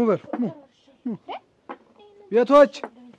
በሉ ኑ ኑ። ቤቶች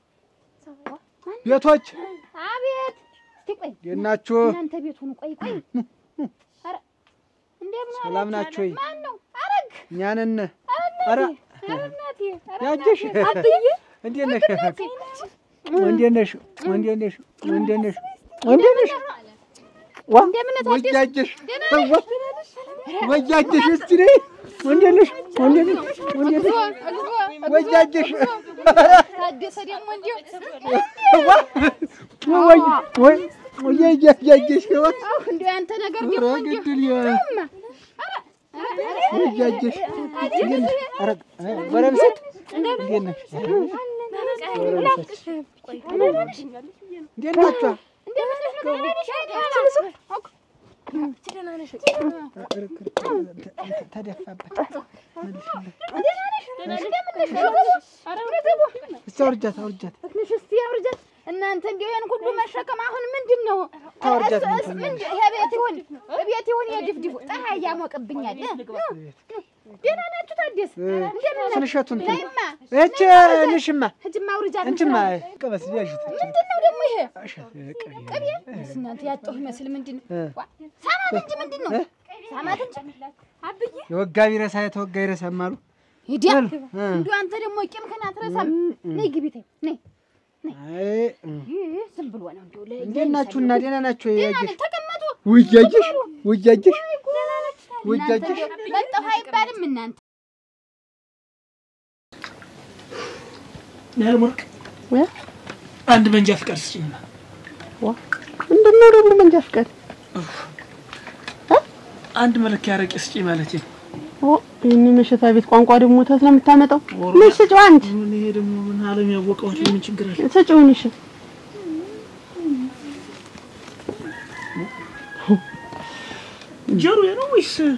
ቤቶች አቤት እስቲ ቆይ እንዴት ናችሁ? እናንተ ቤት ሁኑ። ቆይ ቆይ ኧረ እንደምን ሰላም ዋላችሁ? ናችሁ ወይ? ማን ነው? አረግ እኛ ነን። ኧረ ኧረ ኧረ እናቴ ኧረ ያጅሽ አብዬ እንዴት ነሽ? እንዴት ነሽ? እንዴት ነሽ? እንዴት ነሽ? እንዴት ነሽ? ዋ እንደምን ነህ ታዲያ? ወያጅሽ ዋ ወያጅሽ እስቲ ነይ። እንዴት ነሽ? እንዴት ነሽ? እንዴት ነሽ? ወያጅሽ ታደሰ ደግሞ እንዲሁ ዋ ወይ ወይ ወያጅሽ ዋ አሁ እንዲሁ ያንተ ነገር ኧረ ደግሞ እንዲሁ ግድል ያ እማ ኧረ ኧረ ወያጅሽ እንዴት ነሽ? ኧረ ጎረምሴት እንዴት ነሽ? እንዴት ናችሁ? ተደፋበት። እስቲ አውርጃት አውርጃት። ትንሽ እስቲ አውርጃት። እናንተ እንዲሁ ይሄን ሁሉ መሸከም አሁን ምንድን ነው? ታወርጃት እስ- ምን እስ- ትሆኛለሽ? ምንድን- ይሄ ቤት ይሁን ቤት ይሁን የድፍድፉ ፀሐይ ያሞቅብኛል። ደህና ናችሁ ታዲያስ? እንደምን ናችሁ? ስንሸቱን እንትን ነይማ እች ንሽማ ሂጂማ አውርጃት። እንችማ እንትና- ቀበስ ያዥት ምንድን ነው ደግሞ ይሄ? ቅቤ እናንተ ያጣሁ ይመስል ምንድን ነው? እ። ዋ፣ ሳማት እንጂ ምንድን ነው? ሳማት እንጂ አብዬ የወጋ ቢረሳ የተወጋ ይረሳም አሉ። ሂዲያ በል፣ እ። እንዲሁ አንተ ደግሞ ቂምህን አትረሳም። ነይ ግቢ ተይ ነይ። አይ እ። ይህ ዝም ብሎ ነው እንዲሁ ለ- እንዴት ናችሁና ደህና ናችሁ? ደህና ያጅሽ ነን፣ ተቀመጡ። ውያጅሽ ውያጅሽ ውያጅሽ እናንተ እንዲሁ መጣሁ አይባልም እናንተ ያልሞርቅ ወይ አንድ መንጃ ፍቃድ ስጭኝና ምንድን ነው ደግሞ መንጃ ፍቃድ? አንድ መለኪያ አረቄ ስጭኝ ማለት ነው። ኦ ይህን መሸታ ቤት ቋንቋ ደግሞ ተት ነው የምታመጣው? ምን ስጭው አንቺ ምን ይሄ ደግሞ ምን ዓለም ያወቀው እንጂ ምን ችግር አለ? ስጭውን እሺ። ጀሩ ነው ወይስ እ?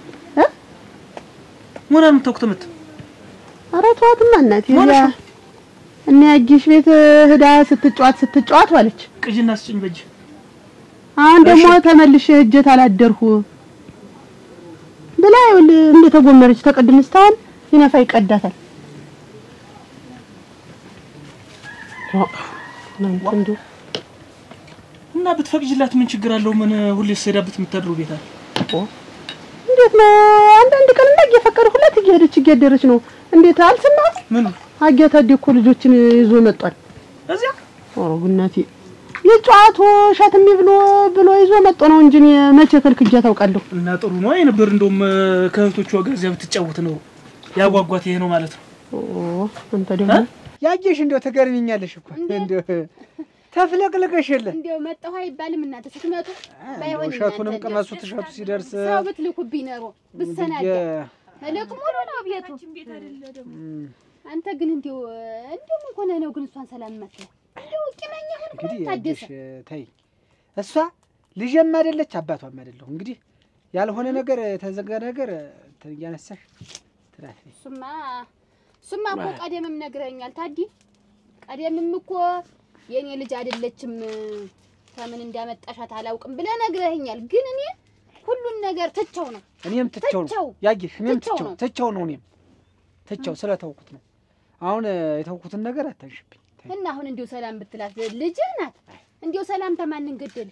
ምን አምታውክ ተመት ኧረ ተዋትማ እናቴ ማለሽ እዚያ ነው? እነ ያጊሽ ቤት ህዳ ስትጫዋት ስትጫዋት ዋለች። ቅጅና ስጭኝ በጅ አሁን ደግሞ ተመልሼ እጀት አላደርሁ ብላ ይኸውልህ እንደተጎመረች ተቀድም እስካሁን ሲነፋ ይቀዳታል። እናንተ እንዲሁ እና ብትፈቅጅላት ምን ችግር አለው? ምን ሁሌ ስሄዳበት የምታድሩ ቤት አለ። እንዴት ነው አንዳንድ ቀን እንደ እየፈቀደ ሁለት እየሄደች እያደረች ነው። እንዴት አልሰማህም? ምን አጊያ ታዲያ እኮ ልጆችን ይዞ መጧል። እዚያ ኧረ ጉናቴ የጨዋቱ ሸትሚ ብሎ ብሎ ይዞ መጦ ነው እንጂ እኔ መቼ ከልክጃ ታውቃለሁ። እና ጥሩ ነው የነበር እንደውም ከእህቶቿ ጋር እዚያ ብትጫወት ነው ያጓጓት። ይሄ ነው ማለት ነው። ኦ አንተ ደግሞ ያየሽ እንደው ትገርሚኛለሽ እኮ እንደው ተፍለቅልቀሽ የለ እንዲያው መጣሁ አይባልም እናንተ ስትመጡ ባይሆን እሸቱንም እናንተ ቅመሱት እሸቱ ሲደርስ ሰው ብትልኩብኝ ኖሮ ብሰናዳ እልቅ ሙሉ ነው ቤቱ። እም፣ አንተ ግን እንዲያው እንዲያው ምን ሆነህ ነው ግን እሷን ሰላም መጥተህ እንዲያው ቂመኛ ሆንክ እንግዲህ ነው ታደሰ ያየሽ ተይ እሷ ልጅም አይደለች አባቷም አይደለሁ እንግዲህ ያልሆነ ነገር የተዘጋ ነገር እንትን እያነሳሽ ትላት እሱማ እሱማ እኮ ቀደምም ነግረኸኛል ታዲ ቀደምም እኮ የእኔ ልጅ አይደለችም ከምን እንዳመጣሻት አላውቅም ብለህ ነግረኸኛል ግን እኔ ሁሉን ነገር ትቸው ነው እኔም ትቸው ትቸው። ነው ያየሽ እኔም ትቸው ትቸው ነው። ትቸው ነው እኔም ትቸው ስለተውኩት ነው አሁን የተውኩትን ነገር አታንሽብኝ ተይ። እና አሁን እንዲሁ ሰላም ብትላት ልጅህ ናት እንዲሁ ሰላምታ ማንን ገደል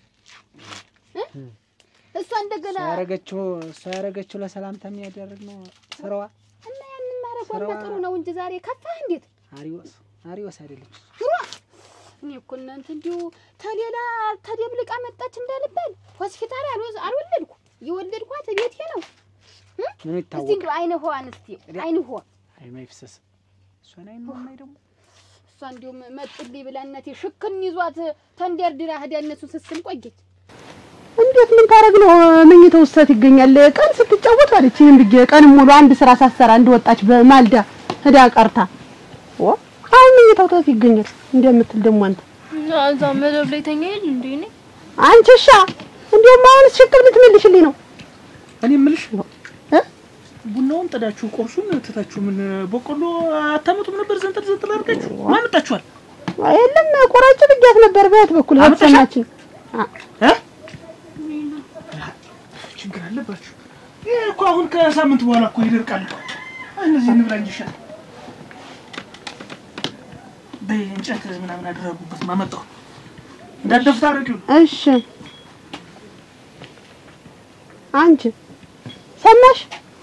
እሷ እንደገና እሷ ያረገችው እሷ ያረገችው ለሰላምታ የሚያደርግ ነው ስራዋ እና ያንን ማረጓማ ስራዋ- ጥሩ ነው እንጂ ዛሬ ከፋህ እንዴት አሪዎስ አሪዎስ አይደለች ኑሮ እኔ እኮ እናንተ እንዲሁ ተሌላ ተደብልቃ መጣች እንዳልባል ሆስፒታል አልወዝ- አልወለድኩ የወለድኳት ቤቴ ነው ምን እስቲ ይታወቅ እንዲሁ አይነ ሆዋን እስቲ አይነ ሆ አይ ማይፍሰስ እሷን አይ ነው ማይ ደግሞ እሷ እንዲሁም መጡልኝ ብላ እናቴ ሽክን ይዟት ተንደርድራ ሄዳ እነሱ ስስም ቆየች እንዴት ምን ታረግ ነው መኝታ ውስጥ ይገኛል። ቀን ስትጫወት አለች። ይሄን ብዬ ቀን ሙሉ አንድ ስራ ሳሰራ እንደወጣች በማልዳ ህዳ ቀርታ ኦ አሁን መኝታው ተት ይገኛል እንደምትል ደግሞ አንተ እዛ መደብ ላይ ተኛ የለ እንዴ? እኔ አንቺሻ እንዲያውም አሁን ሽቅል ምትመልሽልኝ ነው እኔ የምልሽ እ? ቡናውን ጥዳችሁ ቁርሱን ትታችሁ ምን በቆሎ አታመጡም ነበር? ዘንጠል ዘንጠል አድርጋችሁ ማን መጣችኋል? የለም ቆራጭ ብያት ነበር በየት በኩል አመጣሻት? ሰማችን እ? ችግር አለባችሁ። ይሄ እኮ አሁን ከሳምንት በኋላ እኮ ይደርቃል እኮ። እነዚህ እንብላ እንጂ ይሻላል። በይ እንጨት ምናምን አደረጉበት ማመጣው እንዳደፍታ አረቂው እሺ አንቺ ሰማሽ?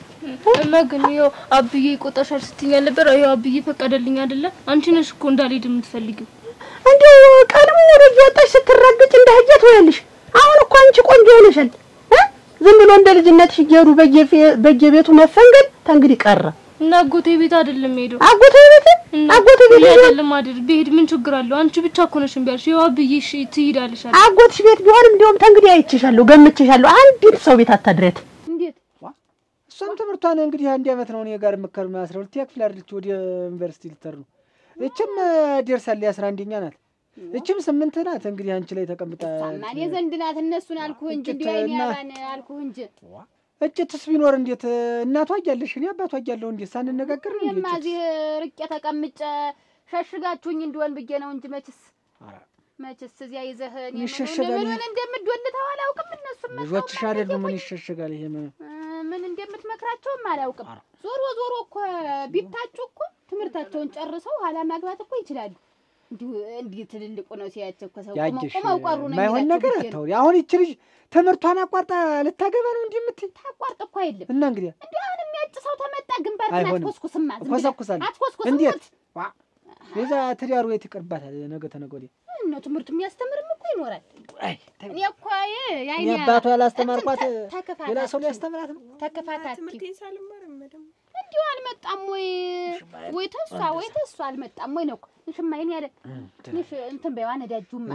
እማ ግን ያው አብዬ ይቆጣሻል ስትይኝ ነበር። ያው አብዬ ፈቀደልኝ አይደለ? አንቺ ነሽ እኮ እንዳልሄድ የምትፈልጊው። እንዲሁ ቀድሞ ወደ እየወጣሽ ስትረግጭ እንደ ህያ ትሆያለሽ። አሁን እኮ አንቺ ቆንጆ ሆነሻል እ ዝም ብሎ እንደ ልጅነትሽ እየሄዱ በየፌ- በየቤቱ መፈንገል ተንግዲህ ቀረ። እና አጎቴ ቤት አይደለም ሄደው አጎቴ ቤት እና አጎቴ ቤት ሄዶ አይደለም አይደል? ብሄድ ምን ችግር አለው? አንቺ ብቻ እኮ ነሽ እምቢ ያልሽ። ያው አብዬ እሺ ትሄዳለሽ አለ። አጎትሽ ቤት ቢሆንም እንዲሁም ተንግዲህ አይቼሻለሁ፣ ገምቼሻለሁ። አንዲት ሰው ቤት አታድሬት። እንዴት እሷም ትምህርቷን እንግዲህ አንድ ዓመት ነው እኔ ጋር የምከር አስራ ሁለተኛ ክፍል አይደለች ወደ ዩኒቨርሲቲ ልትር ነው። እችም ደርሳለች አስራ አንደኛ ናት። እችም ስምንት ናት። እንግዲህ አንቺ ላይ ተቀምጣ ማን የዘንድ ናት? እነሱን አልኩህ እንጂ እንዲሁ አይኔ እና- ያባን አልኩህ እንጂ እጭትስ ቢኖር እንዴት እናቷ እያለሽ እኔ አባቷ እያለሁ እንዴት ሳንነጋገር ነው እንዴ እኔማ እጭት? እዚህ ርቄ ተቀምጬ ሸሽጋችሁኝ እንደሆን ብዬ ነው እንጂ መችስ ኧረ መችስ እዚያ ይዘህ እኔ ምን ይሸሸጋል ምን ይሄ። ምን እንደምትወልተው አላውቅም። እነሱም ልጆችሽ አይደሉ ምን ይሸሸጋል ይሄ ምን እ፣ ምን እንደምትመክራቸውም አላውቅም። ኧረ። ዞሮ ዞሮ እኮ ቢታጩ እኮ ትምህርታቸውን ጨርሰው ኋላ ማግባት እኮ ይችላሉ። እንዲሁ እንዲህ ትልልቁ ነው ሲያቸው እኮ ሰው ቁመው ያየሽ ቁመው ቀሩ ነው የማይሆን የሚላቸው ነገር ብዬ ነው። አታውሪ። አሁን ይቺ ልጅ ትምህርቷን አቋርጣ ልታገባ ነው እንዲህ የምትይ ታቋርጥ እኮ አይደለም እና እንግዲህ እንዲሁ አሁን የሚያጭ ሰው ተመጣ ግንባርህን አይሆንም። አትኮስኩስማ ዝም ብለህ እኮሰኩሳለሁ። አትኮስኩስም እንዴት ዋ የዛ ትዳሩ የት ይቀርባታል? ነገ ተነገ ወዲያ ነው ትምህርት የሚያስተምርም እኮ ይኖራል። አይ እኔ እኮ የ- እኔ የዓይኔ አባቷ ያላስተማርኳት እንትን ተ- ተከፋታት ሌላ ሰው ሊያስተምራት ነው። ተከፋታት ትምህርቴን ሳልማር ደግሞ እንዲሁ አልመጣም ወይ ወይ ተሷ ወይ ተሷ አልመጣም ወይ ነው እኮ ንሽማይን ያለ ንሽ እንትን በይዋ ነዳጁማ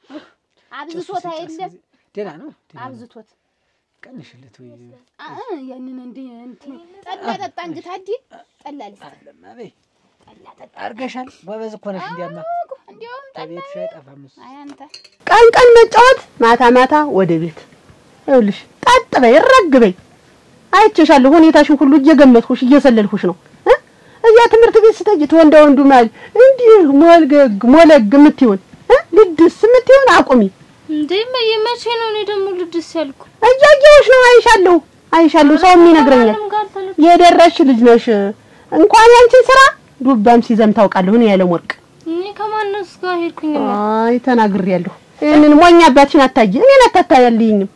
አብዝቶት አይደለም ደህና ነው ደህና ነው። አብዝቶት ቀንሽለት ወይ አ እ ያንን እንደ እንትን ጠላ ጠጣ እንጂ ታዲ ጠላ ልስጥ አይደለም አበይ ጠላ ጠጣ አርገሻል። ጎበዝ እኮ ነሽ። እንዲያማ እኮ እንዲያውም ጠላ ከቤትሽ አይጠፋም እሱ። አይ አንተ ቀን ቀን መጫወት፣ ማታ ማታ ወደ ቤት። ይኸውልሽ ጠጥ በይ፣ ረግ በይ። አይቼሻለሁ፣ ሁኔታሽን ሁሉ እየገመትኩሽ እየሰለልኩሽ ነው እ እዚያ ትምህርት ቤት ስትሄጂ ተወንዳ ወንዱ ማለት እንዲህ ሞልገግ ሞለግ የምትይውን እ ልድስ የምትይውን አቁሚ። እንዴ መ- መቼ ነው እኔ ደግሞ ልድስ ያልኩ? እያየሁሽ ነው፣ አይሻለሁ፣ አይሻለሁ። ሰውም ይነግረኛል። ከማንም ጋር ተለ የደረስሽ ልጅ ነሽ። እንኳን ያንቺን ስራ ዱባም ሲዘም ታውቃለሁ። እኔ ያለም ወርቅ እኔ ከማንስ ጋር ሄድኩኝ? አይ ተናግሬያለሁ። ይሄንን ሞኝ አባትሽን አታየ እኔን አታታያልኝም።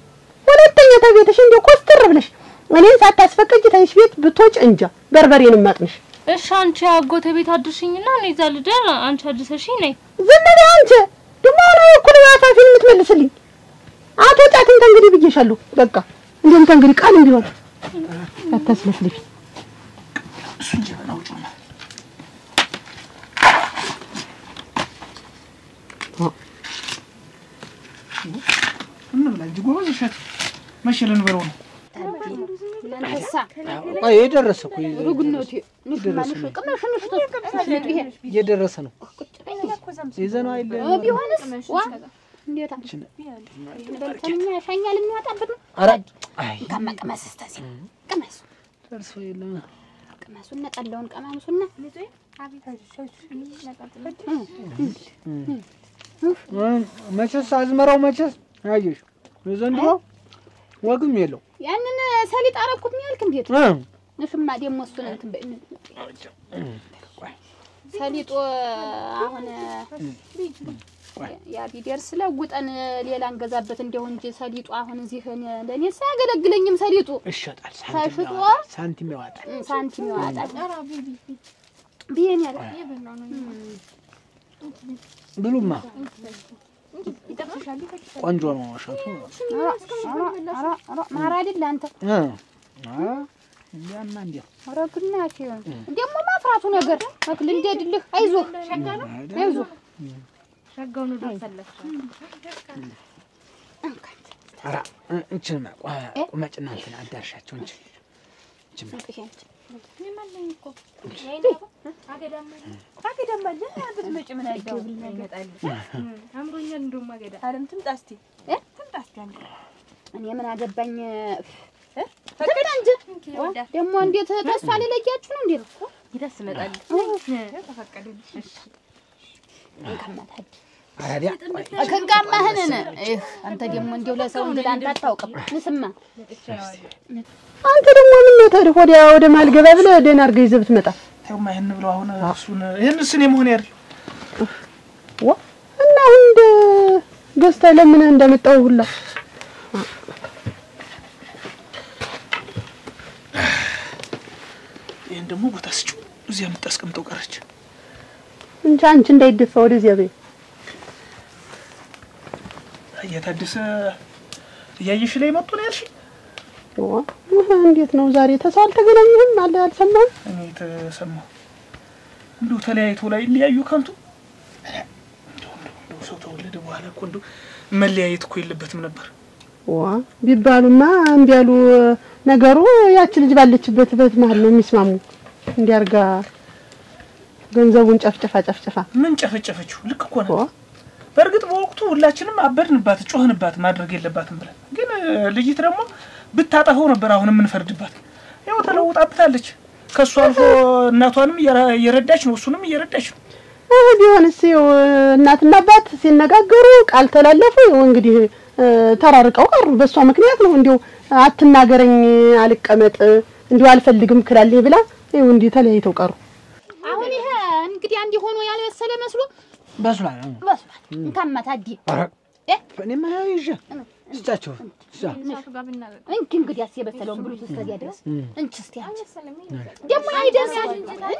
ሁለተኛ ተቤትሽ እንዲያው ኮስትር ብለሽ እኔን ሳታስፈቅጂ ተይሽ ቤት ብትወጪ እንጃ በርበሬንም ማጥንሽ። እሺ አንቺ አጎቴ ቤት አድርሽኝና እኔ እዛ ልደር፣ አንቺ አድርሰሽኝ ነይ። ዝም በይ አንቺ ደግሞ ነው እኩል ባታፊን የምትመልስልኝ። አቶ ጫትን ተንግዲህ ብዬሻለሁ። በቃ እንዲሁም ተንግዲህ ቃልም ቢሆን አታስለፍልሽ። እሱን ጀበና ውጭ ነው እንብላ እንጂ ጎበዝ እሸት መቼ ልንበለው ነው? እናንተሳ ቆይ የደረሰ እኮ ሩግነቱ ንሽማንሽ ቅመሽ ንሽ ተስፋ ይሄ እየደረሰ ነው። ይዘነው አይለ እ ቢሆንስ ዋ እንዴታ በልተኛ ያሻኛል የሚያወጣበት ነው። ኧረ አይ እንካማ ቅመስ እስከዚህ ቅመሱ ደርሶ የለም ቅመሱና ጠላውን ቀማምሱና እ መቼስ አዝመራው መቼስ አየሽ የዘንድሮ ወግም የለው ያንን ሰሊጥ አረኩት ነው ያልክ እንዴት እ ንሽማ ደግሞ እሱን እንትን በይ ሰሊጦ አሁን ያ ቢደርስ ለውጠን ሌላ እንገዛበት እንደው እንጂ ሰሊጡ አሁን እዚህ እኔ- ለእኔ ሳያገለግለኝም ሰሊጡ ይሸጣል። ተሽጦ ሳንቲም ያወጣል። ሳንቲም ያወጣል። እ፣ ሳንቲም ያወጣል ብዬን ያለ ብሉማ ቆንጆ ነው እሸቱ። ማር አይደል አንተ እ አ እንዲያማ እንዲያ ኧረ ግናሽ ደግሞ ማፍራቱ ነገር አክል እንደድልህ አይዞህ አይዞህ ኧረ እ እንችንማ ቆ- ቁመጭና እንትን አዳርሻቸው እንጂ እንችንማ እኔ ምን አገባኝ ትምጣ እንጂ ደግሞ እንዴት ተስፋ ሊለያችሁ ነው እንዴት አራዲያ ከንጋማህንን አንተ ደግሞ እንዲሁ ለሰው እንጂ ለአንተ አታውቅም ንስማ አንተ ደግሞ ምን ነው ታዲያ ወዲያ ወደ ማልገባ ብለህ ደህና አድርገህ ይዘህ ብትመጣ ተውማ ይሄን ብለው አሁን እሱን ይሄን ስኔ መሆን ያድር እንደ ገዝተህ ለምን እንደመጣው ሁላ ይህን ደግሞ ቦታ ስጭው። እዚያ የምታስቀምጠው ቀረች። እንጂ አንቺ እንዳይደፋ ወደዚያ በይ። እየታደሰ እያየሽ ላይ መጡ ነው ያልሽ? ዋ እንዴት ነው ዛሬ ተሰው አልተገናኘህም? አለ አልሰማህም? እኔ የተሰማሁ እንዲሁ ተለያይቶ ላይ ሊያዩ ከንቱ እንደው እንደው እንደው ሰው ተወለደ በኋላ እኮ እንደው መለያየት እኮ የለበትም ነበር። ዋ ቢባሉማ እምቢ ያሉ ነገሩ ያቺ ልጅ ባለችበት በት መሀል ነው የሚስማሙ። እንዲያርጋ ገንዘቡን ጨፍጭፋ ጨፍጭፋ ምን ጨፈጨፈችው? ልክ እኮ ዋ ናት። በእርግጥ በወቅቱ ሁላችንም አበድንባት፣ ጮህንባት ማድረግ የለባትም ብለን፣ ግን እ፣ ልጅት ደግሞ ብታጠፈው ነበር አሁን የምንፈርድባት። ያው ተለውጣብታለች። ከእሱ አልፎ እናቷንም እየረ- እየረዳች ነው፣ እሱንም እየረዳች ነው። እህ ቢሆንስ ይኸው እናትና አባት ሲነጋገሩ ቃል ተላለፉ። ይኸው እንግዲህ እ፣ ተራርቀው ቀሩ። በእሷ ምክንያት ነው እንዲሁ አትናገረኝ፣ አልቀመጥ፣ እንዲሁ አልፈልግም ክላለች ብላ ይኸው እንዲህ ተለያይተው ቀሩ። አሁን ይሄ እንግዲህ አንድ ሆኖ ያልበሰለ መስሎ በስሏል። አሁን። በስሏል። እንካማ ታዲ ኧረ እ? እኔማ ያው ይዤ ስጫቸው ስጫ እንኪ እንግዲህ አስ የበሰለውን ብሉት እስከዚያ ድረስ እንቺ እስቲ አንቺ ደግሞ አይደርሳል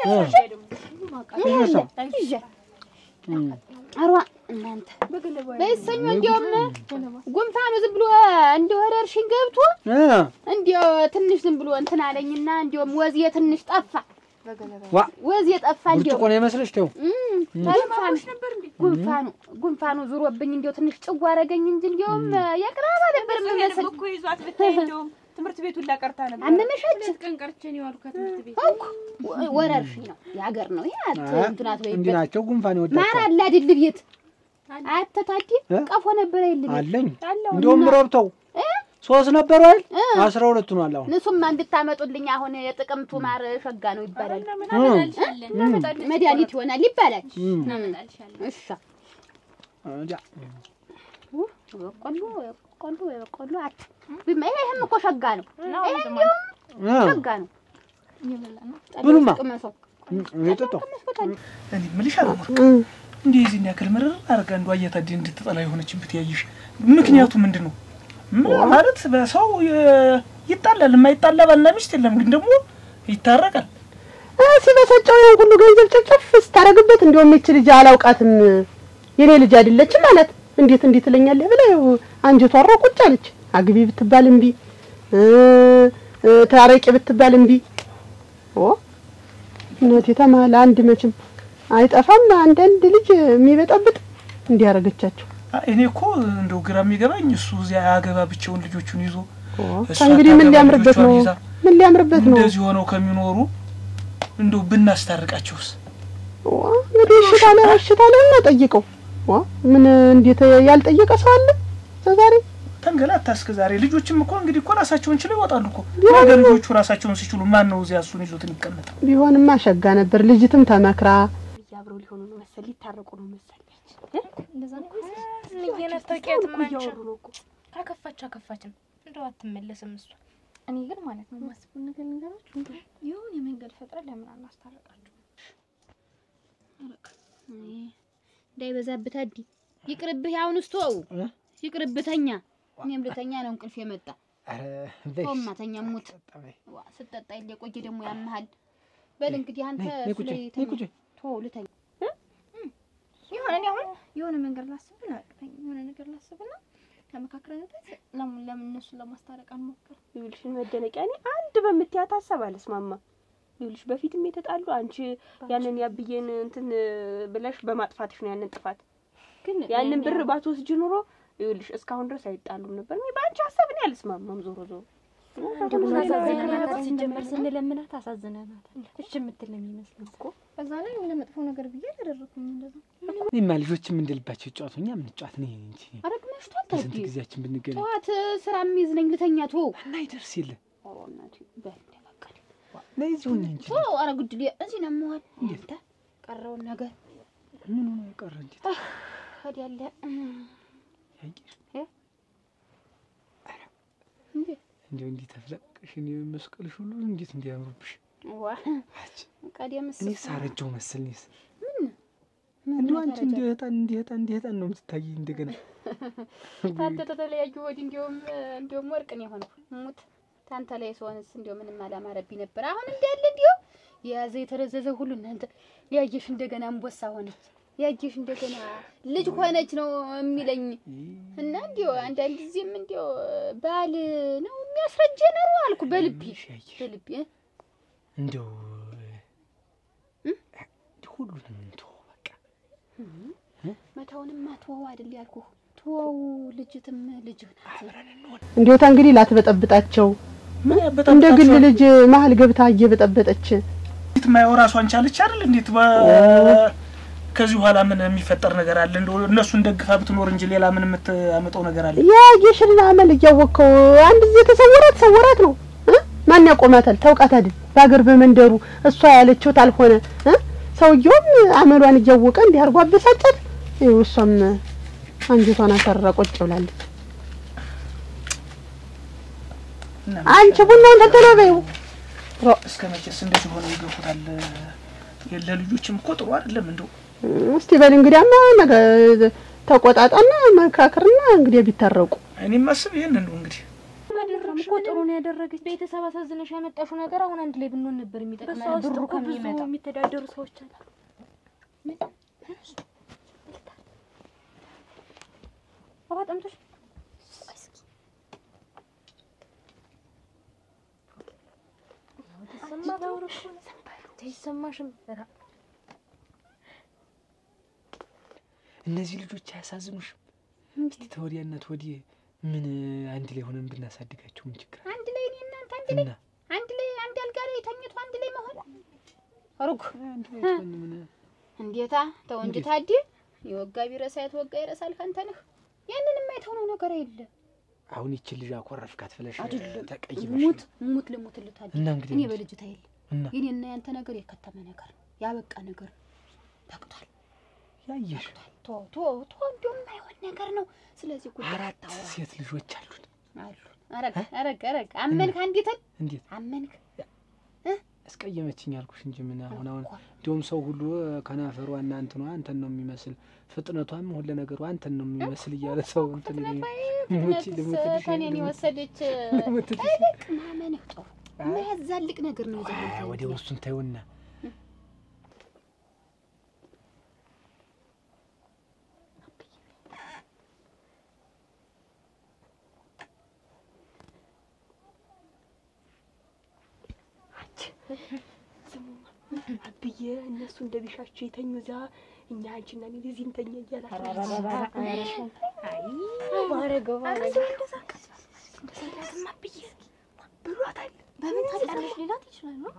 ይዤ አሯ እናንተ በይሰኞ እንዲያውም ጉንፋኑ ዝም ብሎ እንደ ወረርሽኝ ገብቶ እ እንዲያው ትንሽ ዝም ብሎ እንትን አለኝና እንዲያውም ወዝዬ ትንሽ ጠፋ ዋ ወዝዬ ጠፋ እንዲያው ብርጭቆ ነው የመስለሽ? ተው ጉንፋኑ ጉንፋኑ ጉንፋኑ ዙሮብኝ እንዲያው ትንሽ ጭው አደረገኝ እንጂ እንዲያውም የቅራባ ነበር የምመስል እኮ ይዟት ብታይ እንደውም ትምህርት ቤቱን ላቀርታ ነበር። አመመሻች ሁለት ቀን ቀርቼ ነው የዋልኩ ከትምህርት ቤት። እኮ ወ- ወረርሽኝ ነው የሀገር ነው ይሄ አት እንትናት እንዲህ በይበት ናቸው። ጉንፋን ማር ይወዳቸዋል። አለ አይደል ቤት አተታዲ እ? ቀፎ ነበር አይደል ቤት አለኝ አለው እንዲሁም ረብተው እ? ሶስት ነበሩ አይደል? እ? አስራ ሁለቱ ነው አለ አሁን። ንሱማ እንድታመጡልኝ አሁን የጥቅምቱ ማር ሸጋ ነው ይባላል ምን አመጣልሻለን? እናመጣልሽ መድኃኒት ይሆናል ይባላል እም፣ እናመጣልሻለን። እሺ እንጃ። በቆሎ በቆሎ በቆሎ አት ብማ ይሄም እኮ ሸጋ ነው ነው ይሄ ዝም እንዲያውም እ፣ ሸጋ ነው ብሉማ። ቅመሰው እም፣ እየጠጣሁ እኔ የምልሽ አለሙር እ፣ እንዲህ የዚህን ያክል ምርር አድርጋ አንዷ እየታደ እንድትጠላ የሆነችበት ያየሽ ምክንያቱ ምንድን ነው? ምን ማለት በሰው የ- ይጣላል። የማይጣላ ባልና ሚስት የለም፣ ግን ደግሞ ይታረቃል። እ፣ ሲበሰጨው ይሄን ሁሉ ገንዘብ ጨፍጨፍ ስታደርግበት እንዲያውም ይቺ ልጅ አላውቃትም የኔ ልጅ አይደለችም ማለት እንዴት እንዴት ትለኛለህ ብላ ይኸው አንጀቷ አሮ ቁጭ አለች። አግቢ ብትባል እምቢ እ፣ እ፣ ታረቂ ብትባል እምቢ። ኦ እናቴ ተማለ አንድ መቼም አይጠፋም አንዳንድ ልጅ የሚበጠብጥ እንዲያረገቻቸው አ- እኔ እኮ እንደው ግራ የሚገባኝ እሱ እዚያ ያገባ ብቻውን ልጆቹን ይዞ እሷ ከእንግዲህ ምን ታገባ ሊያምርበት ነው? ልጆቿን ይዛ ምን ሊያምርበት ነው? እንደዚህ ሆነው ከሚኖሩ እንደው ብናስታርቃቸውስ? ዋ እንግዲህ እሽታ ላይ እሽታ ላይ እና ጠይቀው። ዋ ምን እንዴት ያልጠየቀ ሰው አለ ዛሬ? ተንገላታ እስከ ዛሬ። ልጆችም እኮ እንግዲህ እኮ ራሳቸውን ችለው ይወጣሉ እኮ። ቢሆንም- ነገ ልጆቹ ራሳቸውን ሲችሉ ማን ነው እዚያ እሱን ይዞት የሚቀመጥ? ቢሆንማ ሸጋ ነበር። ልጅትም ተመክራ አብረው ሊሆኑ ነው መሰል ሊታረቁ ነው መሰል እንደዛ ነው እየነጠቂያትም አንቺ እያወሩ ነው እኮ ካከፋች አከፋችም እንደው አትመለስም እሷ። እኔ ግን ማለት ነው የማስበው ነገር ልንገራችሁ፣ እንደው የሆነ የመንገድ ፈጥረን ለምን አናስታርቃችሁ? እንዳይበዛብህ ታዲ ይቅርብህ። አሁን ስተው እ? ይቅርብህ፣ ተኛ። እኔም ልተኛ ነው እንቅልፍ የመጣ ኧረ በይ፣ ተውማ ተኛ፣ ሙት ጠጣ በይ። ዋ ስጠጣ የለ ቆየ ደግሞ ያመሃል። በል እንግዲህ አንተ ነይ፣ ነይ ቁጭ በይ፣ ነይ ቁጭ በይ። ተው ልተኛ። የሆነ እኔ አሁን የሆነ መንገድ ላስብና የሆነ ነገር ላስብና ተመካክረንበት ለምን ለምን እነሱን ለማስታረቅ አንሞክር? ይኸውልሽን መደነቂያ እኔ አንድ በምትያት ሀሳብ አልስማማ። ይኸውልሽ በፊትም የተጣሉ አንቺ ያንን ያብዬን እንትን ብለሽ በማጥፋትሽ ነው ያንን ጥፋት ግን ያንን ብር ባትወስጂ ኑሮ ይኸውልሽ እስካሁን ድረስ አይጣሉም ነበር። እኔ በአንቺ ሀሳብ እኔ አልስማማም። ዞሮ ዞሮ ሲጀመር ስንለምናት አሳዝነናታል። እሺ የምትል ነው የሚመስለው እኮ በዛ ላይ የሆነ መጥፎ ነገር ብዬ አላደረኩም እንደዛ እኔማ ልጆችም እንደልባቸው ይጫወቱ፣ እኛ ምን ጫወት ነው እንጂ አረግ መሽቷል። በስንት ታዲ ጊዜያችን ብንገናኝ ጠዋት ስራ የሚይዝ ነኝ ልተኛ። ቶ እና ይደርስ የለ ኦ እናቴ በል በቃ ነይ እዚሁ ነኝ እንጂ ቶ ኧረ ጉድል እዚህ ነው የምሆን። አንተ ቀረውን ነገር ምን ሆኖ ቀረ? እንዴት ወዲያለ ያየሽ እ? እንዴ እንዲሁ እንዲህ ተፍለቅሽ እኔ መስቀልሽ ሁሉ እንዴት እንዲያምሩብሽ ዋ አች ቀደምስ እኔ ሳረጀው መሰል እኔስ እንዲሁ አንቺ እንዲህ ህጣን እንዲህ ህጣን እንዲህ ህጣን ነው የምትታይ እንደገና ታንተ ተተለያዩ ወዲህ እንዲያውም እንዲያውም ወርቅ ነው የሆንኩ ሙት ታንተ ላይ ስሆንስ እንዲያው ምንም አላማረብኝ ነበር። አሁን እንዳለ እንዲያው የያዘ የተረዘዘ ሁሉ እናንተ ያየሽ እንደገና አንበሳ ሆነች ያየሽ እንደገና ልጅ ሆነች ነው የሚለኝ እና እንዲያው አንዳንድ ጊዜም እንዲያው ባል ነው የሚያስረጀ ነው አልኩ በልቤ በልቤ እ? እንደው እንዲህ ሁሉንም እንተወው በቃ መታውንም አትወው አይደል ያልኩህ ተወው። ልጅትም ልጅ ናት። እንዲወታ እንግዲህ ላትበጠብጣቸው ምን እንደ ያበጣጣቸው ግል ልጅ መሀል ገብታ እየበጠበጠች እንዴት ማየው ራሷን ቻለች አይደል? እንዴት በ- ከዚህ በኋላ ምን የሚፈጠር ነገር አለ? እንደው እነሱን ደግፋ ብትኖር እንጂ ሌላ ምን የምታመጣው ነገር አለ? የጌሽን አመል እያወቅከው አንድ ጊዜ ተሰወራት ሰወራት ነው እ? ማን ያቆማታል? ታውቃት አይደል? በሀገር በመንደሩ እሷ ያለችው ታልሆነ እ? ሰውየውም አመሏን እያወቀ እንዲህ አድርጎ አበሳጨት። ይኸው እሷም አንጀቷን አሳርራ ቁጭ ብላለች። እና አንቺ ቡናውን ተተለው በይው። እስከ መቼስ እንደዚህ ሆነው ይገፉታል? ለልጆችም እኮ ጥሩ አይደለም። እንደው እስቲ በል እንግዲያማ ነገ ተቆጣጣና መካከርና እንግዲህ ቢታረቁ እኔም ማስብ ይሄንን ነው እንግዲህ እኮ ጥሩ ነው ያደረገች። ቤተሰብ አሳዝነሽ ያመጣሽው ነገር አሁን አንድ ላይ ብንሆን ነበር የሚጠቅመን ብሩ ከሚመጣ የሚተዳደሩ ሰዎች አሉ። ውሃ ጠምቶሽ አይሰማሽም? እነዚህ ልጆች አያሳዝኑሽም? እስቲ ተወዲያነት ወዲህ ምን አንድ ላይ ሆነን ብናሳድጋቸው ምን ችግር አለ? አንድ ላይ እኔ እናንተ አንድ ላይ እና አንድ ላይ አንድ አልጋ ላይ ተኝቶ አንድ ላይ መሆን ሩግ አንድ ላይ ትሆን ምን እንዴታ ተው እንጂ እንዴት? ታዲ የወጋ ቢረሳ የተወጋ ይረሳል። ካንተ ነህ ያንን የማይተው ነው ነገር የለ አሁን ይችን ልጅ አኮረፍካት ብለሽ አይደለም ተቀይመሽ ሙት ነው። ሙት ልሙት ልታዲ እና እንግዲህ እኔ ምን- በልጅታ የለ እና የኔና ያንተ ነገር የከተመ ነገር ነው ያበቃ ነገር ነው። በቅቷል ያየሽ ቶ ቶ ቶ እንዲሁም የማይሆን ነገር ነው። ስለዚህ ጉዳይ አራት አታውራ ሴት ልጆች አሉን። አሉ አረግ አረግ አረግ አመንክ አንዲትን እንዴት አመንክ አስቀየመችኝ አልኩሽ እንጂ ምን አሁን አሁን እኮ እንዲሁም ሰው ሁሉ ከናፈሯ እና እንትኗ አንተን ነው የሚመስል ፍጥነቷም ሁለ ነገሯ አንተን ነው የሚመስል እያለ ሰው እንትን ይለኛል። ሙች ልሙትልሽ ከኔን ልሙት- የወሰደች ልሙትልሽ። ጠበቅ ማመንህ ጥሩ የሚያዛልቅ ነገር ነው ይዘህ አይ፣ የምትሄድ። ወዲያው እሱን ተይውና አብዬ እነሱ እንደ ቢሻቸው የተኙ እዛ እኛ አንቺና እኔ እዚህ እንተኛ እያላቸው ማረገው ማረገው ብሏታል። በምን ታውቂያለሽ? ሌላት ይችላል ነው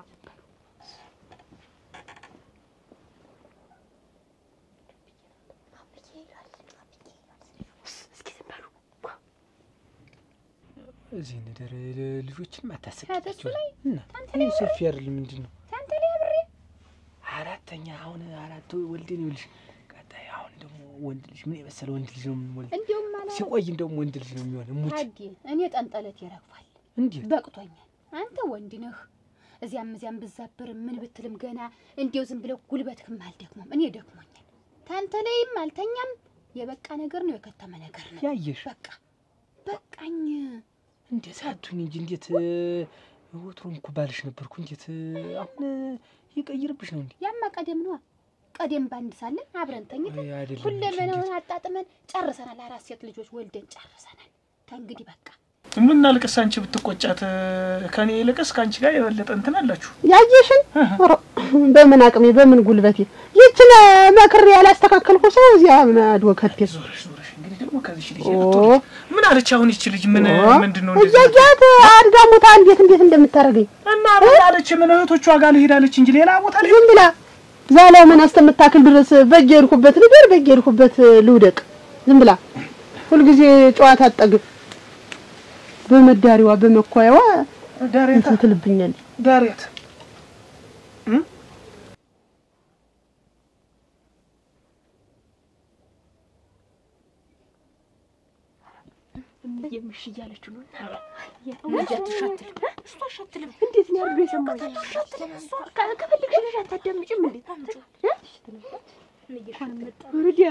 እስኪ ዝም በሉ። እዚህ እንደር ልጆችን ከእሱ ማታሰቃቸው ላይ እና ይህ ሰፊ አይደል ምንድን ነው ከአንተ ላይ አብሬ አራተኛ አሁን አራት ወልደን ይኸውልሽ ቀጣይ አሁን ደግሞ ወንድ ልጅ ምን የመሰለ ወንድ ልጅ ነው የምንወልድ እንዲሁም ማለት ሲቆይ እንደውም ወንድ ልጅ ነው የሚሆን ሙች ታዲ እኔ ጠንጠለት ይረግፋል እንዴት በቅቶኛል። አንተ ወንድ ነህ። እዚያም እዚያም ብዛብርም ምን ብትልም ገና እንዲያው ዝም ብለው ጉልበትህም አልደክሞም። እኔ ደክሞኛል። ታንተ ላይም አልተኛም። የበቃ ነገር ነው፣ የከተመ ነገር ነው። ያየሽ በቃ በቃኝ። እንዴት አቱኝ እንጂ እንዴት ወትሮም እኮ ባልሽ ነበርኩ እንዴት አሁን ይቀይርብሽ ነው እንዴ ያማ ቀደም ነዋ። ቀደም ባንድ ሳለን አብረን ተኝተን ወይ አይደለም ሁለመናውን አጣጥመን ጨርሰናል። አራት ሴት ልጆች ወልደን ጨርሰናል። ከእንግዲህ በቃ ምን አልቅስ አንቺ ብትቆጫት ከኔ ይልቅስ ከአንቺ ጋር የበለጠ እንትን አላችሁ። ያየሽን ኧረ፣ በምን አቅሜ በምን ጉልበቴ ይችን መክሬ ያላስተካከልኩ ሰው እዚያ ማዶ ከቴ ዞረሽ ዞረሽ እንግዲህ ደግሞ ከዚች ልጅ ኦ። ልትወልጅ ምን አለች አሁን ይቺ ልጅ ምን ምንድን ነው እንደዚህ እያያት አድጋ ሙታ እንዴት እንዴት እንደምታደርገኝ እና ምን አለች ምን እህቶቿ ጋር ልሄዳለች እንጂ ሌላ ቦታ ላይ ዝም ብላ ዛላው ምን እስከምታክል ድረስ በእጄ ሄድኩበት ልደር በእጄ ሄድኩበት ልውደቅ ዝም ብላ ሁልጊዜ ጨዋታ አጠግብ በመዳሪዋ በመኳያዋ ዳሬታ እንትን ትልብኛለች። ዳሬት የምሽ እያለችው ነው። እሷ አሻትልም እንዴት ነው ያሉ የሰማኝ? ከፈልግሽ ልጅ አታዳምጪም እንዴ? ወዲያ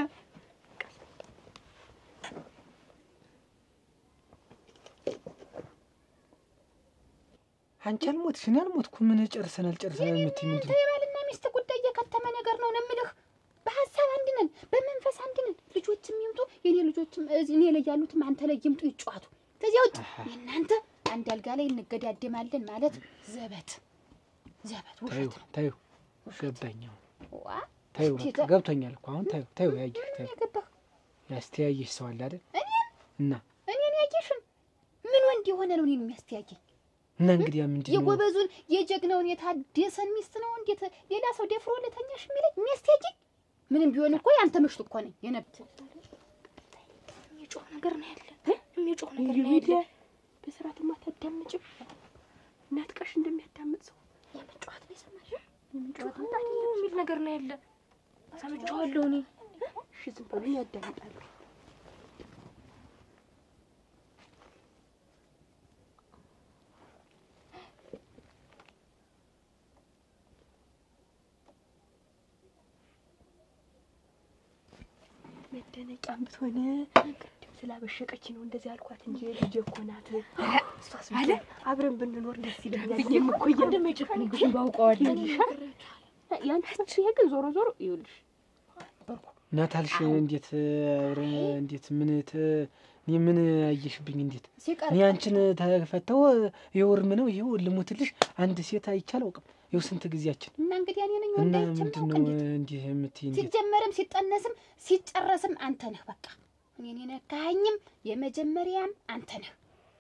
አንቺ አልሞትሽ እኔ አልሞትኩ። ምን ጨርሰናል ጨርሰናል የምትይ ምንድን ነው? የባልና ሚስት ጉዳይ የከተመ ነገር ነው ነው የምልህ። በሀሳብ አንድ ነን፣ በመንፈስ አንድ ነን። ልጆችም ይምጡ የኔ ልጆችም እዚህ እኔ ላይ ያሉትም አንተ ላይ ይምጡ ይጫዋቱ። ከዚያ ውጭ የእናንተ አንድ አልጋ ላይ እንገዳደማለን ማለት ዘበት ዘበት ታዩ ውሸት ነው። ታዩ ገባኝ። አሁን ዋ ታዩ እስኪ በቃ ገብቶኛል እኮ አሁን ታዩ ታዩ ያየሽ ምንም ታዩ ያገባህ ያስተያየሽ ሰው አለ አይደል? እኔን እና እኔን ያየሽን ምን ወንድ የሆነ ነው እኔን የሚያስተያየኝ? እና እንግዲህ ምንድን ነው የጎበዙን የጀግናውን የታደሰን ሚስት ነው እንዴት ሌላ ሰው ደፍሮ ለተኛሽ የሚለኝ የሚያስተያየኝ? ምንም ቢሆን እኮ ያንተ ምሽት እኮ ነኝ የነብት የሚጮህ ነገር ነው ያለ የሚጮህ ነገር ነው ወዲያ ያለ በስርዓት ማታዳምጭም ናጥቀሽ እንደሚያዳምጥ ሰው የምንጮኸት ነው የሰማሽው? የምንጮኸት የሚል ነገር ነው ያለ ሰምቼዋለሁ እኔ እሺ ዝም በሉኝ ያዳምጣሉ መደነቂያም ብትሆን ስላበሸቀች ነው እንደዚህ አልኳት እንጂ ልጄ እኮ ናት አለ አብረን ብንኖር ደስ ይለኛል እኔም እኮ እንደማይጨፍን ግን ባውቀዋለሁ ያንቺ ይሄ ግን ዞሮ ዞሮ ይኸውልሽ ናታልሽ እንዴት አብረን እንዴት ምን ተ- እኔ ምን አየሽብኝ? እንዴት ሲቀር እኔ አንቺን ተፈተው ይኸው እርም ነው ይኸው ልሙትልሽ አንድ ሴት አይቼ አላውቅም። ይኸው ስንት ጊዜያችን እና እንግዲህ እኔ ነኝ እና ወንዳይቼ ምንድን ማውቅ ነው እንዴት እንዲህ የምትይ? እንዴት ሲጀመርም ሲጠነስም ሲጨረስም አንተ ነህ። በቃ እኔን የነካኸኝም የመጀመሪያም አንተ ነህ።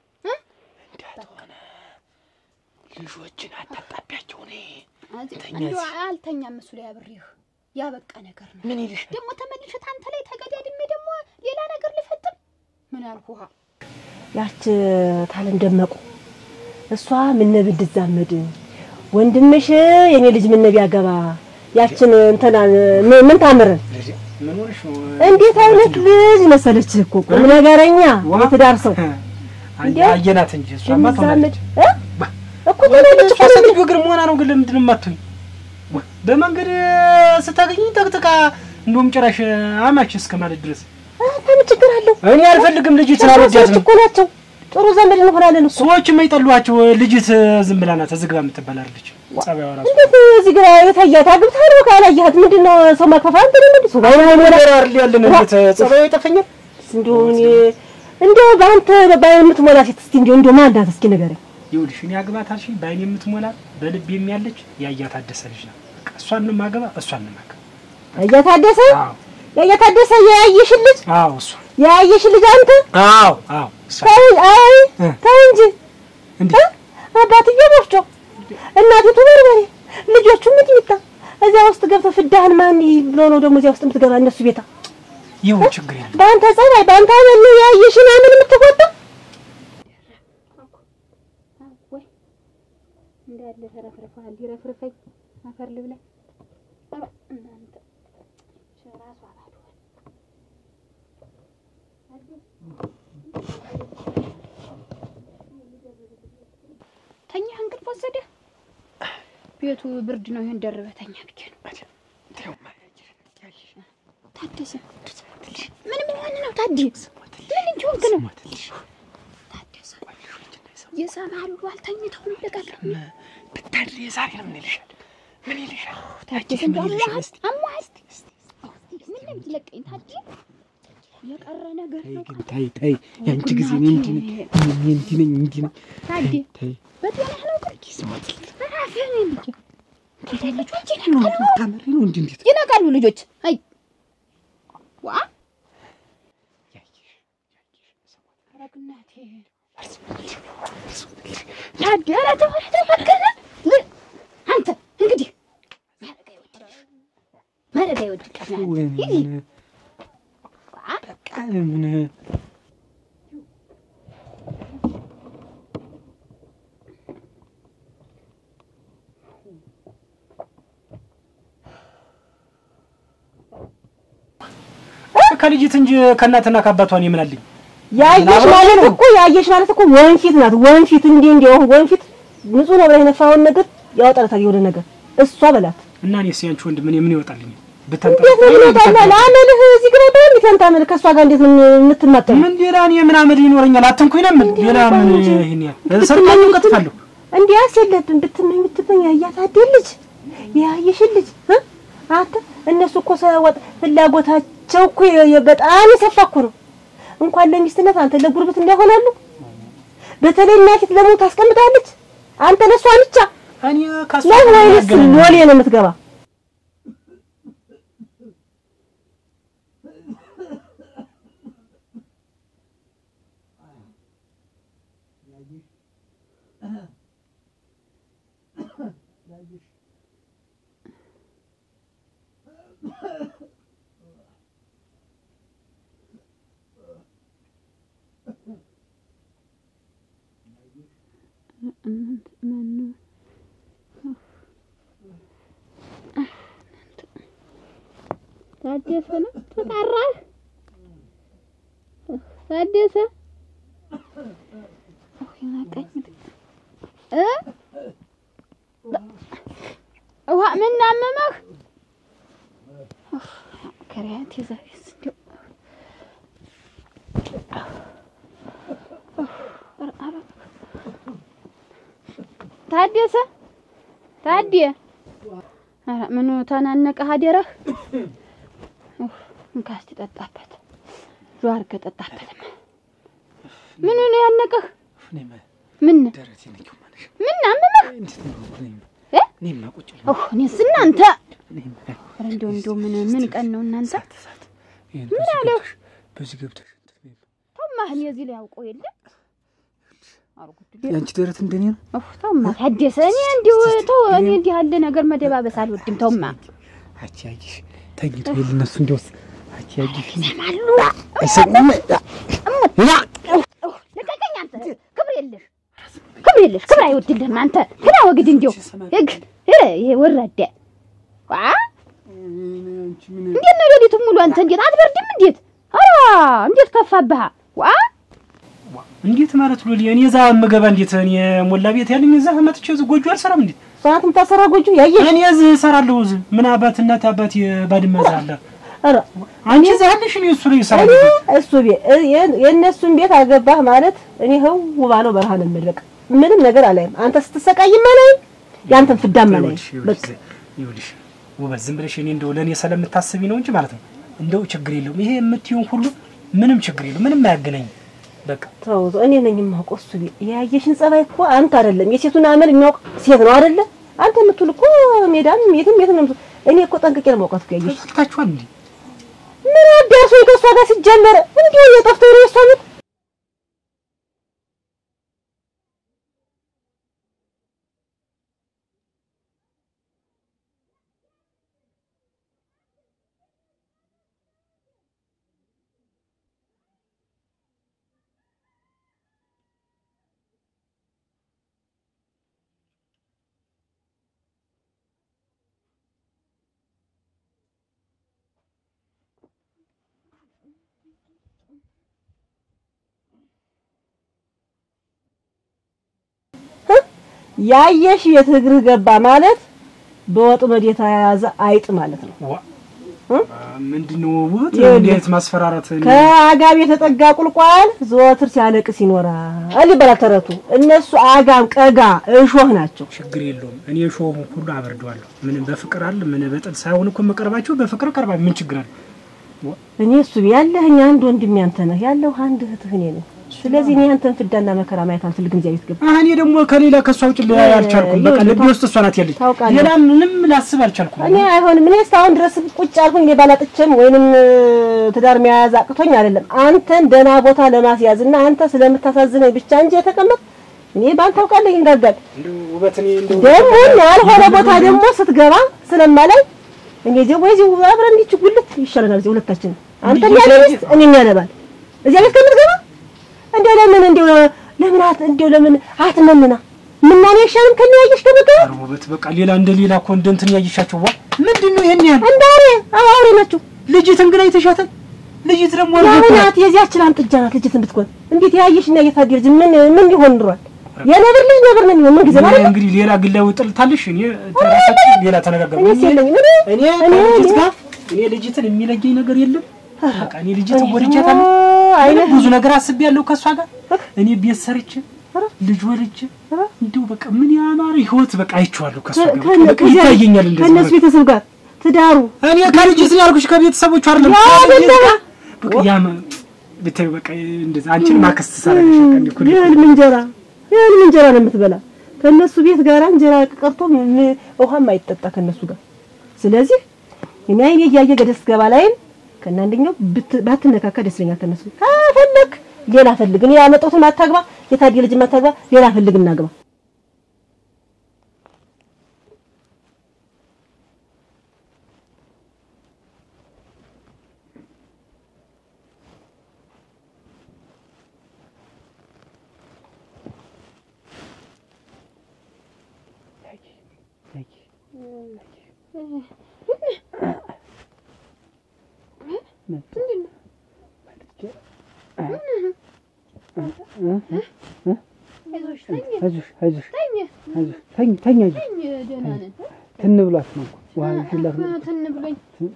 እንዳትሆነ ልጆችን አታጣቢያቸው። እኔ ተኛ እንዲያው እዚህ። አልተኛም እሱ ላይ አብሬህ ያበቃ ነገር ነው። ምን ይልሽ ደግሞ ተመልሸት አንተ ላይ ተገዳድሜ ደግሞ ሌላ ነገር ልፈጥም ምን አልኩህ? ያች ታለም ደመቁ እሷ ምነብ እንድዛመድ ወንድምሽ የኔ ልጅ ምነብ ያገባ ያችን እንትና ምን- ምን ታምርን ምን ሆነሽ ነው? እንዴት አይነት ልጅ መሰለች እኮ ቁም ነገረኛ የትዳር ሰው አየ- አየናት እንጂ እሷማ እንዛመድ ትሆናለች። እ? እኮ ትሆናለች እኮ ሴትዮ እግር መሆና ነው ግን ለምንድን ነው የማትሆኝ? በመንገድ ስታገኝ ጠቅጥቃ እንደውም ጭራሽ አማች እስከ ማለት ድረስ ምን ችግር አለው? እኔ አልፈልግም። ልጅት ሰዎች ስላልወዳት ነው እኮ ናቸው። ጥሩ ዘመድ እንሆናለን እኮ ሰዎች የማይጠሏቸው ልጅት ዝም ብላ ናት። ዝግባ የምትባል አይደለች። ጸባይዋ ራሱ እንዴት እዚህ ግራ የታያት አግብታ ነው ካላየሃት ምንድን ነው ሰው ማክፋፋ እንትን ምንድን ሰው ባይሆን አይሞላ ነገር አይደል ያለን እንዴት ጸባዩ ይጠፈኛል። እንደው እኔ እንደው በአንተ በባይን የምትሞላ ሴት እስቲ እንደው እንደው ማን ናት እስኪ ንገረኝ። ይኸውልሽ እኔ አግባት አልሽኝ በአይን የምትሞላ በልብ የሚያለች ያያ ታደሰ ልጅ ናት። በቃ እሷን ነው የማገባ እሷን ነው የማገባ። እያታደሰ አዎ እያታደሰ የያየሽን ልጅ አዎ እሷ የያየሽን ልጅ አንተ አዎ አዎ እሷ ተው አይ እ። ተው እንጂ እንዴ እ? አባትዬ ወፍጮ እናቲቱ በርበሬ ልጆቹ ሚጥሚጣ እዚያ ውስጥ ገብተህ ፍዳህን ማን ብሎ ነው ደግሞ እዚያ ውስጥ የምትገባ እነሱ ቤታ ይሁን ችግር የለም። በአንተ ጸባይ በአንተ አመል ነው የያየሽን አመል የምትቆጣ ወይ እንዳለ ተረፍርፈሃል። ይረፍርፈኝ አፈር ልብላ። ኧረ እናንተ ራሱ አባዶ ተኛህ? እንቅልፍ ወሰደህ? ቤቱ ብርድ ነው። ይሄን ደርበህ ተኛ ብዬ ነው። ታደሰ ምን ምን ሆነ ነው ታዲ? ምን እንዲሆንክ ነው ታደሰ? ይሰማሉ። አልተኝተውም። ልቀቅም ብታድሪ የዛሬ ነው ምን ይልሻል? ምን ይልሻል? ታደሰ እንደው አሟሃል አሟሃል። ምን ነው የምትለቀኝ ታዲ? የቀረ ነገር ተይ ነው ግን ተይ ተይ፣ የአንቺ ጊዜ እኔ እንዲህ ነኝ እኔ እንዲህ ነኝ እንዲህ ነኝ። ታዲ። ተይ በጤናህ ነው ግን ራስህን ልጅ ልጆች ነው ይነቃሉ ታመሪ ነው እንዲህ እንዴት ይነቃሉ ልጆች። አይ ዋ ኧረ በእናትህ ታዲ፣ ኧረ ተው ኧረ ተው እባክህ። ል- አንተ እንግዲህ ማረጋ ይወድልሽ ማረጋ ይወድልሽ ወይኔ ይሄ ምን ዋ በቃ ምን ከልጅት እንጂ ከእናትና ከአባቷን የምናልኝ ያየሽ ማለት እኮ ያየሽ ማለት እኮ ወንፊት ናት። ወንፊት እንዲህ እንዲህ አሁን ወንፊት ንጹህ ነው ብለህ የነፋኸውን ነገር ያወጣላታል የሆነ ነገር እሷ በላት እና እኔስ ያንቺ ወንድም እኔ ምን ይወጣልኝ? ብተንጠለጠል እንዴት ነው ይመጣል? አመልህ እዚህ ግባ ብለህ እንዴት አንተ አመልህ ከእሷ ጋር እንዴት ነው የምትማጠው? ምን ሌላ እኔ ምን አመል ይኖረኛል? አትንኩኝ ነው የምልህ። ሌላ ምን ይሄን ያህል ሰርቃለሁ፣ ቀጥፋለሁ። እንዲያስ የለብን ብትመኝ ብትመኝ ያያት አይደል ልጅ ያየሽን ልጅ እ? አንተ እነሱ እኮ ሰወጥ ፍላጎታቸው እኮ የ- የ- በጣም የሰፋ እኮ ነው። እንኳን ለሚስትነት አንተ ለጉርብት እንዳይሆናሉ። በተለይ እናቲት ለሞት ታስቀምጣለች። አንተ ለሷ ብቻ እኔ ከእሷ ነው ጋር ወይንስ ያገናኘኝ? ሎሌ ነው የምትገባ? ታደሰ ነው ተጣራህ? ታደሰ እ ውሃ ምን አመመህ? ከሪያት ይዘህስ እንደው ታደሰ ታዴ ኧረ ምኑ ተናነቀህ አደረህ? እንካ እስኪ ጠጣበት። ጆ አድርገህ ጠጣበትማ። ምኑ ነው ያነቀህ? እኔማ ምን ደረቴን ነኪው ማለት ነው። ምን አመመህ? እንዴት ነው እኔማ እ? እኔማ ቁጭ ብለህ ኦህ እኔስ እናንተ እኔማ ኧረ እንደው እንደው ምን ምን ቀን ነው እናንተ? እሳት እሳት ይሄን በዚህ ገብተሽ በዚህ ገብተሽ እንትን በይው። ተውማህ እኔ እዚህ ላይ አውቀው የለ አርጉት የአንቺ ደረት እንደኔ ነው። ኦህ ተውማ ታደሰ እኔ እንዲሁ ተው እኔ እንዲህ ያለ ነገር መደባበስ አልወድም። ተውማ አቺ አጂሽ ተኝቶ ይል እነሱ እንዲወስ አቺ አጂሽ ይሰማሉ። አይሰሙም። ኦህ ልቀቀኝ አንተ ክብር የለሽ ክብር የለሽ ክብር አይወድልህም አንተ ግና ወግድ እንዲሁ ህግ ኧረ ይሄ ወራዳ ዋ እንዴት ነው ሌሊቱን ሙሉ አንተ እንዴት አትበርድም? እንዴት ኧረ እንዴት ከፋብህ? ዋ እንዴት ማለት ሎሊ እኔ እዛ የምገባ እንዴት እኔ ሞላ ቤት ያለኝ እዛ መጥቼ እዚህ ጎጆ አልሰራም እንዴት ሰዓት የምታሰራ ጎጆ ያየሽ? እኔ እዚህ እሰራለሁ እዚህ ምን አባት እናት አባት ባድመ እዛ አለ ኧረ አንቺ እዛ ያለሽ እኔ እሱ ላይ እኔ እሰራለሁ እሱ ቤት እ- የ- የእነሱን ቤት አገባህ ማለት እኔ ህው ባለው በረሃ ነው የምልህ። በቃ ምንም ነገር አላይም። አንተ ስትሰቃይም አላይም፣ ያንተን ፍዳም አላይም። ይኸውልሽ በቃ ይኸውልሽ ይኸውልሽ ውበት ዝም ብለሽ እኔ እንደው ለእኔ ስለምታስቢ ነው እንጂ ማለት ነው እንደው ችግር የለውም ይሄ የምትይውን ሁሉ ምንም ችግር የለውም ምንም አያገናኝም በቃ ተው ተው፣ እኔ ነኝ የማውቀው። እሱ ቤት ያየሽን ጸባይ እኮ አንተ አይደለም የሴቱን አመል የሚያውቅ ሴት ነው አይደለ? አንተ የምትውል እኮ ሜዳም የትም የትም ነው የምትውል። እኔ እኮ ጠንቅቄ ነው የማውቃት እኮ ያየሽ ተሰርታችኋል እንዴ ምን አዳርሶ ከእሷ ጋር ሲጀመር እንዲሁ እየጠፍቶ ነው የእሷ ቤት ያየሽ ቤት እግርህ ገባ ማለት በወጥመድ የተያያዘ አይጥ ማለት ነው። ዋ እ? ምንድነው ውበት ይኸውልህ፣ እንዴት ማስፈራራት ከአጋም የተጠጋ ቁልቋል ዘወትር ሲያለቅስ ይኖራል ይባላል ተረቱ። እነሱ አጋም፣ ቀጋ፣ እሾህ ናቸው። ችግር የለውም እኔ ሾውን ሁሉ አበርደዋለሁ ምንም በፍቅር አለ ምን በጥል ሳይሆን እኮ የምቀርባቸው በፍቅር ቀርባ ምን ችግር አለ እኔ እሱ ያለህኝ አንድ ወንድሜ አንተ ነህ፣ ያለሁ አንድ እህትህ እኔ ነኝ። ስለዚህ እኔ አንተን ፍዳና መከራ ማየት አልፈልግም። እዚያ ቤት ገባ አህ እኔ ደግሞ ከሌላ ከሷ ውጭ ል- አልቻልኩም በቃ ይኸውልህ፣ ልቤ ውስጥ እሷ ናት ያለች ታውቃለህ። ሌላ ምንም ላስብ አልቻልኩም እኔ አይሆንም። እኔ እስካሁን ድረስ ቁጭ አልኩኝ። እኔ ባላጥቼም ወይንም እ፣ ትዳር መያዝ አቅቶኝ አይደለም አንተን ደህና ቦታ ለማስያዝ እና አንተ ስለምታሳዝነኝ ብቻ እንጂ የተቀመጥ እኔ ባንተ አውቃለሁ ይንጋጋል። እንደው ውበት እኔ እንደው ደግሞ ያልሆነ ቦታ ደግሞ ስትገባ ስለማላይ እኔ ደግሞ እዚህ አብረን እንዲች ጉልት ይሻለናል። እዚህ ሁለታችን አንተም ያለ ሚስት እኔም ያለባል እዚያ ቤት ከምትገባ እንደው ለምን እንደው ለምን አት እንደው ለምን አትመንና ምናኔ አይሻልም ከሚያየሽ ከመገባ ኧረ ውበት በቃ ሌላ እንደ ሌላ እኮ እንደ እንትን ያየሻቸው ዋ ምንድን ነው ይሄን ያህል እንደ አውሬ አዎ አውሬ ናቸው። ልጅት እንግዳ አይተሻታል ልጅት ደግሞ ያው አልገባም ናት የዚያችን አንጥጃ ናት ልጅትን ብትኮን እንዴት ያየሽና የታደርጅ ምን ምን ሊሆን ድሯል? የነብር ልጅ ነብር ነው የሚሆን ምን ጊዜ ማለት ነው። እንግዲህ ሌላ ግላዊ ጥልታለሽ እኔ ተራሳችን ሌላ ተነጋገሩ እኔስ የለኝም እኔ እኔ እኔ ከልጅት እኔ- ጋር እኔ ልጅትን የሚለየኝ ነገር የለም። በቃ እኔ ልጅትን ወድጃታለሁ። አይነት ብዙ ነገር አስቤያለሁ ከእሷ ጋር እኔ ቤት ሰርቼ ልጅ ወልጄ እንዲሁ በቃ ምን ያማረ ህይወት በቃ አይቼዋለሁ ከእሷ ጋር በቃ- በቃ ይታየኛል እንደዚህ ከእነሱ በቃ። ቤተሰብ ጋር ትዳሩ እኔ ከልጅት ነው ያልኩሽ ከቤተሰቦቹ አይደለም ያ ከልጅት አይደለም። ጋር በቃ ያም ብታይ በቃ እንደዛ አንቺን ማከስት ሳረግሽ በቃ እንዲህ እኮ ነው። የህልም እንጀራ የህልም እንጀራ ነው የምትበላ። ከእነሱ ቤት ጋር እንጀራ ቀርቶ ም- ውሃም አይጠጣ ከእነሱ ጋር። ስለዚህ እኔ አይኔ እያየ ገደስ ገባ ላይም ከእናንደኛው ብት- ባትነካካ ደስ ይለኛል። ከእነሱ ከፈለክ ሌላ ፈልግ። እኔ ያመጣሁትን አታግባ፣ የታዲያ ልጅ አታግባ፣ ሌላ ፈልግ እናግባ። አይዞሽ ተኝ አይዞሽ አይዞሽ ተኝ አይዞሽ ተኝ ተኝ አይዞሽ ተኝ ደህና ነን። ትን ብሏት ነው እኮ ውሃ ይዤላት ነው ትን ብሎኝ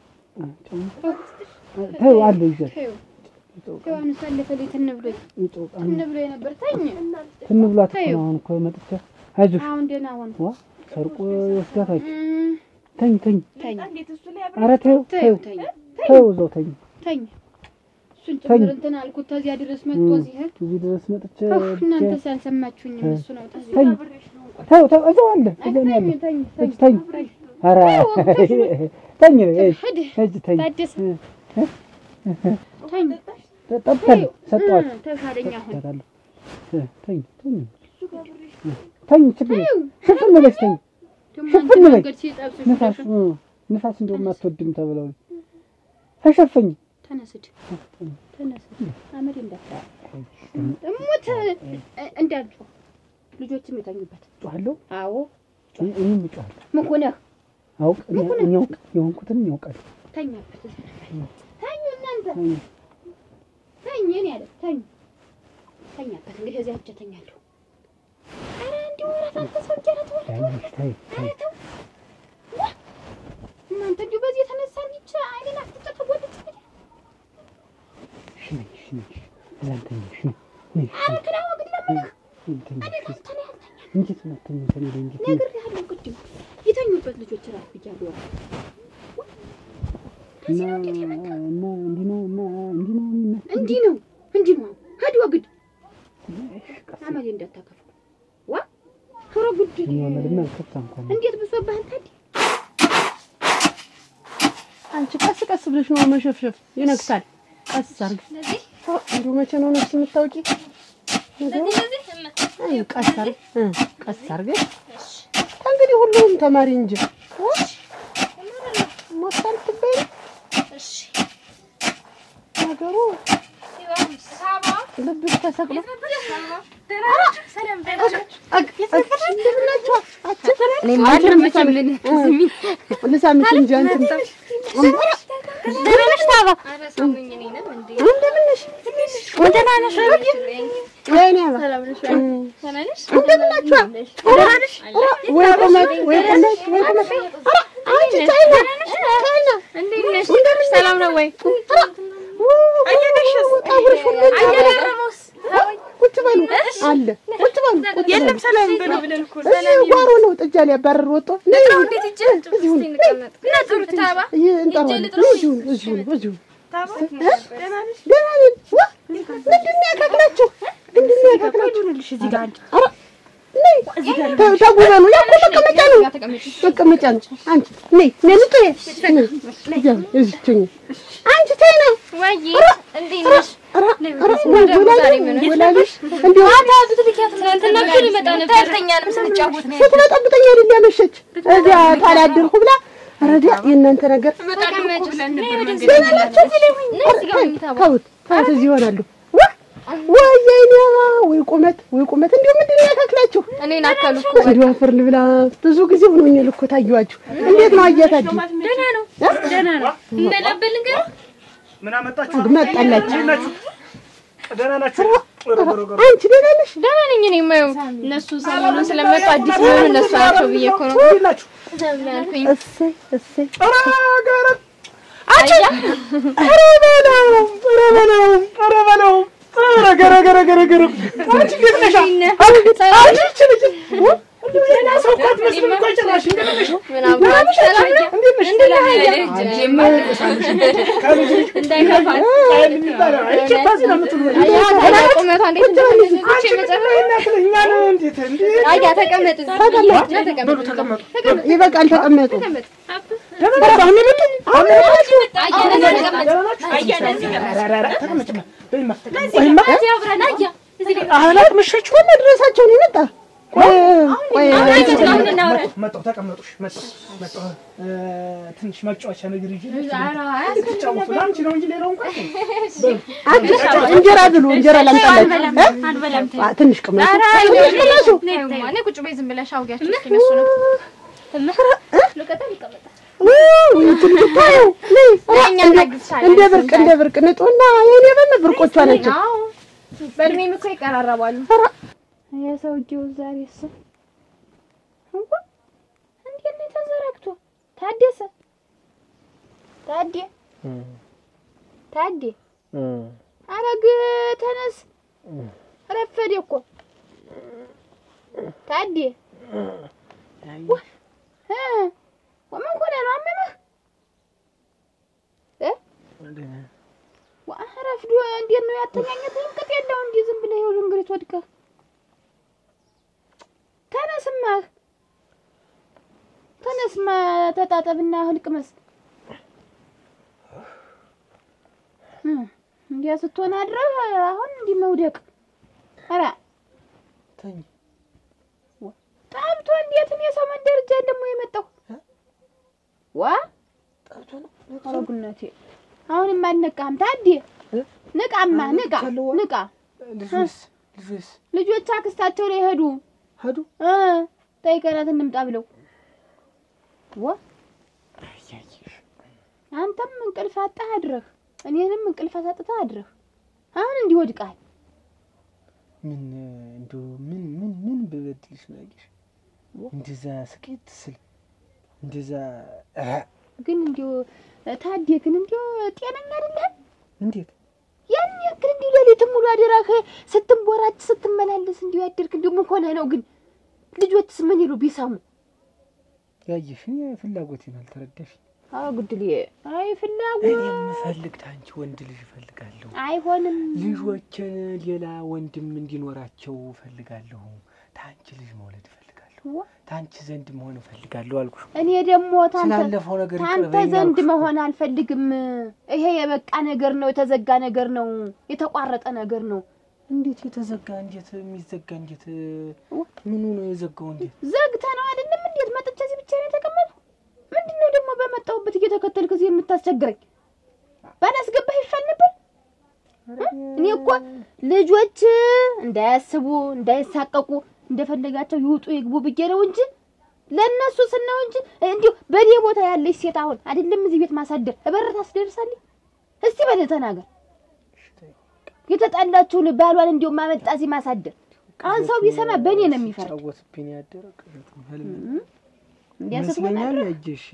ተይው አለ ይዤት ተይው ተይው ሳለፈልኝ ትን ብሎኝ ይጦቃ ትን ብሎኝ ነበር። ተኝ ትን ብሏት እኮ ነው አሁን እኮ መጥቼ አይዞሽ አሁን ደህና ሆነ። ዋ ሰርቆ ይወስዳታል እም፣ ተኝ ተኝ ተኝ ኧረ ተይው ተይው ተይው ተኝ ተይው እዛው ተኝ ተኝ እሱን ተኝ። ጭምር እንትን አልኩት። ተዚያ ድረስ መጥቶ እም፣ እዚህ እዚህ ድረስ መጥቼ እህ፣ እናንተ ሳልሰማችሁኝም እሱ ነው ተዚህ ተኝ ተይው ተይው እዛው አለ እዛው ነው ያለ ተኝ እጅ ተኝ ኧረ ተኝ እጅ ሂድ እጅ ተኝ ታደሰ ተኝ ጠብተን ሰጠዋት እህ፣ ተሻለኝ አሁን ሰጣለሁ ተኝ ተኝ ተኝ ችግር የለም። ሽፍን ብለሽ ተኝ ደግሞ ሽፍን አንተ በይ። መንገድ ሲጠብስሽ ንፋስ እ፣ ንፋስ እንደውም አትወድም ተብለው ተሸፈኝ ተነስድ ተነስድ አመድ እንዳታ እሙት እንዳልጮህ ልጆችም የተኙበት ጮኋለሁ አዎ እኔ- እኔም እጮኋለሁ ምን ሆነህ አውቅ እኔ እኔ አውቅ የሆንኩትን ያውቃል ተኛበት ተኙ እናንተ ተኝ እኔ ያለ ተኝ ተኛበት እንግዲህ እዚያ እጀ ተኛለሁ ኧረ እንዲሁ ወራት አንተ ሰው እጀ ኧረ ተው ያይሽ ታይ ታይ ኧረ ተው ዋ! እናንተ እንዲሁ በዚህ የተነሳ እንዲች አይኔን አፍጥጬ ተጎድቼ እሺ ነኝ እሺ ነኝ እዛን ተኝ እሺ ነኝ ነኝ ኧረ ክላዋ ግን ለምነህ ተኝ እኔ ካንተ ነው ያልተኛ እንዴት ነው ተኝ ተኝ ላይ እንዴት ነው ነግሬሃለሁ ቅድም የተኙበት ልጆች እራት ብያለሁ እና እና እንዲህ ነው እና እንዲህ ነው እና እንዲህ ነው እንዲህ ነው ሂድ ወግድ አመሌ እንዳታከፉ ዋ ቶሎ ጉድ እኛ መልማ አልከፋ እንኳን እንዴት ብሶብህ አንተ እንዲህ አንቺ ቀስ ቀስ ብለሽ ነው መሸፍሸፍ ይነግሳል። ቀስ አርግ። እንዲሁ መቼ ነው ነፍስ የምታውቂ? ነገሩ አይ ቀስ አርግ እ ቀስ አርገሽ እንግዲህ ሁሉም ተማሪ እንጂ ሞታል ትበይ ነገሩ ልብሽ ተሰቅሎ ልሳምሽ እንጂ አንቺ እንደምንሽ ታባ እንደምንሽ ደህና ነሽ ወይኔ አባ እንደምናችሁ ወይ ቁመት ወይ ቁመት ወይ ቁመት ኧረ አንቺ ቻይና ቻይና እንደምንሽ ሰላም ነው ወይ ጠጉርሽ ሁሉ ቁጭ በሉ አለ ቁጭ በሉ ቁጭ የለም ሰላም ብለው ብለን እኮ እዚህ ጓሮ ነው ጥጃ ሊያባርር ወጥቶ ነይ እዚሁ ነይ ይህ እንጠራዋለን እዚሁ እዚሁ እዚሁ ደህና ነን ዋ ምንድን ነው ያካክላችሁ ምንድን ነው ያካክላችሁ ኧረ ነይ ተ- ተጉበኑ ያ እኮ መቀመጫ ነው መቀመጫ ነው አንቺ ነይ ነይ ልጡ ነይ እዚያ እዚች ነይ አንቺ ተይ ነው ኧረ ኧረ ወላጅ ወላጅ እንዲሁ ስትመጠብጠኝ አይደል ያመሸች እዚያ ታላደርኩ ብላ ኧረ እዚያ የእናንተ ነገር ደህና ናቸው ተውት ተውት እዚህ ይሆናሉ ዋ ወይ የእኔ አባ ወይ ቁመት ወይ ቁመት እንዲሁ ምንድን ነው ያካክላችሁ እኔን አካሉ እኮ እንዲሁ አፈር ልብላ ብዙ ጊዜ ሆኖኛል እኮ ታየኋችሁ እንዴት ነው አያታችሁ ምን አመጣችሁ? መጣላችሁ እንዴት ናችሁ? ደህና ናችሁ? ኧረ ኧረ ኧረ አንቺ ደህና ነሽ ደህና ነኝ። እኔ የማየው እነሱ ሰሞኑን ስለመጡ አዲስ የሆኑ እነሱ ናቸው ብዬ እኮ ነው እንዴት ናችሁ? ያልኩኝ። እሰይ እሰይ ኧረ ኧረ ይበቃል። ተቀመጡ። አህላት መሸች ሆነ መድረሳቸውን ይመጣ ቆይ ቆይ መጣሁ። ተቀመጡ። እሺ፣ መጣሁ መጣሁ። እ፣ ትንሽ መጫወቻ ነገር ይዤ ትጫወቱ አንቺ ነው እንጂ ሌላው እንኳን እንጀራ ብሉ። እንጀራ ላምጣላችሁ። አ፣ ትንሽ ቅመሱ። ትንሽ ቅመሱ። ቁጭ በይ ዝም ብለሽ አውጊያቸው እስኪ እነሱ ነው ውይ ትንሽ ታየው። ነይ። እኛ እናግዝሻለን። እንደ ብርቅ እንደ ብርቅ ንጡና የኔ በነ ብርቆቿ ናቸው። አዎ በእድሜም እኮ ይቀራረባሉ። የሰውዬው ዛሬ እሱ እንዴት ነው ተዘረግቶ ታደሰ ታዴ ታዴ አረግ ተነስ፣ ረፈደ እኮ ታዴ ዋ እ ምን ሆነህ ነው? አመመህ እ ዋ ረፍዶ እንዴት ነው ያተኛኘት? እንቅጥ የለው እንዲህ ዝም ብለህ ይኸውልህ እንግዲህ ወድቀህ ተነስማ ተነስማ ተጣጠብና ህልቅመስ እ እንዲያ ስትሆን አድረህ አሁን እንዲህ መውደቅ ኧረ ተኝ ጠብቶ እንዴት እኔ ሰው መንደር እጃ ደግሞ የመጣው ዋ ጠርቶ ነው ኧረ ጉነቴ አሁንም አልነቃህም ታዴ ንቃማ ንቃ ንቃ ልጁስ ልጁስ ልጆች አክስታቸው ላይ ሄዱ ሄዱ እ ጠይቀናት እንምጣ ብለው ዋ አያየሽ አንተም እንቅልፍ አጣህ አድረህ እኔንም እንቅልፍ አሳጥተህ አድረህ አሁን እንዲህ ወድቀሃል ምን እንደው ምን ምን ምን ብበድልሽ ነው ያየሽ እንደዛ ስቄት ስል እንደዛ እ ግን እንዲሁ ታዴ ግን እንዲሁ ጤነኛ አይደለህም እንዴት ያን ያክል እንዲሁ ሌሊትም ሙሉ አደራህ ስትንቦራጭ ስትመላለስ እንዲሁ ያደርክ እንዲሁ ምን ሆነህ ነው ግን ልጆችስ ምን ይሉ ቢሰሙ ያየሽ እኔ ፍላጎቴን አልተረዳሽ አዎ ጉድሌ አይ ፍላጎት እኔ የምፈልግ ታንቺ ወንድ ልጅ እፈልጋለሁ አይሆንም ልጆችን ሌላ ወንድም እንዲኖራቸው እፈልጋለሁ ታንቺ ልጅ መውለድ እፈልጋለሁ ታንቺ ዘንድ መሆን እፈልጋለሁ አልኩሽ እኔ ደግሞ ታንተ ስላለፈው ነገር ይቅር ታንተ በይኝ ዘንድ አልኩሽ እኮ። መሆን አልፈልግም። ይሄ የበቃ ነገር ነው፣ የተዘጋ ነገር ነው፣ የተቋረጠ ነገር ነው። እንዴት የተዘጋ እንዴት የሚዘጋ እንዴት ምኑ ነው የዘጋው እንዴት ዘግተ ነው አይደለም? እንዴት መጥቼ እዚህ ብቻ ነው የተቀመጡ? ምንድን ነው ደግሞ በመጣሁበት እየተከተልክ እዚህ የምታስቸግረኝ? ባላስገባህ ይሻል ነበር። እኔ እኮ ልጆች እንዳያስቡ እንዳይሳቀቁ እንደፈለጋቸው ይውጡ ይግቡ ብዬ ነው እንጂ ለእነሱ ስነው እንጂ እንዲሁ በኔ ቦታ ያለች ሴት አሁን አይደለም እዚህ ቤት ማሳደር እበር ታስደርሳለች። እስቲ በል ተናገር። የተጣላችውን ባሏን እንዲሁ ማመጣ እዚህ ማሳደር አሁን ሰው ቢሰማ በእኔ ነው የሚፈርድ። ሲጫወትብኝ ያደረ ቅዠት ነው ህልም እንዲያ ስትሆን ይመስለኛል አድረህ ያየሽ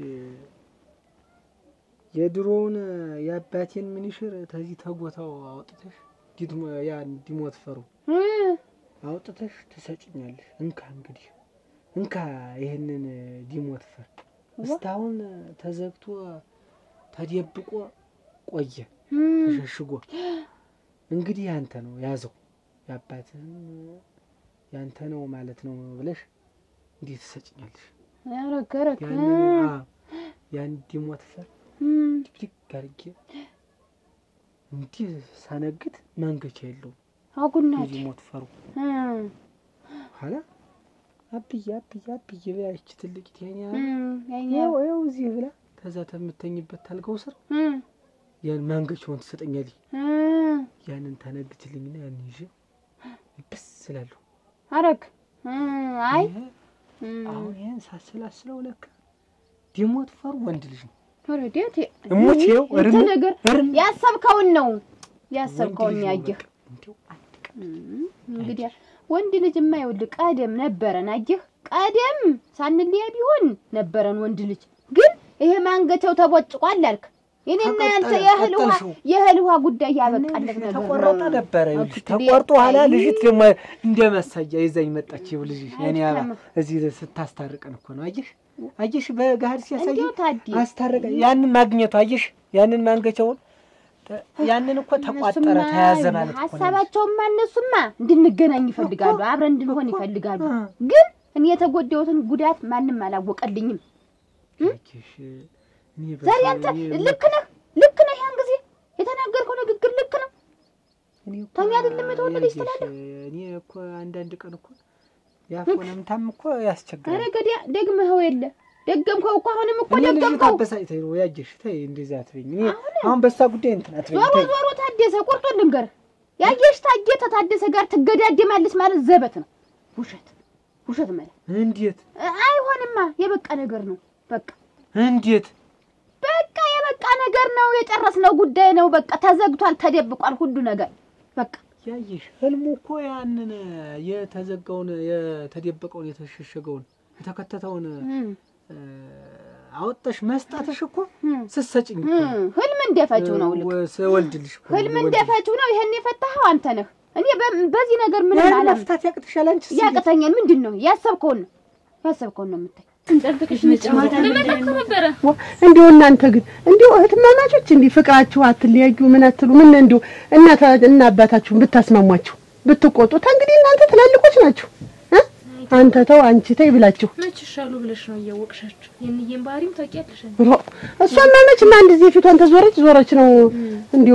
የድሮውን የአባቴን ምንሽር ተዚህ ተጎታው አውጥተሽ ዲድሞ- ያ እንዲሞት ፈሩ እ አውጥተሽ ትሰጭኛለሽ። እንካ እንግዲህ እንካ ይህንን ዲሞት ፈር እስካሁን ተዘግቶ ተደብቆ ቆየ እ ተሸሽጎ። እንግዲህ ያንተ ነው ያዘው፣ የአባትህን ያንተ ነው ማለት ነው ብለሽ እንዲህ ትሰጭኛለሽ። ያረገረክ ያንን አዎ፣ ያን ዲሞት ፈር ድብድግ አድርጌ እንዲህ ሳነግት መንገቻ የለውም አጉናት የዲሞት ፈሩ ኋላ አብዬ አብዬ አብዬ ብላ ይቺ ትልቅ ቴኛ ያው ያው እዚህ ብላ ከዛ ተምተኝበት ታልገው ስር ያን ማንገቻውን ትሰጠኛለች። ያንን ታነግችልኝና ያን ይዤ ብስ ስላለሁ አረግ አይ ይሄ አሁን ይህን ሳስላስለው ለካ ዲሞት ፈሩ ወንድ ልጅ ነው። ወረዴት እሙች ይኸው እርም ነገር እርም ያሰብከውን ነው ያሰብከውን ወንድ ልጅ ነው ያየህ። በቃ። እንዲያው አንድ ቀን እንግዲህ ወንድ ልጅ የማይወልድ ቀደም ነበረን። አየህ ቀደም ሳንለያ ቢሆን ነበረን ወንድ ልጅ። ግን ይሄ ማንገቻው ተቦጭቋል አልክ። የኔና ያንተ ተቀጠለ፣ የእህል ውሃ ቀጠልሽው። የእህል ውሃ ጉዳይ ያበቃለት ነገር ተቆረጠ ነው። ነበረ ይኸውልሽ። እንግዲህ ተቆርጦ ኋላ አይ፣ ልጅት ደግሞ እንደ መሳያ ይዛኝ መጣች። ይኸው ልጅሽ የኔ አባ እዚህ ስታስታርቀን እኮ ነው። አየሽ አየሽ፣ በገሃድ ሲያሳይ እንዲያው ታዲ አስታረቀ። ያንን ማግኘቱ አየሽ፣ ያንን ማንገቻውን ተ- ያንን እኮ ተቋጠረ እነሱማ ተያዘ ማለት እኮ ነው። ሀሳባቸውማ እነሱማ እንድንገናኝ ይፈልጋሉ፣ አብረን እንድንሆን ይፈልጋሉ። ግን እኔ የተጎዳሁትን ጉዳት ማንም አላወቀልኝም። አየሽ፣ እኔ ዛሬ በሰው- አንተ እኔ- ልክ ነህ፣ ልክ ነህ። ያን ጊዜ የተናገርከው ንግግር ልክ ነው። እኔ እኮ ተሚ አይደለም የተወለደች ያየሽ፣ ትላለህ? እኔ እኮ አንዳንድ ቀን እኮ ያፎነምታም እኮ ያስቸግራል። ኧረ ገዲያ ደግመኸው የለ ደገምከው እኮ አሁንም እኮ እኔ ልጅ ደገምከው። ታበሳጭተኝ ነው ያየሽ። ተይ እንደዚህ አትበኝ። እኔ አሁን በሳ ጉዳይ እንትን አትበኝ። ዞሮ ተይ ዞሮ ታደሰ ቁርጦ ልንገርህ፣ ያየሽ ታየ ተታደሰ ጋር ትገዳደማለች ማለት ዘበት ነው። ውሸት ውሸት ማለት እንዴት አይሆንማ። የበቃ ነገር ነው። በቃ እንዴት በቃ የበቃ ነገር ነው። የጨረስነው ጉዳይ ነው። በቃ ተዘግቷል፣ ተደብቋል ሁሉ ነገር በቃ ያየሽ ህልሙ እኮ ያንን የተዘጋውን የተደበቀውን የተሸሸገውን የተከተተውን እ፣ አወጣሽ መስጣትሽ እኮ ስትሰጭኝ እኮ ነው። ህም፣ ህልም እንደፈችው ነው። ልክ ወ- ስወልድልሽ እኮ ነው ህልም የወለድልሽ። እንደፈችው ነው። ይሄን የፈታኸው አንተ ነህ። እኔ በ- በዚህ ነገር ምን ያን አላም መፍታት ያቅትሻል አንቺ ስ- ያቅተኛል። ምንድን ነው ያሰብከውን ነው ያሰብከውን ነው የምታይ ዋ፣ እንዲሁ እናንተ ግን እንዲሁ እህትማማቾች እንዲህ ፍቅራችሁ አትለያዩ ምን አትሉ ምን እንዲሁ እናታ እና አባታችሁን ብታስማሟችሁ ብትቆጡ እንግዲህ እናንተ ትላልቆች ናችሁ እ? አንተ ተው አንቺ ተይ ብላችሁ መች ይሻሉ ብለሽ ነው እያወቅሻቸው የእንዬን ባህሪም ታውቂያለሽ። ሮ እሷማ መቼም አንድ ጊዜ ፊቷን ተዞረች ዞረች ነው እንዲሁ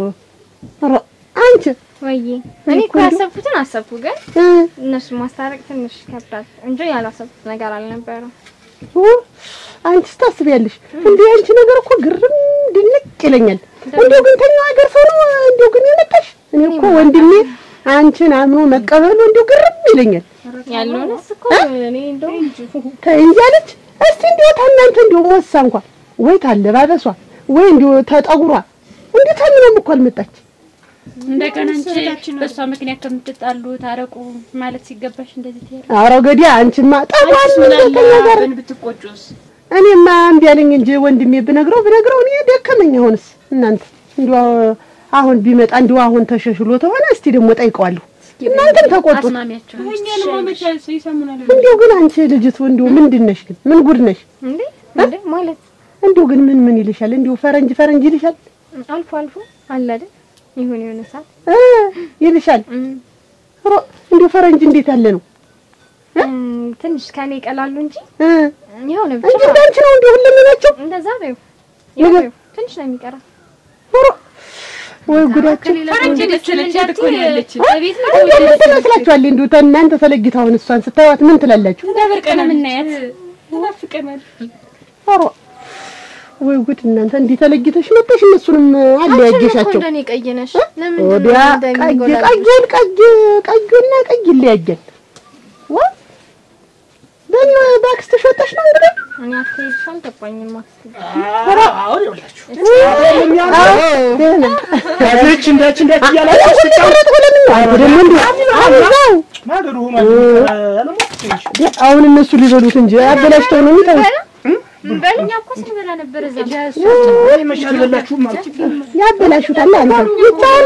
ሮ አንቺ ወይዬ እኔ እኮ ያሰብኩትን አሰብኩ፣ ግን እ፣ እነሱን ማስታረቅ ትንሽ ይከብዳል እንጂ ያላሰብኩት ነገር አልነበረም። ኦ፣ አንቺስ ታስቢያለሽ እንዲሁ አንቺ ነገር እኮ ግርም ድንቅ ይለኛል። እንዲሁ ግን ተኛው ሀገር ሰው ነው እንዲሁ ግን የመጣሽ እኔ እኮ ወንድሜ አንቺን አምኖ መቀበሉ እንዲሁ ግርም ይለኛል። ያለውንስ እኮ እኔ እንደው ተይ እንጂ አለች። እስቲ እንዲሁ ታናንተ እንዲሁ ወሳ እንኳን ወይ ታለባበሷ ወይ እንዲሁ ተጠጉሯ እንዲሁ ታምኖም እኮ አልመጣች። እንደገና አንቺ በእሷ ምክንያት ከምትጣሉ ታረቁ ማለት ሲገባሽ እንደዚህ ትያለሽ። ኧረ ገዲያ አንቺማ ጠባል ምን አለ ከኛ ጋር አብረን ብትቆጩስ? እኔማ እምቢ አለኝ እንጂ ወንድሜ ብነግረው ብነግረው እኔ ደከመኝ። አሁንስ እናንተ እንዲሁ አሁን ቢመጣ እንዲሁ አሁን ተሸሽሎ ተሆነ እስቲ ደግሞ ጠይቀዋለሁ። እናንተም ተቆጡት። አስማሚያቸው እኛን ማመቻ ይሰሙናል። እንዲሁ ግን አንቺ ልጅቱ እንዲሁ ምንድን ነሽ ግን ምን ጉድ ነሽ? እንዴ እንዴ ማለት እንዲሁ ግን ምን ምን ይልሻል? እንዲሁ ፈረንጅ ፈረንጅ ይልሻል አልፎ አልፎ አለ አይደል ይሁን የሆነ ሰዓት እ ይልሻል። እም፣ ሮ እንዲሁ ፈረንጅ እንዴት ያለ ነው እም፣ ትንሽ ከኔ ይቀላሉ እንጂ እ የሆነ እንጂ ብቻ እንዳንቺ ነው እንዲሁ ሁለመናቸው እንደዛ በይው ነገር- ይኸው ትንሽ ነው የሚቀራ ሮ ወይ ጉዳችን ፈረንጅ ደስለቻት እኮ ነው ያለች። በቤት ነው እንዲሁ ምን ትመስላችኋል? እንዲሁ እናንተ ተለይታ አሁን እሷን ስታዩት ምን ትላላችሁ? እንደብርቅ ነው የምናያት። ይናፍቀናል። ኧረ ወይ ጉድ እናንተ እንዲህ ተለይተሽ መጣሽ፣ እነሱንም አለያየሻቸው። እንደኔ ቀይ ነሽ ለምን ወዲያ ቀይ ቀዩን ቀይ ቀዩና ቀይ ይለያያል። ዋ በእኔ በአክስትሽ ወጣሽ ነው እንግዲህ እኔ አትሄድሽ አልገባኝም አክስቴ አሁን ይኸውላችሁ ደህና ያለች እንዳች እንዳች እያላችሁ ስትጫወት ለምን ነው አንተ ደግሞ እንዲሁ አብዛው ማደሩ ሆኗል። ያለሞት ትንሽ አሁን እነሱ ሊበሉት እንጂ አበላሽተው ነው የሚተውት። በልኛ እኮ ስንበላ ነበር እዛ ወይ መቼ አልበላችሁም ማለት ያበላሹታል። አንተ ይቻል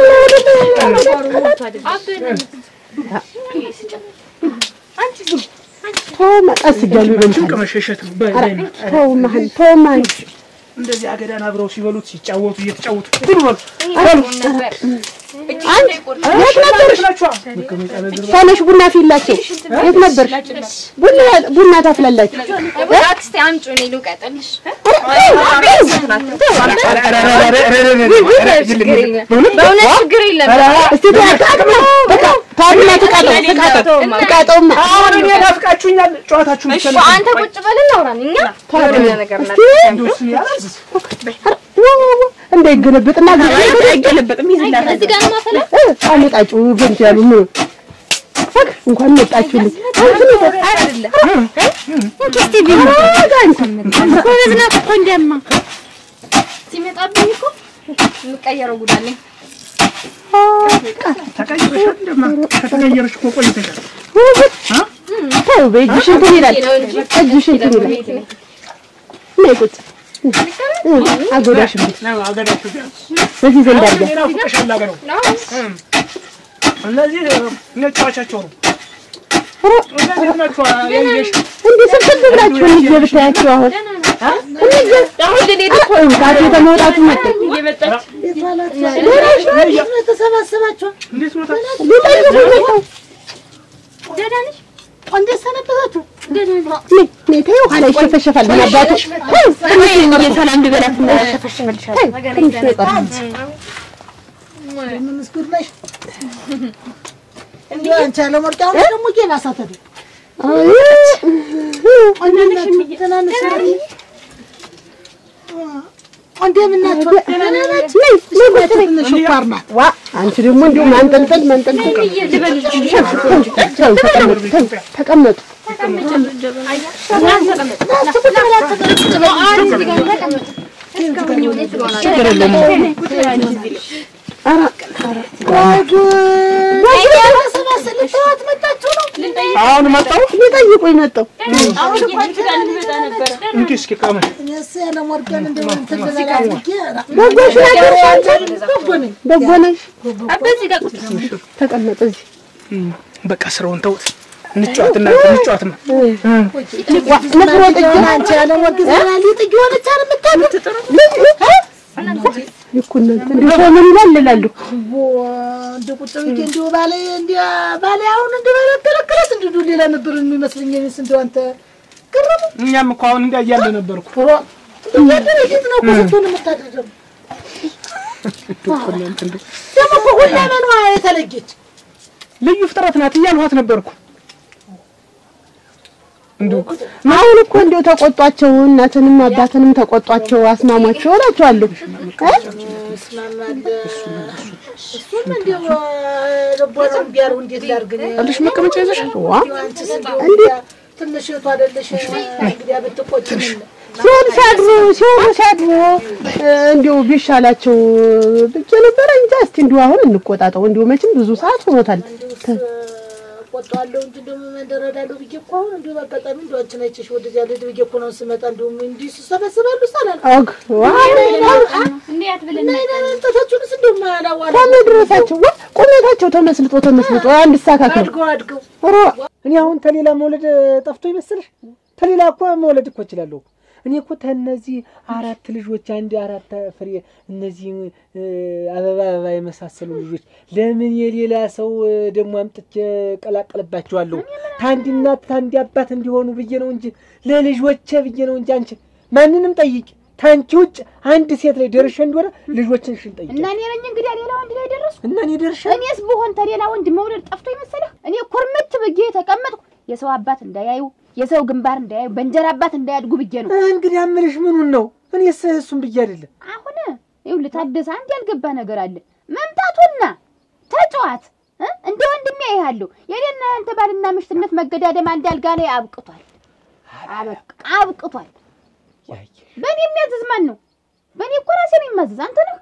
ተው ቀስ እያሉ ጭንቅ ይበሉታል። መሸሸት ነው። በይ በይ ነው። ተው መሀል ተው መሀል እንደዚህ አገዳን አብረው ሲበሉት ሲጫወቱ እየተጫወቱ ብሉ በሉ ነበር አንድ የት ነበርሽ? ናችኋ ተነሽ ቡና ፊላቸው። የት ነበርሽ? ቡና ቡና ታፍላላችሁ። አክስቴ አምጪው እኔ ልውቀጥልሽ በእውነት ችግር የለም እስቲ ተቃጥማ ታዲያ ትቃጠው ትቃጠው ትቃጠውማ አሁን እኔ ናፍቃችሁኛል። ጨዋታችሁን ብቻ እሺ አንተ ቁጭ በልና አውራን እኛ የሆነ ነገር እስቲ እንደው እሱን ያላዝዝ እንዳይገለበጥና አይገለበጥም ይዝላል። እዚህ ጋር ነው ማፈላ አመጣጩ ገንት ያሉ ምን ፈክ እንኳን መጣችሁልኝ። አንቺ ነው አይደለም ጎበዝ ናት እኮ እንደማ ሲመጣብኝ እኮ የምቀየረው ጉዳለኝ ተቀይረሻል። እንደማ ከተቀየረሽ እኮ ቆይተሻል። ተው በእጅሽ እንትን ይላል። እጅሽ እንትን ይላል። ነይ ቁጭ አጎዳሽ እንዴ ነው አገዳችሁ ቢያንስ በዚህ ዘንድ አድርጋ ሌላ ፍቅሻል አገረው እነዚህ ነጫዋቻቸው ነው እነዚህ ናቸው ያየሽ እንዴ ስብስብ ብላችሁ እንጂ ብታያችሁ አሁን አሁን እኔ ልኮ ታች የተመውጣቱ መጣ እየመጣች ተሰባሰባችሁ እንዴት ነው ሊጠይቁ መጣው ደህና ነሽ? እንዴት ሰነበታችሁ? ነይ ተይው ኋላ ይሸፈሸፋል ምን አባቱ ትንሽ ሰላም እንድበላት እና ትንሽ ነው የቀረው ምስጉድ ነሽ? እንዲሁ አንቺ አለመርጫ አሁን ደግሞ እየባሳተ ነው። ትናንሽ እንደምን ናችሁ? ደህና ናችሁ? ትንሽ ስኳር ናት። ዋ አንቺ ደግሞ እንዲሁ ማንጠልጠል ማንጠልጠል ተቀመጡ አሁን መጣው ሊጠይቁኝ መጣው አሁን አንቺ ጋር ልመጣ ነበረ። እንኪ እስኪ ቀመን እኔስ ያለመርጫን እንደው እንትን ልበላ አድርጌ በጎሽ ናቸው በጎ ነኝ። በጎ ነሽ በዚህ ጋር ቁጭ ተቀመጡ እዚህ በቃ ስራውን ተውት እንጫወትና እንጫወትማ ንፍሮ ጥጅ አንቺ ያለመርቅ ዘና ሊጥ እየሆነች አይደል የምታድር? ይኩነት እንዲሁ ሰው ምን ይላል እላለሁ እንደ ቁጭ ብዬ እንዲሁ ባለ እንዲያ ባለ አሁን እንደ ባለ ተለከለስ እንዲሁ ሌላ ነበር የሚመስለኝ። እኔስ እንደው አንተ ገረሙ እኛም እኮ አሁን እንዳያለ ነበርኩ እያደረ ጌት ነው እኮ ስትሆን የምታደርገው ደግሞ እኮ ሁለመኗ የተለየች ልዩ ፍጥረት ናት እያልኋት ነበርኩ እንዲሁ አሁን እኮ እንዲሁ ተቆጧቸው እናትንም አባትንም ተቆጧቸው አስማሟቸው እላቸዋለሁ እስማማለ እሱም እንዲሁ ልቦናውን ቢያሩ እንዴት ላድርግ እኔ? አለሽ መቀመጫ ይዘሽ ዋ አንቺስ እንዲሁ እንዲያ ትንሽ እህቱ አይደለሽ እንግዲያ ብትቆጭ ምን ሲሆን ሲያድሩ ሲሆኑ ሲያድሩ እንዲሁ ቢሻላቸው ብቻ ነበረ እንጂ እስቲ እንዲሁ አሁን እንቆጣጠው እንዲሁ መቼም ብዙ ሰዓት ሆኖታል ቆጣዋለሁ እንጂ እንደውም መንደረዳለሁ ብዬ እኮ አሁን እንዲሁ በአጋጣሚ እንዲሁ አንቺን አይቼሽ ወደዚያ ልሂድ ብዬ እኮ ነው ስመጣ እንዲሁም እንዲህ ሲሰበስባሉ ሳላል ኦግ ዋ እንዴት ብለን እናንተታችሁንስ እንደውም አላዋላ ከመድረሳቸው ዋ ቁመታቸው ተመስልጦ ተመስልጦ አንድ ሳካከል አድገው አድገው ሮ እኔ አሁን ተሌላ መውለድ ጠፍቶ ይመስልሽ? ተሌላ እኮ መውለድ እኮ እችላለሁ። እኔ እኮ ተነዚህ አራት ልጆች አንድ አራት ፍሬ እነዚህ እ፣ አበባ አበባ የመሳሰሉ ልጆች ለምን የሌላ ሰው እ፣ ደግሞ አምጥቼ ቀላቀልባቸዋለሁ? ታንዲ እናት ታንዲ አባት እንዲሆኑ ብዬ ነው እንጂ ለልጆቼ ብዬ ነው እንጂ አንቺ ማንንም ጠይቂ ታንቺ ውጭ አንድ ሴት ላይ ደርሼ እንደሆነ ልጆችን ሽን ጠይቂ እና እኔ ነኝ እንግዲህ ሌላ ወንድ ላይ ደረስኩ። እና እኔ ደርሼ እኔስ ብሆን ተሌላ ወንድ መውለድ ጠፍቶ ይመሰለህ? እኔ ኩርምት ብዬ የተቀመጥኩ የሰው አባት እንዳያዩ የሰው ግንባር እንዳያዩ በእንጀራ አባት እንዳያድጉ ብዬ ነው። እንግዲህ አምልሽ ምኑን ነው? እኔስ እሱን ብዬ አይደለም አሁን ይኸውልህ ታደሰ አንድ ያልገባ ነገር አለ። መምጣቱና ተጫዋት እ? እንደ ወንድሜ ያይሃለሁ የኔና ያንተ ባልና ምሽትነት መገዳደም አንድ አልጋ ላይ አብቅቷል። አበቅ አብቅቷል። ያየ በእኔ የሚያዝዝ ማን ነው? በእኔ እኮ ራሴ ነው የማዝዝ። አንተ ነህ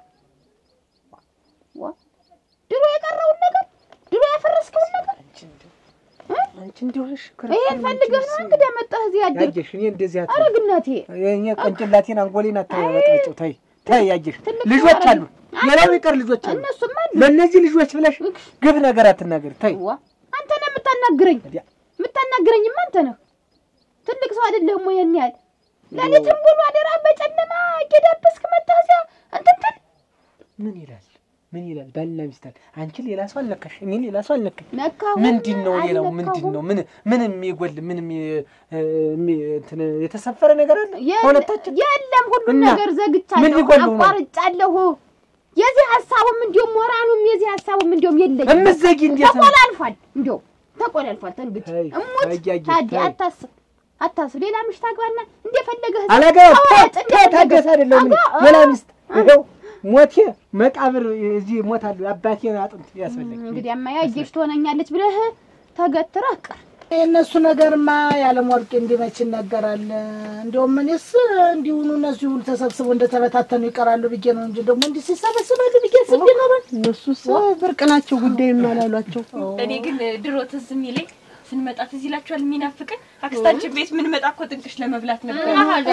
ዋ ድሮ የቀረውን ነገር ድሮ ያፈረስከውን ነገር አንቺ እንዲሆንሽ ይሄን ፈልገህ ነው እንግዲህ መጣህ እዚህ ያደር ያየሽ እኔ እንደዚህ አት አረ ግናቴ የእኔ ቀንጭላቴን አንጎሌን አታበጥበጭው። ተይ ተይ፣ ያየሽ ትልቅ ልጆች ነገር አሉ፣ ሌላው ይቀር ልጆች አሉ። እነሱም አሉ። ለእነዚህ ልጆች ብለሽ ግብ ነገር አትናገር። ተይ ዋ አንተ ነህ የምታናግረኝ ወዲያ። የምታናግረኝማ አንተ ነህ። ትልቅ ሰው አይደለህም ወይ? ያን ያህል ሌሊትም ሙሉ አደራ በጨለማ እየዳበስክ መጣህ እዚያ እንትን ትል ምን ይላል ምን ይላል? ባልና ሚስታል አንቺ ሌላ ሰው አልነካሽ፣ እኔ ሌላ ሰው አልነካኝ። ነካሁ ምንድን ነው ሌላው? ምንድን ነው ምን ምን የሚጎል ምን የሚ- የሚ- እንትን የተሰፈረ ነገር አለ ሁለታችን የለም ሁሉም እና ነገር ምን ዘግቻለሁ፣ ሊጎሉ ነው? አቋርጫለሁ። የዚህ ሀሳቡም እንዲሁም ሞራኑም የዚህ ሀሳቡም እንዲሁም የለኝም። እምትዘጊ እንዴት ነው? ተቆላልፏል፣ እንዲያው ተቆላልፏል። ተንግዲህ ተይ፣ እሙት ተይ፣ አየህ፣ ታዲ ተይ። አታስብ አታስብ። ሌላ ምሽት አግባና እንደፈለገህ አላገባም። ተዋጥ፣ ታ- እንደፈለገህ ታደሰ አይደለም እኔ አግባ። ሌላ ሚስት ይኸው ሞቴ መቃብር እዚህ እሞታለሁ። አባቴን አጥንት ያስፈልግ እንግዲህ አማያየሽ ትሆነኛለች ብለህ ተገትረህ ቀር። የእነሱ ነገርማ ያለም ወርቅ እንዲመች ይነገራል። እንዲሁም እኔስ እንዲሁኑ እነሱ ሁሉ ተሰብስበው እንደተበታተኑ ይቀራሉ ብዬ ነው እንጂ ደግሞ እንዲህ ሲሰበስባሉ ብዬ ስብ ይኖራል። እነሱስ ብርቅ ናቸው ጉዳይ አላሏቸው እኔ ግን ድሮ ትዝ የሚለኝ ስንመጣ ትዝ ይላችኋል የሚናፍቅን አክስታችን ቤት ምንመጣ እኮ ጥንቅሽ ለመብላት ነበር።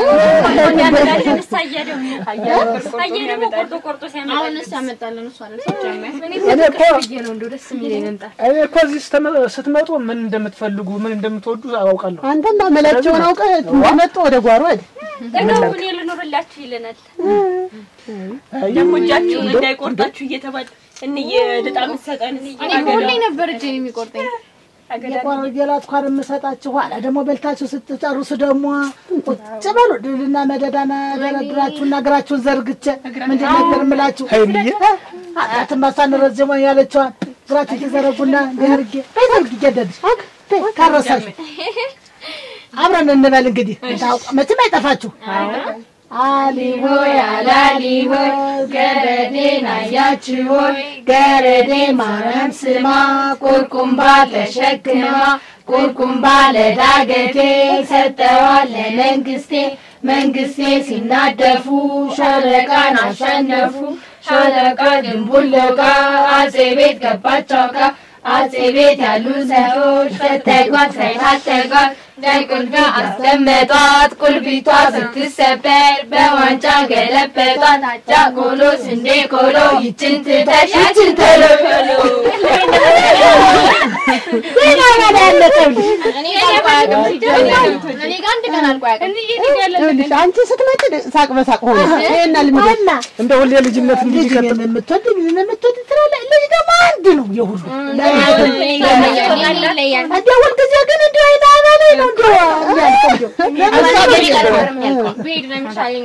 አየ ደግሞ ቆርጦ ቆርጦ ሲያመጣ አሁንስ ያመጣልን እሷ ነው ሲጀመር እኔ እኮ ነው እንደው ደስ የሚለኝ መምጣት እኔ እኮ እዚህ ስትመ- ስትመጡ ምን እንደምትፈልጉ ምን እንደምትወዱ አውቃለሁ። አንተማ መላቸውን አውቀህ እንደመጡ ወደ ጓሮ ሄድ። ደግሞ እኔ ልኖርላችሁ ይለናል። ደግሞ እጃችሁን እንዳይቆርጣችሁ እየተባለ እንዬ ልጣ ምትሰጠን እኔ እኮ ሁሌ ነበር እጄን የሚቆርጠኝ የቆረጌላት እንኳን የምሰጣችሁ ኋላ ደግሞ በልታችሁ ስትጨርሱ ደግሞ ቁጭ በሉ ድልና መደዳና ደረድራችሁና እግራችሁን ዘርግቼ ምንድን ነበር የምላችሁ አጣትን ማሳንረዝሞ ያለችዋን እግራችሁ ተዘረጉና እንዲህ አድርጌ በዘርግ እየደድሽ ካረሳችሁ አብረን እንበል እንግዲህ ታውቃ- መቼም አይጠፋችሁ አሊሆ ያላሊሆ ገረዴን አያችሁ ገረዴ ማርያም ስማ ቁርቁምባ ተሸክማ ቁርቁምባ ለዳገቴ ሰጠዋል ለመንግስቴ መንግስቴ ሲናደፉ ሻለቃን አሸነፉ ሻለቃ ድንቡለቃ አጼ ቤት ገባቸው ቃ አጼ ቤት ያሉ ሰዎች ፈተጓት ሳይታጠቋት ቁልጋ አስቀመጧት ቁልቢቷ ስትሰበር በዋንጫ ገለበጧት አጃ ቆሎ ስንዴ ቆሎ ይችን ትተሽ ይችን ተሎ ሌላ ባላ ያለቀብልሽ እኔ ጋር አያውቅም ሲጀመር እኔ ጋር አንድ ቀን አልቆ አያውቅም ይኸውልሽ አንቺ ስትመጪ ሳቅ በሳቅ ሆነ። ይሄና ልምድ እንደ ሁሌ ልጅነት እንዲህ ልጅ ይቀጥል። የምትወድ ልጅ የምትወድ ትላለች። ልጅ ደግሞ አንድ ነው የሁሉ ይለያል እንደ ሁልጊዜ ግን እንዲሁ አይነ አባሌ ነው እንዲሁ የሚያልቀው እንዲሁ ብሄድ ነው የሚሻለኝ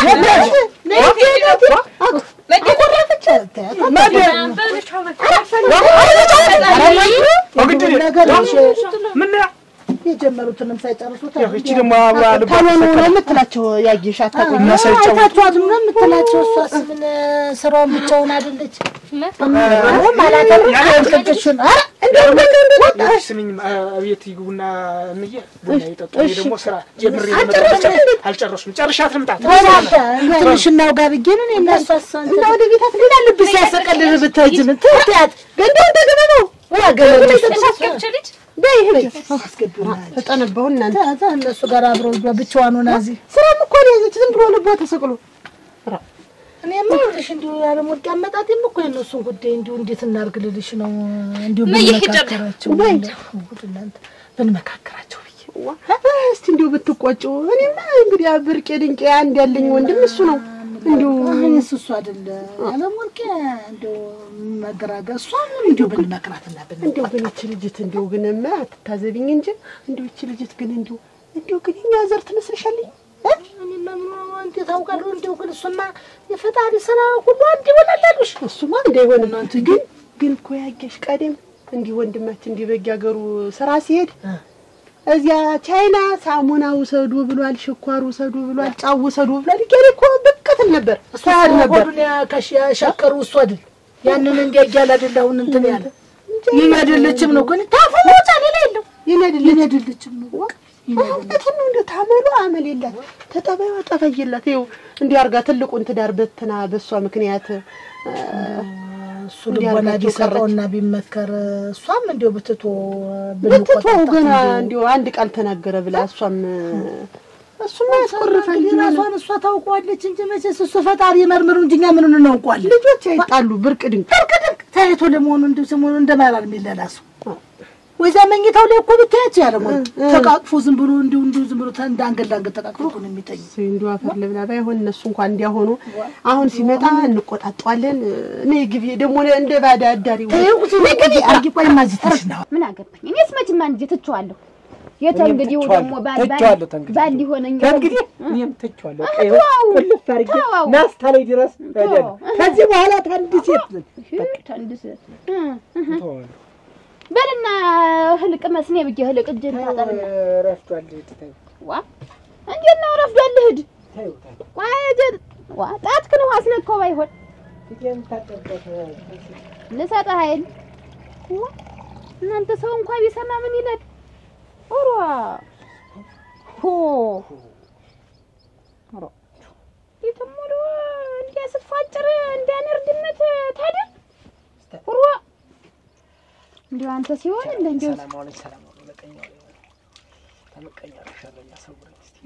ነገር ምን የጀመሩትንም ሳይጨርሱ እቺ ደግሞ አብራ ልባ ታሎኑ ነው የምትላቸው ያየሽ አታውቅም። እና ሳይጫወቱ አይታችኋት ነው የምትላቸው። እሷስ ምን ስራውን ብቻውን አይደለች። ምንም አላተረፈችሽን። ኧረ እንደው እንደው ስሚኝ አቤት ይግቡና እንዬ ቡና ይጠጡ። እኔ ደግሞ ስራ ጀምሬ አልጨረስም እንዴ? አልጨረሱም። ጨርሻት ልምጣ። ተናንተ ትንሽ እናውጋ ብዬ ነው እኔ እና እሷስ እና ወደ ቤታት ሌላ ልብስ ሲያሰቀልል ብትሄጂ ምን ትያት ገንዳው እንደገና ነው ልጅ በይ ሂጂ። አስገቢውና ተጠነበው እናንተ እነሱ ጋር አብረው ብቻዋን ሆና እዚህ ስራም እኮ ነው ያዘች። ዝም ብሎ ልቧ ተሰቅሎ እኔማ ይኸውልሽ እንዲሁ ያለሞት አመጣጤም እኮ የእነሱን ጉዳይ እንዲሁ እንዴት እናድርግ ልልሽ ነው። እንዲሁ ብንመካከራቸው ጉድ እናንተ ብንመካከራቸው ብዬ ዋ፣ እስቲ እንዲሁ ብትቆጩ። እኔማ እንግዲህ ብርቄ ድንቄ አንድ ያለኝ ወንድም እሱ ነው። እንዲሁ እኔስ እሱ አይደለ ያለሞት እንዲሁ መገራገር እሷን እንዲሁ ብንመክራትና ብን እንዲሁ ግን ይቺ ልጅት እንዲሁ ግን ማ አትታዘቢኝ እንጂ እንዲሁ ይቺ ልጅት ግን እንዲሁ እንዲሁ ግን እኛ ዘር ትመስልሻለኝ። እኔማ ምን እንዴት አውቃለሁ? እንዲሁ ግን እሱማ የፈጣሪ ስራ ሁሉ አንድ ይሆናል አሉሽ። እሱማ እንዳይሆን እናንተ ግን ግን እኮ ያየሽ ቀደም እንዲህ ወንድማችን እንዲህ በጊ ሀገሩ ስራ ሲሄድ እዚያ ቻይና ሳሙና ውሰዱ ብሏል፣ ሽኳር ውሰዱ ብሏል፣ ጫው ውሰዱ ብሏል። እያለ እኮ በቀትል ነበር ሳያድ ነበር። ሆዱን ያከሽ ያሻቀሩ እሱ አይደል ያንን እንዲያያል አይደል አሁን እንትን ያለ ይህ አይደለችም ነው ግን ታፉ ወጣ ሌላ የለው ይህ አይደለችም ነው እውነቱን ነው። እንደው ታመሉ አመል የላት ተጠባዩ ጠባይ የላት። ይኸው እንዲህ አድርጋ ትልቁን ትዳር በትና በእሷ ምክንያት እሱ ልቦና ቢሰራውና ቢመከር እሷም እንዲሁ ብትቶ ብትተው ገና እንዲሁ አንድ ቃል ተናገረ ብላ እሷም እሱማ ያስቆርፋል። ራሷን እሷ ታውቀዋለች እንጂ መቼስ እሱ ፈጣሪ መርምሩ እንጂ እኛ ምኑን እናውቀዋለን። ልጆች አይጣሉ ብርቅ ድንቅ ብርቅ ድንቅ ታይቶ ለመሆኑ እንዲሁ ስሙን እንደማላል የሚለላሱ ወይዛ መኝታው ላይ እኮ ብታያቸው ያለ ተቃቅፎ ዝም ብሎ እንዲሁ እንዲሁ ዝም ብሎ እንደ አንገት ለአንገት ተቃቅፎ እኮ ነው የሚተኙ። እንዲሁ አፈር ልብላ ባይሆን እነሱ እንኳን እንዲያሆኑ አሁን ሲመጣ እንቆጣጠዋለን። እኔ ግቢ ደግሞ እንደ ባዳ አዳሪ ግቢ አርጊ ቆይ ማዚትሽ ነው ምን አገባኝ እኔስ መቼም አንድ ጊዜ ትቼዋለሁ የተ እንግዲህ ደግሞ ባል ባል ተቸዋለሁ ተንግዲህ ባል ሊሆነኝ ከእንግዲህ እኔም ተቸዋለሁ። በቃ ይኸው ቁልፍ አድርጌ ተወው። ናስታ ላይ ድረስ እሄዳለሁ። ከዚህ በኋላ ታንድ ሴት ተንድስ ተወዋለሁ። በልና ህልቅ መስኔ ብዬ ህልቅ እጅን ታጠብና ረፍቷል። ትተይው ዋ እንዴት ነው ረፍዷል? ልሂድ ተይው ተይው። ዋ እጅ- ዋ ጣትክን ውሃ አስነካው ባይሆን ፊቴን ታጠብበት ልሰጥህ አይደል? ዋ እናንተ ሰው እንኳን ቢሰማ ምን ይላል? ኦሮ ሆ ኦሮ ይተሞዶ እንዲያ ስትፋጭር እንዲያነርድነት ታዲያ ኦሮ እንዲያው አንተ ሲሆን እንደ እንዲያው ሰላም አለኝ ሰላም አለኝ። በቃ ተመቀኛ ተመቀኛ አርሻለሁ እያሰውረኝ እስቲ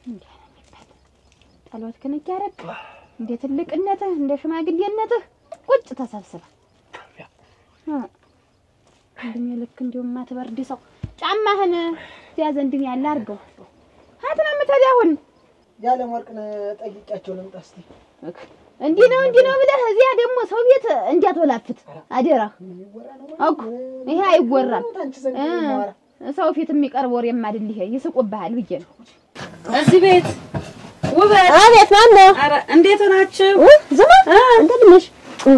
ጠሎት ክንክ ያረግ እንደ ትልቅነትህ እንደ ሽማግሌነትህ ቁጭ ተሰብስበ እድሜ ልክ እንዲሁም ማትበርድ ሰው ጫማህን እዚያ ዘንድን ያለ አድርገው ሀት ነው የምትሄድ አሁን ያለም ወርቅን ጠይቂያቸው ልምጣ እስቲ እንዲህ ነው እንዲህ ነው ብለህ እዚያ ደግሞ ሰው ቤት እንዲያትወላፍት አደራ እኮ ይሄ አይወራም አንቺ ዘንድ ማወራ ሰው ፊት የሚቀርብ ወሬም አይደል ይሄ ይስቁብሃል ብዬ ነው እዚህ ቤት ውበት፣ አቤት ማን ነው? ኧረ እንዴት ናችሁ? ዝማ እንደምን ነሽ?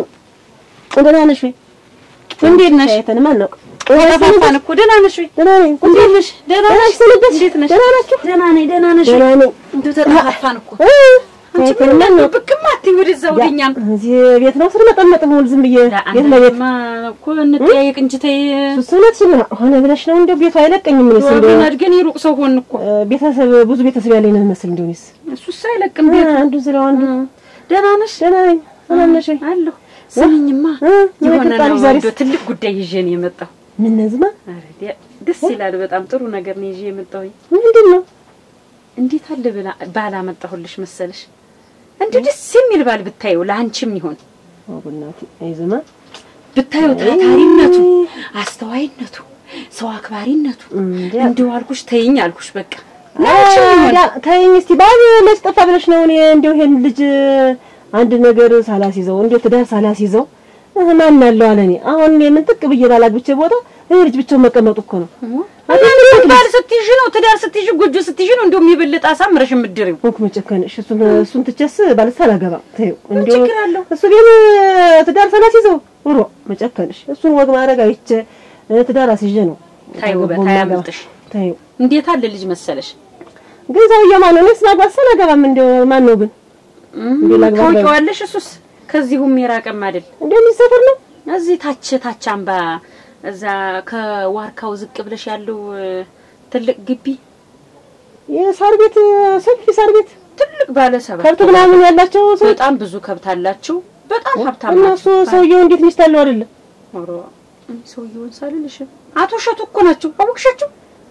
ደህና ነሽ ወይ? እንዴት ነሽ? ተይተን ማን ነው? ተጠፋፋን እኮ። ደህና ነሽ ወይ? ደህና ነኝ። እንዴት ነሽ? ደህና ነሽ? ሰነበትሽ? እንዴት ነሽ? ደህና ናችሁ? ደህና ነኝ። ደህና ነሽ? ወይ? ደህና ነኝ። እንደው ተጠፋፋን እኮ። እ፣ አንቺ ተይተን ምን ማን ነው? ነው ብቅም አትይ ወደዛ ወደኛም። እዚህ ቤት ነው ስር መጠመጥ ሙሉ ዝም ብዬ ቤት ለቤት አንቺማ እኮ እንጠያየቅ እንጂ ተይ። እሱ እውነትሽን ነው። ሆነ ብለሽ ነው እንደው ቤቱ አይለቀኝም። እኔስ እንደው ወገን አድገን የሩቅ ሰው ሆን እኮ። እ፣ ቤተሰብ ብዙ ቤተሰብ ያለኝ ነው መስል እንደው እኔስ እሱስ አይለቅም እ፣ ቤቱ። አንዱን ስለው አንዱ ደህና ነሽ? ደህና ነኝ። ደህና ነሽ ወይ? አለሁ። ስሚኝማ እ፣ የሆነ የመጣ ነው ልጅ ዛሬስ እንደው ትልቅ ጉዳይ ይዤ ነው የመጣው። ምን ነዝማ ኧረ ዲያ- ደስ ይላል። በጣም ጥሩ ነገር ነው ይዤ የመጣሁኝ። ምንድን ነው? እንዴት አለ ብላ ባል አመጣሁልሽ መሰለሽ? እንዲሁ ደስ የሚል ባል ብታየው ለአንቺም ይሆን ኦ በእናቴ አይዝማ ብታየው ታታሪነቱ፣ አስተዋይነቱ፣ ሰው አክባሪነቱ እንዴ እንዲሁ አልኩሽ ተይኝ አልኩሽ በቃ ዳ ተይኝ እስቲ ባል መች ጠፋ ብለሽ ነው? እኔ እንደው ይሄን ልጅ አንድ ነገር ሳላስይዘው እንደው ትዳር ሳላስይዘው እህ ማን አለው አለ እኔ አሁን እኔ ምን ጥቅ ብዬ ባላግብቼ ቦታ ይሄ ልጅ ብቻውን መቀመጡ እኮ ነው። ባል ስትይዥ ነው ትዳር ስትይዥ ጎጆ ስትይዥ ነው እንደውም የበለጠ አሳምረሽ የምትድሪው። እንኩ መጨከንሽ እሱን እሱን ትቼስ ባልሳ አላገባም። ተይው እንደው ችግር አለው? እሱ ግን ትዳር ሳላስይዘው ኑሮ መጨከንሽ እሱን ወግ ማድረግ አይቼ እ፣ ትዳር አስይዤ ነው ታይ ውበት ገባው ማገባ። አያምልጥሽ። ተይው እንዴት አለ ልጅ መሰለሽ? ግን ሰውዬው ማን ነው? እኔስ ማግባት ሳላገባም እንደው ማን ነው ግን እንዴ ላግባ ብላ- ታውቂዋለሽ? እሱስ ከዚሁም የራቀም አይደል። እንደው የሚሰፈር ነው እዚህ ታች ታች አምባ እዛ ከዋርካው ዝቅ ብለሽ ያለው እ፣ ትልቅ ግቢ የሳር ቤት ሰፊ ሳር ቤት ትልቅ ባለ ሰባት ከብት ምናምን ያላቸው ሰው በጣም ብዙ ከብት አላችሁ። በጣም ሀብታም እና ናቸው። እሱ ሰውየው እንዴት ሚስት አለው አይደለ? ኧረ እኔ ሰውየውን ሳልልሽ አቶ እሸቱ እኮ ናቸው። አወቅሻቸው?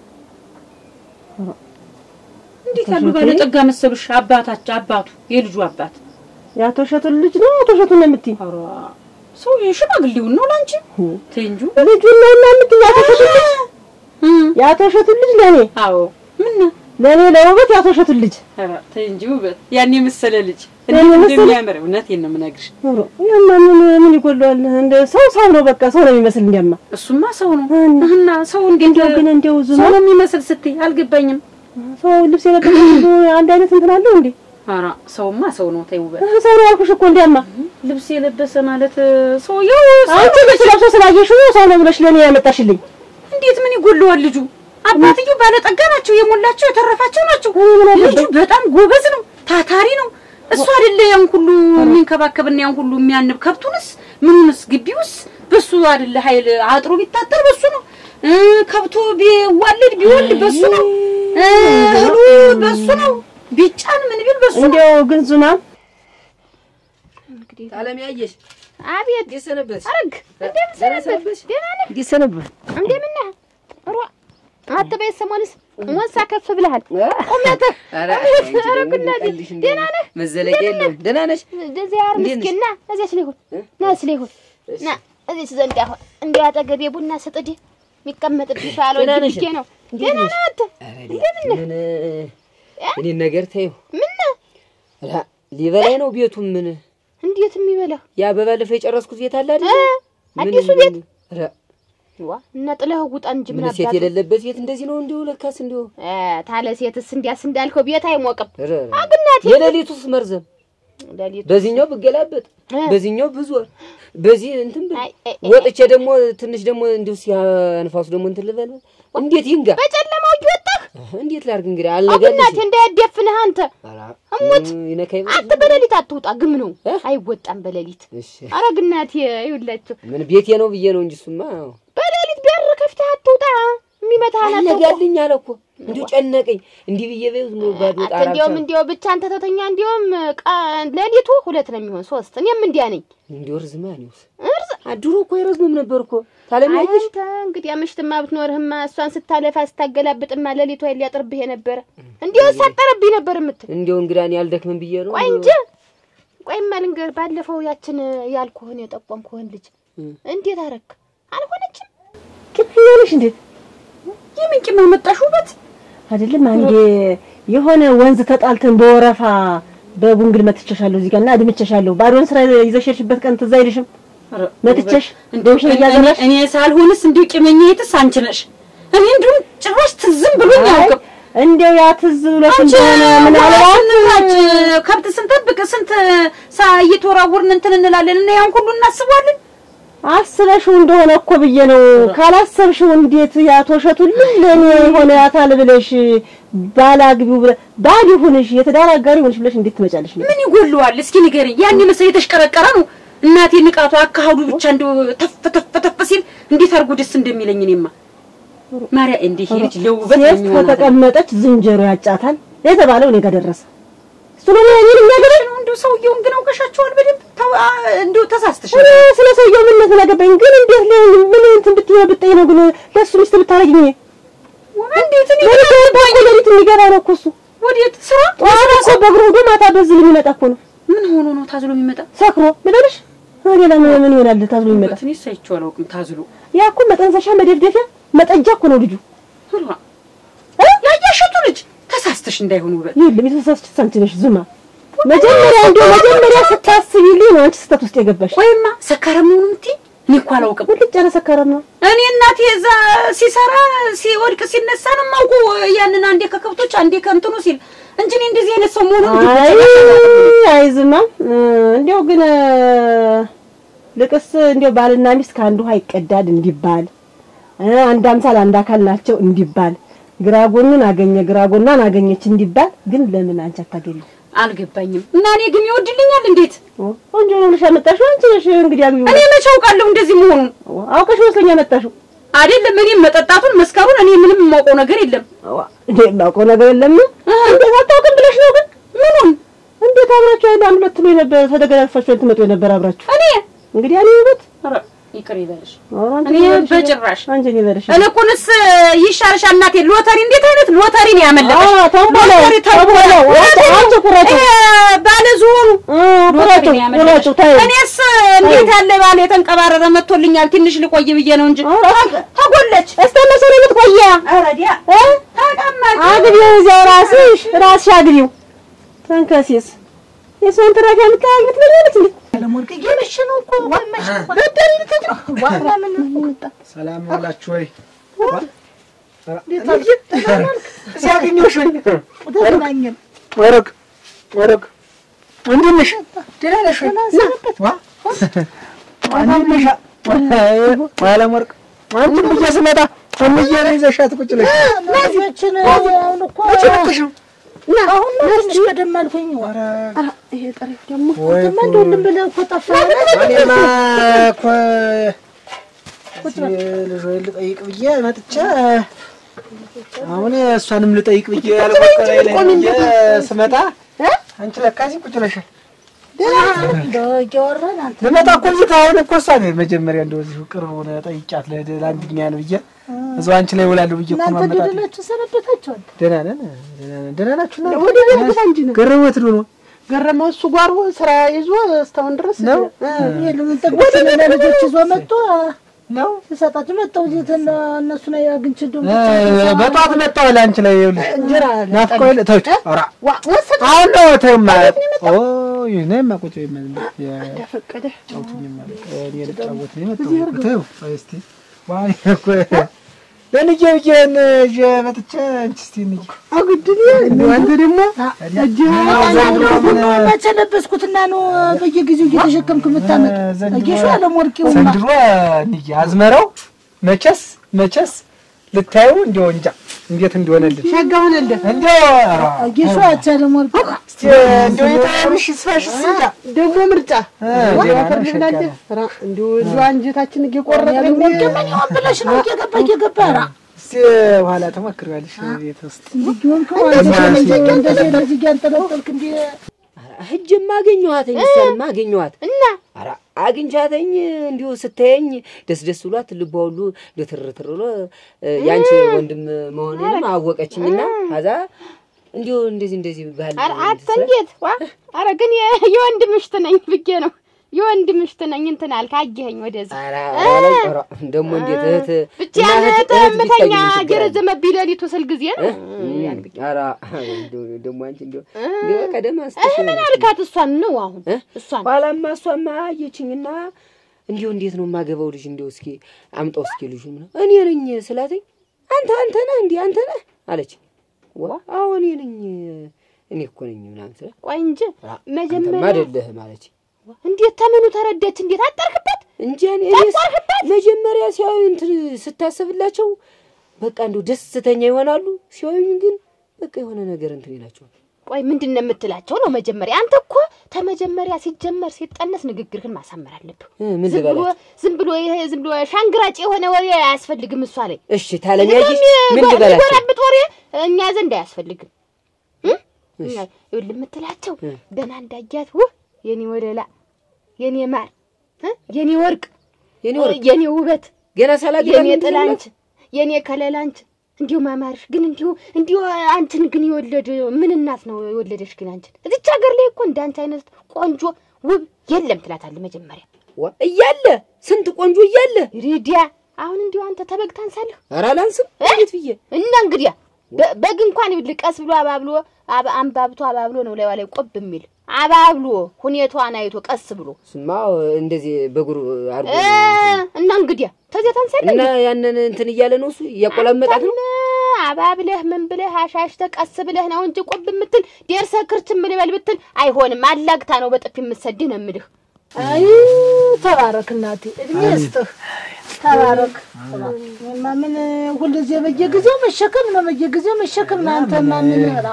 እንዴት ያሉ እሸቱ? ባለጠጋ መሰሉሽ? አባታቸው አባቱ የልጁ አባት የአቶ እሸቱን ልጅ ነው አቶ እሸቱን ነው የምትይ? ኧረ ሰውዬው ሽማግሌውን ነው ላንቺ ተይ እንጂ ልጁን ነው እና የምትይ? የአቶ እሸቱን ልጅ የአቶ እሸቱን ልጅ ለኔ አዎ ምን ነው? ለኔ ለውበት የአቶ እሸቱን ልጅ ኧረ ተይ እንጂ ውበት ያን የመሰለ ልጅ ያን እንዴት የመሰለ? እንደሚያምር እውነቴን ነው የምነግርሽ። ኑሮ ያማ ምን ምን ይጎለዋል? እንደ ሰው ሰው ነው በቃ ሰው ነው የሚመስል እንዲያማ እሱማ ሰው ነው እና እና ሰው እንዴት እንደው ግን እንደው ዝም ሰው ነው የሚመስል ስትይ አልገባኝም። ሰው ልብስ የለበሰ ሁሉ አንድ አይነት እንትን አለው እንዴ? ኧረ ሰውማ ሰው ነው ተይ ውበት ሰው ነው ያልኩሽ እኮ እንዲያማ ልብስ የለበሰ ማለት ሰውየው አንቺ ልብስ ለብሶ ስላየሽው ሰው ነው ብለሽ ለኔ ያመጣሽልኝ። እንዴት ምን ይጎለዋል ልጁ? አባትየው ባለጠጋ ናቸው፣ የሞላቸው የተረፋቸው ናቸው። ልጁ በጣም ጎበዝ ነው፣ ታታሪ ነው። እሱ አይደለ ያን ሁሉ የሚንከባከብና ያን ሁሉ የሚያንብ ከብቱንስ ምኑንስ ግቢውስ በሱ አይደለ ኃይል አጥሮ ቢታጠር በሱ ነው። እ ከብቱ ቢዋለድ ቢወልድ በሱ ነው። እ እህሉ በሱ ነው። ቢጫን ምን ቢል በሱ ነው። እንደው ግን ዙማ አለም ያየሽ አቤት እንዴት ሰነበትሽ? አረግ እንደምን ሰነበትሽ? ደህና ነህ? እንዴት ሰነበት? እንደምን ነህ? ሮ አትበይ ሰሞንስ ሞንሳ ከፍ ብለሃል። ቁመትህ ኧረ ኧረ ጉዳቴ ደህና ነህ? መዘለቂያ የለውም። ደህና ነሽ? እንደዚህ ያር እንዴት ነሽ? ምስኪን ና እዚያች ላይ ሁን ና እዚህ ላይ ሁን ና እዚች ዘንድ አሁን እንዲያው አጠገቤ ቡና ስጥድ የሚቀመጥብሽ ደህና አልወድም ነሽ? ብዬ ነው። እንዴት ደህና ነሽ? ነህ አንተ? ኧረ ዲያ፣ ምን እኔን ነገር ተይው። ምን ነህ? ኧረ ሊበላኝ ነው ቤቱ። ምን እንዴት የሚበላው ያ በባለፈው የጨረስኩት ቤት አለ አይደል? እ? ምን- አዲሱ ምን- ቤት ኧረ ዋ እና ጥለህ ውጣ እንጂ ምን ምን ሴት አባቱ የሌለበት ቤት እንደዚህ ነው እንዲሁ ለካስ እንዲሁ እ፣ ታለ ሴትስ እንዲያስ እንዳልከው ቤት አይሞቅም። ኧረ ኧረ። አግናት የሌሊቱስ መርዘም ሌሊቱ በዚህኛው ብገላበጥ እ። በዚህኛው ብዞር በዚህ እንትን ብል አይ፣ አይ፣ አይ፣ ወጥቼ ደግሞ ትንሽ ደግሞ እንዲሁ ሲያንፋሱ ደግሞ እንትን ልበል እንዴት ይንጋ በጨለማው እየወጣህ እንዴት ላድርግ እንግዲህ አግናት አልነጋልሽ እንዳያደፍንህ አንተ እሙት ይነካኝ አንተ በሌሊት አትውጣ። ግም ነው እ? አይወጣም በሌሊት። እሺ ኧረ ግናት ይውላችሁ ምን ቤቴ ነው ብዬ ነው እንጂ እሱማ በሌሊት ቢያር ከፍተህ አትውጣ። የሚመታህን አታውቀው። አልነጋልኝ አለ እኮ እንዲሁ ጨነቀኝ እንዲህ ብዬ በይው ዝም ብሎ ባዶ አንተ ጣራ እንዲያውም ብቻ እንዲያው ብቻ አንተ ተተኛ እንዲያውም ቃ- ሌሊቱ ሁለት ነው የሚሆን ሶስት። እኔም እንዲያ ነኝ። እንዲሁ ርዝማ ነውስ እርዝ ድሮ እኮ አይረዝሙም ነበር እኮ ታለሚያለሽ። አንተ እንግዲህ አምሽትማ ብትኖርህማ እሷን ስታለፋ ስታገላብጥማ ሌሊቷ ሊያጥርብህ የነበረ እንዲሁ ሳጠረብኝ ነበር የምትል እንዲያው እንግዳ እኔ አልደክምም ብዬ ነው። ቆይ እንጂ ቆይማ ልንገርህ፣ ባለፈው ያችን ያልኩህን የጠቆምኩህን ልጅ እንዴት አረክ? አልሆነችም። ቂምኛለሽ እንዴት የምን ቂም አመጣሽ ውበት? አይደለም አንዴ የሆነ ወንዝ ተጣልተን በወረፋ በቡንግል መትቸሻለሁ እዚህ ጋር እና አድምቸሻለሁ። ባዶን ስራ ይዘሽ የሄድሽበት ቀን ትዝ አይልሽም? መትቸሽ እንደው ዶሽ እያዘራሽ እኔ ሳልሆንስ እንዲሁ ቂመኛ የትስ አንቺ ነሽ። እኔ እንዲሁ ጭራሽ ትዝም ብሎኝ አያውቅም። እንዲያው ያ ትዝ ብሎሽ አንቺ እንደሆነ ምናልባት ስንታች ከብት ስንጠብቅ ስንት ሳ እየተወራወርን እንትን እንላለን እና ያን ሁሉ እናስባለን። አስበሽው እንደሆነ እኮ ብዬ ነው። ካላሰብሽው እንዴት ያቶ እሸቱን ለኔ የሆነ ያታል ብለሽ ባላግቢው ብለ ባል ይሁንሽ የትዳር አጋሪ ይሁንሽ ብለሽ እንዴት ትመጫለሽ? ነው ምን ይጎለዋል? እስኪ ንገረኝ። ያን መሰለ የተሽቀረቀረ ነው እናቴ ንቃቱ አካሃዱ ብቻ እንደው ተፍ ተፍ ተፍ ሲል እንዴት አድርጎ ደስ እንደሚለኝ እኔማ ማርያ እንዲህ ልጅ ለውበት ሴት የሚሆናል ከተቀመጠች ዝንጀሮ ያጫታል የተባለው እኔ ጋር ደረሰ። እሱ ነው እኔን የሚያገባኝ። ነው እንደው ሰውየውን ግን አውቀሻቸዋል በደንብ ተው፣ አ- እንደው ተሳስተሽ እኔ ስለ ሰውየው ምንነት ነገባኝ። ግን እንዴት ለ ምን እንትን ብትይ ብትይ ነው ግን ለእሱ ሚስት ብታረጊኝ እንዴት እኔ ለሊት እኮ ሌሊት የሚገባ ነው እኮ እሱ ወዴት ስራ ጠዋት እኮ በእግሩ ሄዶ ማታ በዝል የሚመጣ እኮ ነው ምን ሆኖ ነው ታዝሎ የሚመጣ? ሰክሮ ልበልሽ። ሌላ ምን ምን ይሆናል ታዝሎ የሚመጣ? እኔ ሳይቼው አላውቅም ታዝሎ ያ እኮ መጠንሰሻ መደፍደፊያ መጠጃ እኮ ነው ልጁ። ሁሉ ያያሸቱ ልጅ ተሳስተሽ እንዳይሆን ውበት ይኸውልህ የተሳሳችሽ አንቺ ነሽ ዝማ። መጀመሪያ እንደው መጀመሪያ ስታስቢልኝ ነው አንቺ ስህተት ውስጥ የገባሽ። ወይማ ሰካራም ነው የምትይ? እኔ እኮ አላውቅም። ቁልጭ ያለ ሰካራም ነው። እኔ እናቴ እዛ ሲሰራ ሲወድቅ ሲነሳ ነው የማውቀው። ያንን አንዴ ከከብቶች አንዴ ከእንትኑ ሲል እንጂ እኔ እንደዚህ አይነት ሰው መሆኑን አይ አይ ዝማ እንዲያው ግን ልቅስ እንዲያው ባልና ሚስት ከአንድ ውሃ ይቀዳል እንዲባል እ አንድ አምሳል አንድ አካል ናቸው እንዲባል ግራ ጎኑን አገኘ ግራ ጎኗን አገኘች እንዲባል ግን ለምን አንቺ አታገኝም? አልገባኝም። እና እኔ ግን ይወድልኛል እንዴት? ቆንጆ ነው ብለሽ ያመጣሽው አንቺ ነሽ እንግዲህ አግቢው። እኔ መቼ አውቃለሁ እንደዚህ መሆኑን? አውቀሽ መስለኝ ያመጣሽው። አይደለም እኔም መጠጣቱን መስከሩን እኔ ምንም የማውቀው ነገር የለም። እንዴ የማውቀው ነገር የለም። እንዴት አታውቅም ብለሽ ነው ግን ምኑን? እንዴት አብራችሁ አይደል አንድ ሁለት ነው የነበረ ተደገላልፋችሁ ትመጡ የነበረ አብራችሁ እኔ እንግዲህ እኔ ውበት ኧረ ይቅር ይበልሽ። ኧረ አንቺ እኔ ይበልሽ፣ በጭራሽ አንቺ ይበልሽ። እልኩንስ ይሻልሻል እናቴ። ሎተሪ እንዴት አይነት ሎተሪ ነው ያመለጠሽ? አዎ፣ ተንቦላው፣ ሎተሪ ተንቦላው። ተንቦላው። ሎተሪ አንቺ ቁረጪው። ይሄ ባለ ዝሆኑ ሎተሪ ቁረጪው፣ ነው ያመለጠሽ። ቁረጪው፣ ተይው። እኔስ እንዴት ያለ ባለ የተንቀባረረ መጥቶልኛል። ትንሽ ልቆይ ብዬ ነው እንጂ ተጎለች። እስከ መቼ ነው የምትቆያ? ኧረ ዲያ እ? ተቀመጭ። አግቢው እዚያው ራስሽ ራስሽ አግቢው። ተንከሲስ የሰውን ትራፊ የምታያይ ምትመኛለች እንዴ? እየመሸ ነው እኮ መሸ እኮ። ዋና ምን መጣ? ሰላም ዋላችሁ ወይ? እዚህ አገኘሁሽ ወይ? ተገናኘን። ወረቅ ወረቅ እንዴት ነሽ? ደህና ነሽ ወይ? ዋ እንዴት ነሽ? አለም ወርቅ አንቺን ብዬ ስመጣ እምዬ ነው ይዘሻት ቁጭ ብለሽ እነዚህችን አሁን እኮ መቼ መጥተሽ ነው? አሁን ነው ትንሽ ቀደም አልኩኝ። ይሄ ጠሪፍ ደግሞ ወይ እማ እንደው ልም ብለህ እኮ ጠፋህ። እኔማ እኮ እስኪ ልጅ ወይ ልጠይቅ ብዬ መጥቼ አሁን እሷንም ልጠይቅ ብዬ ያልቆጠረ ላይ ብዬ ስመጣ አንቺ ለካ እዚህ ቁጭ ብለሻል። እንደው እያወራን አንተ ልመጣ እኮ እዚህ አሁን እኮ እሷ ነው መጀመሪያ እንደው እዚሁ ቅርብ ሆነ ጠይቂያት ለድ- ለአንድኛ ነው ብዬ እዛው አንቺ ላይ እውላለሁ ብዬ እኮ እናንተ ማመጣት ደደላችሁ ሰነበታችኋል። ደህና ነን ደህና ነን ደህና ናችሁ እናንተ? ወደ ቤት ግባ እንጂ ነው ገረመት ዱ ነው ገረመው እሱ ጓሮ ስራ ይዞ እስካሁን ድረስ ነው? የሉም ጠቅሞችን ለልጆች ይዞ መጥቶ ነው ልሰጣችሁ መጣሁ። እዚህ ትን- እነሱን አግኝቼ እንደው በጠዋት መጣሁ ለአንቺ ላይ ይኸውልሽ እንጀራ ናፍቆኝ ለ- ተውት ኧረ ወሰድ አሁን ነው ተይማ ኦ እኔማ ቁጭ በይማ ዝም ብለሽ ፈቀደ ጫውቱኝማ እኔ ልጫወት ነው የመጣሁት ተይው ቆይ እስኪ ዋይ እኮ ለልጄ ብዬሽን ይዤ መጥቼ አንቺ እስኪ እንሂድ አግድል አንተ ደግሞ መቼ ለበስኩትና ነው በየጊዜው እየተሸከምክ የምታመጥ ጌሾ አለሞርቂውማ ዘንድሮ እንሂድ አዝመራው መቼስ መቼስ ልታዩ እንዲያው እንጃ እንዴት እንደሆነልን ሸጋ ሆነልህ እንዲያው ኧረ ጌሾ አቻ አለሞርቂ እስኪ እንዲያው የተያምሽ ይስፋሽስ እንጃ ደግሞ ምርጫ ደህና ፈርድ ነሽ? ብላለህ ራ እንዲሁ እንዲሁ አንጀታችን እየቆረጠ አለሞርቂ ምን ይሆን ብለሽ ነው እየገባ እየገባ ራ እስኪ በኋላ ተሞክሪዋለሽ ቤት ውስጥ ልጅውን ከሆነ እንደዚህ እንደዚህ ያንጠለጠልክ እንዲ ሂጅማ አገኘኋትኝ። እሷንማ አገኘኋት እና ኧረ አግኝቻተኝ እንዲሁ ስታየኝ ደስ ደስ ብሏት ልቧ ሁሉ እንዲሁ ትር ትር ብሎ እ፣ ያንቺ ወንድም መሆኔንም አወቀችኝና ከዛ እንዲሁ እንደዚህ እንደዚህ ባል ኧረ አተ እንዴት ዋ ኧረ ግን የ- የወንድ ምሽት ነኝ ብዬ ነው የወንድ ምሽት ነኝ እንትን አልክ አየኸኝ ወደዚህ ኧረ ኧረ ኧረ ደግሞ እንዴት እህት ብቻ እና ያን እህት- እህት ተመተኛ ቢታይ ምን ችግር አለ? የረዘመብኝ ሌሊቱ ስል ጊዜ ነው ያን ብዬ ኧረ እንደው ደግሞ አንቺ እንደው እንደው በቀደም አንስተሽ እህ ምን አልካት እሷን ነው አሁን እ? እሷን ኋላማ እሷማ አየችኝና እንዲሁ እንዴት ነው የማገባው ልጅ እንዲሁ እስኪ አምጣው እስኪ ልጁ ምናምን እኔ ነኝ ስላተኝ አንተ አንተ ነህ እንዲህ አንተ ነህ አለች። ዋ አዎ እኔ ነኝ እኔ እኮ ነኝ ምናምን ስላት ቆይ እንጂ አ፣ አንተማ መጀመሪያ አይደለህም አለች። እንዴት ተምኑ ተረዳች እንዴት አጠርክበት እንጂ እኔ እኔስ መጀመሪያ ሲያዩ እንትን ስታሰብላቸው በቃ እንደው ደስተኛ ይሆናሉ። ሲያዩኝ ግን በቃ የሆነ ነገር እንትን ይላቸዋል። ቆይ ምንድን ነው የምትላቸው ነው መጀመሪያ አንተ እኮ ተመጀመሪያ ሲጀመር ሲጠነስ ንግግርህን ማሳመር አለብህ እ፣ ምን ዝም ብሎ ልበላቸው? ዝም ብሎ ይሄ ዝም ብሎ ሻንግራጭ የሆነ ወሬ አያስፈልግም እሷ ላይ እሺ ታለም ያየሽ ምን ልበላቸው? የሚጎራብጥ ወሬ እኛ ዘንድ አያስፈልግም እ? እኛ ይኸውልህ የምትላቸው እ። ገና እንዳያት ውህ የኔ ወለላ የኔ ማር እ? የኔ ወርቅ የኔ ወርቅ የኔ ውበት ገና ሳላገባ የኔ ምንድን ነው ጥላንች የኔ ከለላንች እንዲሁ ማማርሽ ግን እንዲሁ እንዲሁ አንቺን ግን የወለድ ምን እናት ነው የወለደሽ ግን አንቺን እዚች ሀገር ላይ እኮ እንዳንቺ አይነት ቆንጆ ውብ የለም ትላታለህ መጀመሪያ ዋ እያለ ስንት ቆንጆ እያለ ሪዲያ አሁን እንዲሁ አንተ ተበግ ታንሳለህ ኧረ አላንስም እ? እንዴት ብዬ እና እንግዲያ በ- በግ እንኳን ይኸውልህ ቀስ ብሎ አባብሎ አባ- አንባብቶ አባብሎ ነው ላይዋ ላይ ቆብ የሚል አባብሎ ሁኔታዋን አይቶ ቀስ ብሎ ስማ እንደዚህ በእግሩ አድርጎ እ፣ እና እንግዲያ ተዚያ ታንሳለህ እና ያንን እንትን እያለ ነው እሱ እያቆላመጣት ነው። አንተም አባብለህ ምን ብለህ አሻሽተህ ቀስ ብለህ ነው እንጂ ቆብ የምትል ደርሰህ ክርችም ልበል ብትል አይሆንም። አላግታ ነው በጥፊ የምትሰድህ ነው የምልህ። አይ ተባረክ እናቴ፣ እድሜ ይስጥህ። ተባረክ። እኔማ ምን ሁልጊዜ በየጊዜው መሸከም ነው፣ በየጊዜው መሸከም ነው። አንተማ ምን ራ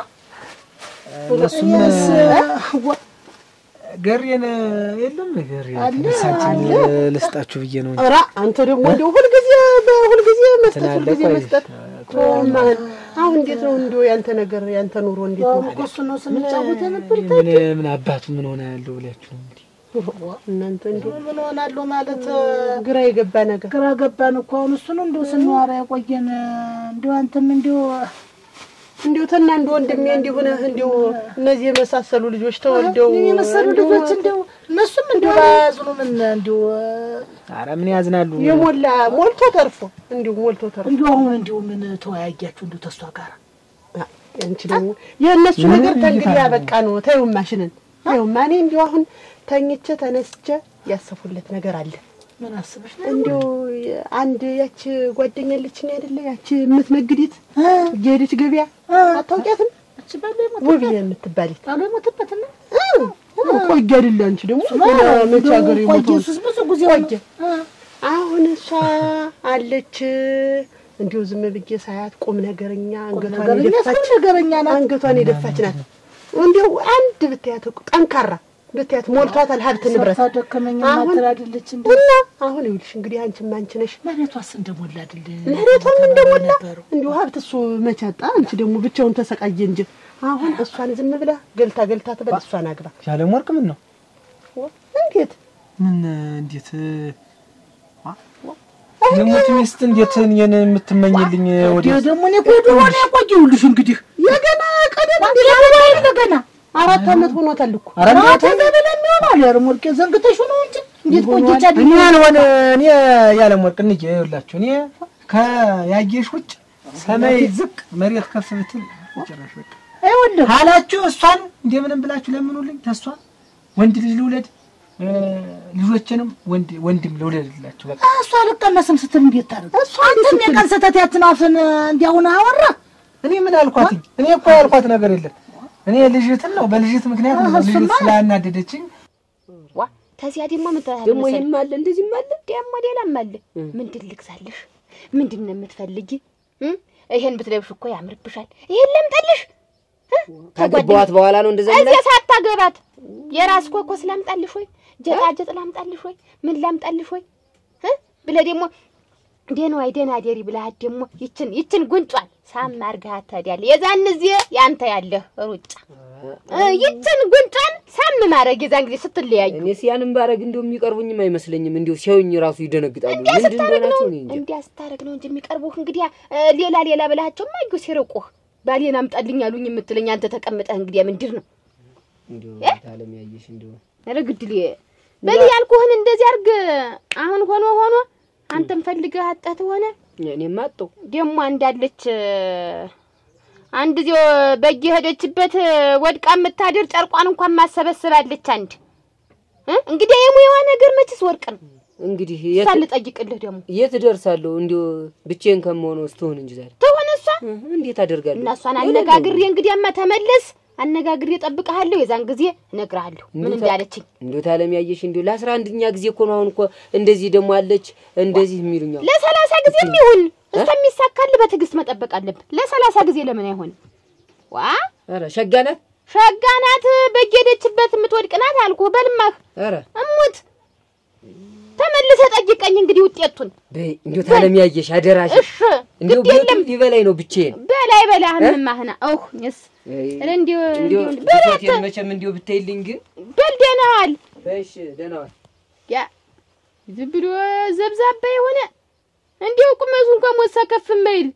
እነሱም እኔስ ዋ- ገሬን የለም ገሬን አለ፣ ልብሳችን አለ። ልስጣችሁ ብዬ ነው እንጂ ኧረ አንተ ደግሞ እንደው ሁልጊዜ በሁልጊዜ መስጠት ትላለህ። ሁልጊዜ ቆይ መስጠት ተወማህን አሁን እንዴት ነው እንደው ያንተ ነገር ያንተ ኑሮ እንዴት ነው? እኮ እሱ ነው ስንጫወት ነበር። ምን ምን አባቱ ምን ሆነ ያለው ብላችሁ ነው እንግዲህ እናንተ እንደው ምን ሆናለሁ ማለት ግራ የገባ ነገር ግራ ገባን እኮ አሁን እሱን እንደው ስንዋራ የቆየን እንደው አንተም እንደው እንዲሁ ተና እንደ ወንድሜ እንዲሁ ነህ እንዲሁ እነዚህ የመሳሰሉ ልጆች ተወልደው እኔን የመሰሉ ልጆች እንደው እነሱም እንደው ባያዝኑ ምን እንደው ኧረ ምን ያዝናሉ የሞላ ሞልቶ ተርፎ እንዲሁ ሞልቶ ተርፎ እንደው አሁን እንደው ምን ተወያያችሁ እንደው ተሷ ጋር አንቺ ደግሞ የእነሱ ነገር ተንግዲህ ያበቃ ነው። ተይው ማሽንን ተይውማ። እኔ እንዲሁ አሁን ተኝቼ ተነስቼ ያሰፉለት ነገር አለ። ምን አስበሽ ነው? እንዲሁ አንድ ያች ጓደኛ አለችኝ አይደለ? ያች የምትነግዲት እየሄደች ገበያ አታውቂያትም? እቺ ባለ ውብዬ የምትባሊት ባለ ሞተበት ነው ቆየ አይደለ? አንቺ ደግሞ መቼ ሀገር ቆየ የሞተው እሱስ ብዙ ጊዜ ቆየ። አሁን እሷ አለች እንዲሁ ዝም ብዬ ሳያት ቁም ነገረኛ አንገቷን ነገረኛ የደፋች ሰው ነገረኛ ናት። አንገቷን የደፋች ናት። እንዲሁ አንድ ብታያት ጠንካራ ብታያት ሞልቷታል ሀብት ንብረት። ሰርታ ደከመኛ አሁን- ማትር አይደለች እንዴ? እና አሁን ይኸውልሽ እንግዲህ አንቺም አንቺ ነሽ መሬቷስ እንደሞላ አይደል? መሬቷም እንደሞላ ነበረው። እንዲሁ ሀብት እሱ መቻጣ አንቺ ደግሞ ብቻውን ተሰቃየ እንጂ አሁን እሷን ዝም ብላ ገልታ ገልታ ትበል እሷን አግባ። ያለም ወርቅ ምን ነው እንዴት ምን እንዴት የሞት ሚስት እንዴት እኔን የምትመኝልኝ ወደ ይሄ ደግሞ እኔ እኮ ድሮ ነው የቆየሁልሽ። እንግዲህ የገና ቀደም እንዴ ለምን ገና አራት ዓመት ሆኖታል እኮ ኧረ አራት ገበለ የሚሆነው ያር ሞልቄ ዘንግተሽ ነው እንጂ እንዴት ቆየች አይደል? እኔ ያልሆነ እኔ ያለም ወርቅ እንጂ ይኸውላችሁ እኔ ከያየሽ ውጭ ሰማይ ዝቅ መሬት ከፍ ብትል ጭራሽ በቃ ይኸውልህ ካላችሁ እሷን እንደምንም ብላችሁ ለምኑልኝ። ተሷ ወንድ ልጅ ልውለድ እ፣ ልጆችንም ወንድ ወንድም ልውለድላችሁ በቃ እሷ አልቀመስም ስትል እንዴት ታደርግ? አንተም የቀን ስህተት ያችን አፍን እንዲያሁን አወራ እኔ ምን አልኳትኝ? እኔ እኮ ያልኳት ነገር የለም። እኔ ልጅትን ነው በልጅት ምክንያት ነው ልጅት ስላናደደችኝ ዋ ተዚያ ደግሞ ምን ትላለህ ደግሞ መሰለህ? ይህም አለ እንደዚህም አለ። ደግሞ ሌላም አለ። ምንድን ልግዛልሽ? ምንድን ነው የምትፈልጊ? እ? ይሄን ብትለብሽ እኮ ያምርብሻል። ይሄን ለምጠልሽ ካገባኋት በኋላ ነው እንደዛ እዚያ ሳታገባት የራስ ኮኮስ ላምጣልሽ ወይ ጀጣጀጥ ላምጣልሽ ወይ ምን ላምጣልሽ ወይ እ? ብለህ ደግሞ ደህና ዋይ ደህና ደሪ ብለሃት ደግሞ ይችን ይችን ጉንጯን ሳም አድርገሃት ትሄዳለህ። የዛን ጊዜ ያንተ ያለህ ሩጫ እ ይችን ጉንጯን ሳም ማድረግ የዛን ጊዜ ስትለያዩ እኔስ ያንን ባረግ እንደው የሚቀርቡኝም አይመስለኝም። እንዲሁ ሲያዩኝ ራሱ ይደነግጣሉ። ምንድን እንደሆናቸው እኔ እንጃ። እንዲያ ስታደርግ ነው እንጂ የሚቀርቡህ። እንግዲህ እ ሌላ ሌላ ብለሃቸው ማዩ ሲርቁህ ባሌን አምጣልኝ አሉኝ የምትለኝ አንተ ተቀምጠህ እንግዲህ ምንድር ነው እንዲሁ ታለም ያየሽ እንዲሁ ኧረ ግድል በል ያልኩህን እንደዚህ አድርግ። አሁን ሆኖ ሆኖ አንተም ፈልገህ አጣት ሆነ እኔም አጣሁ። ደግሞ እንዳለች አንድ ጊዜ በግ ሄደችበት ወድቃ የምታድር ጨርቋን እንኳን ማሰበስባለች። አንድ እ እንግዲህ የሙያዋ ነገር መችስ ወርቅ ነው። እንግዲህ እሷ የት ልጠይቅልህ ደግሞ የት እደርሳለሁ? እንዲሁ ብቻዬን ከመሆነው ስትሆን እንጂ ዛሬ ትሆን እሷ እህ፣ እንዴት አደርጋለሁ? እና እሷን አነጋግሬ እንግዲያማ ተመለስ አነጋግሬ እጠብቅሃለሁ። የዛን ጊዜ እነግርሃለሁ ምን እንዴት እንዳለችኝ። እንዲሁ ታለም ያየሽ እንዲሁ ለአስራ አንደኛ ጊዜ እኮ ነው አሁን እኮ እንደዚህ ደግሞ አለች እንደዚህ የሚሉኝ አሁን። ለሰላሳ ጊዜም ይሁን እስከሚሳካልህ በትዕግስት መጠበቅ አለብህ። ለሰላሳ ጊዜ ለምን አይሆንም? ዋ ኧረ ሸጋ ናት። ሸጋ ናት። በግ ሄደችበት የምትወድቅ ናት አልኩህ። በልማህ ኧረ እሙት ተመልሰህ ጠይቀኝ እንግዲህ ውጤቱን። በይ እንዲሁ ታለም ያየሽ አደራሽ። እሺ እንዲሁ ግድ የለም ቤቱ ሊበላኝ ነው ብቻዬን። በላይ በላህም ማህና ኦህ ስ አይ፣ እንዲሁ እንዲሁ እንዲሁ በላት ብቻዬን መቼም እንዲሁ ብታይልኝ ግን በል ደህና ዋል። እሺ ደህና ዋል። ያ ዝም ብሎ ዘብዛባ የሆነ እንዲሁ ቁመቱ እንኳን ሞሳ ከፍ የማይል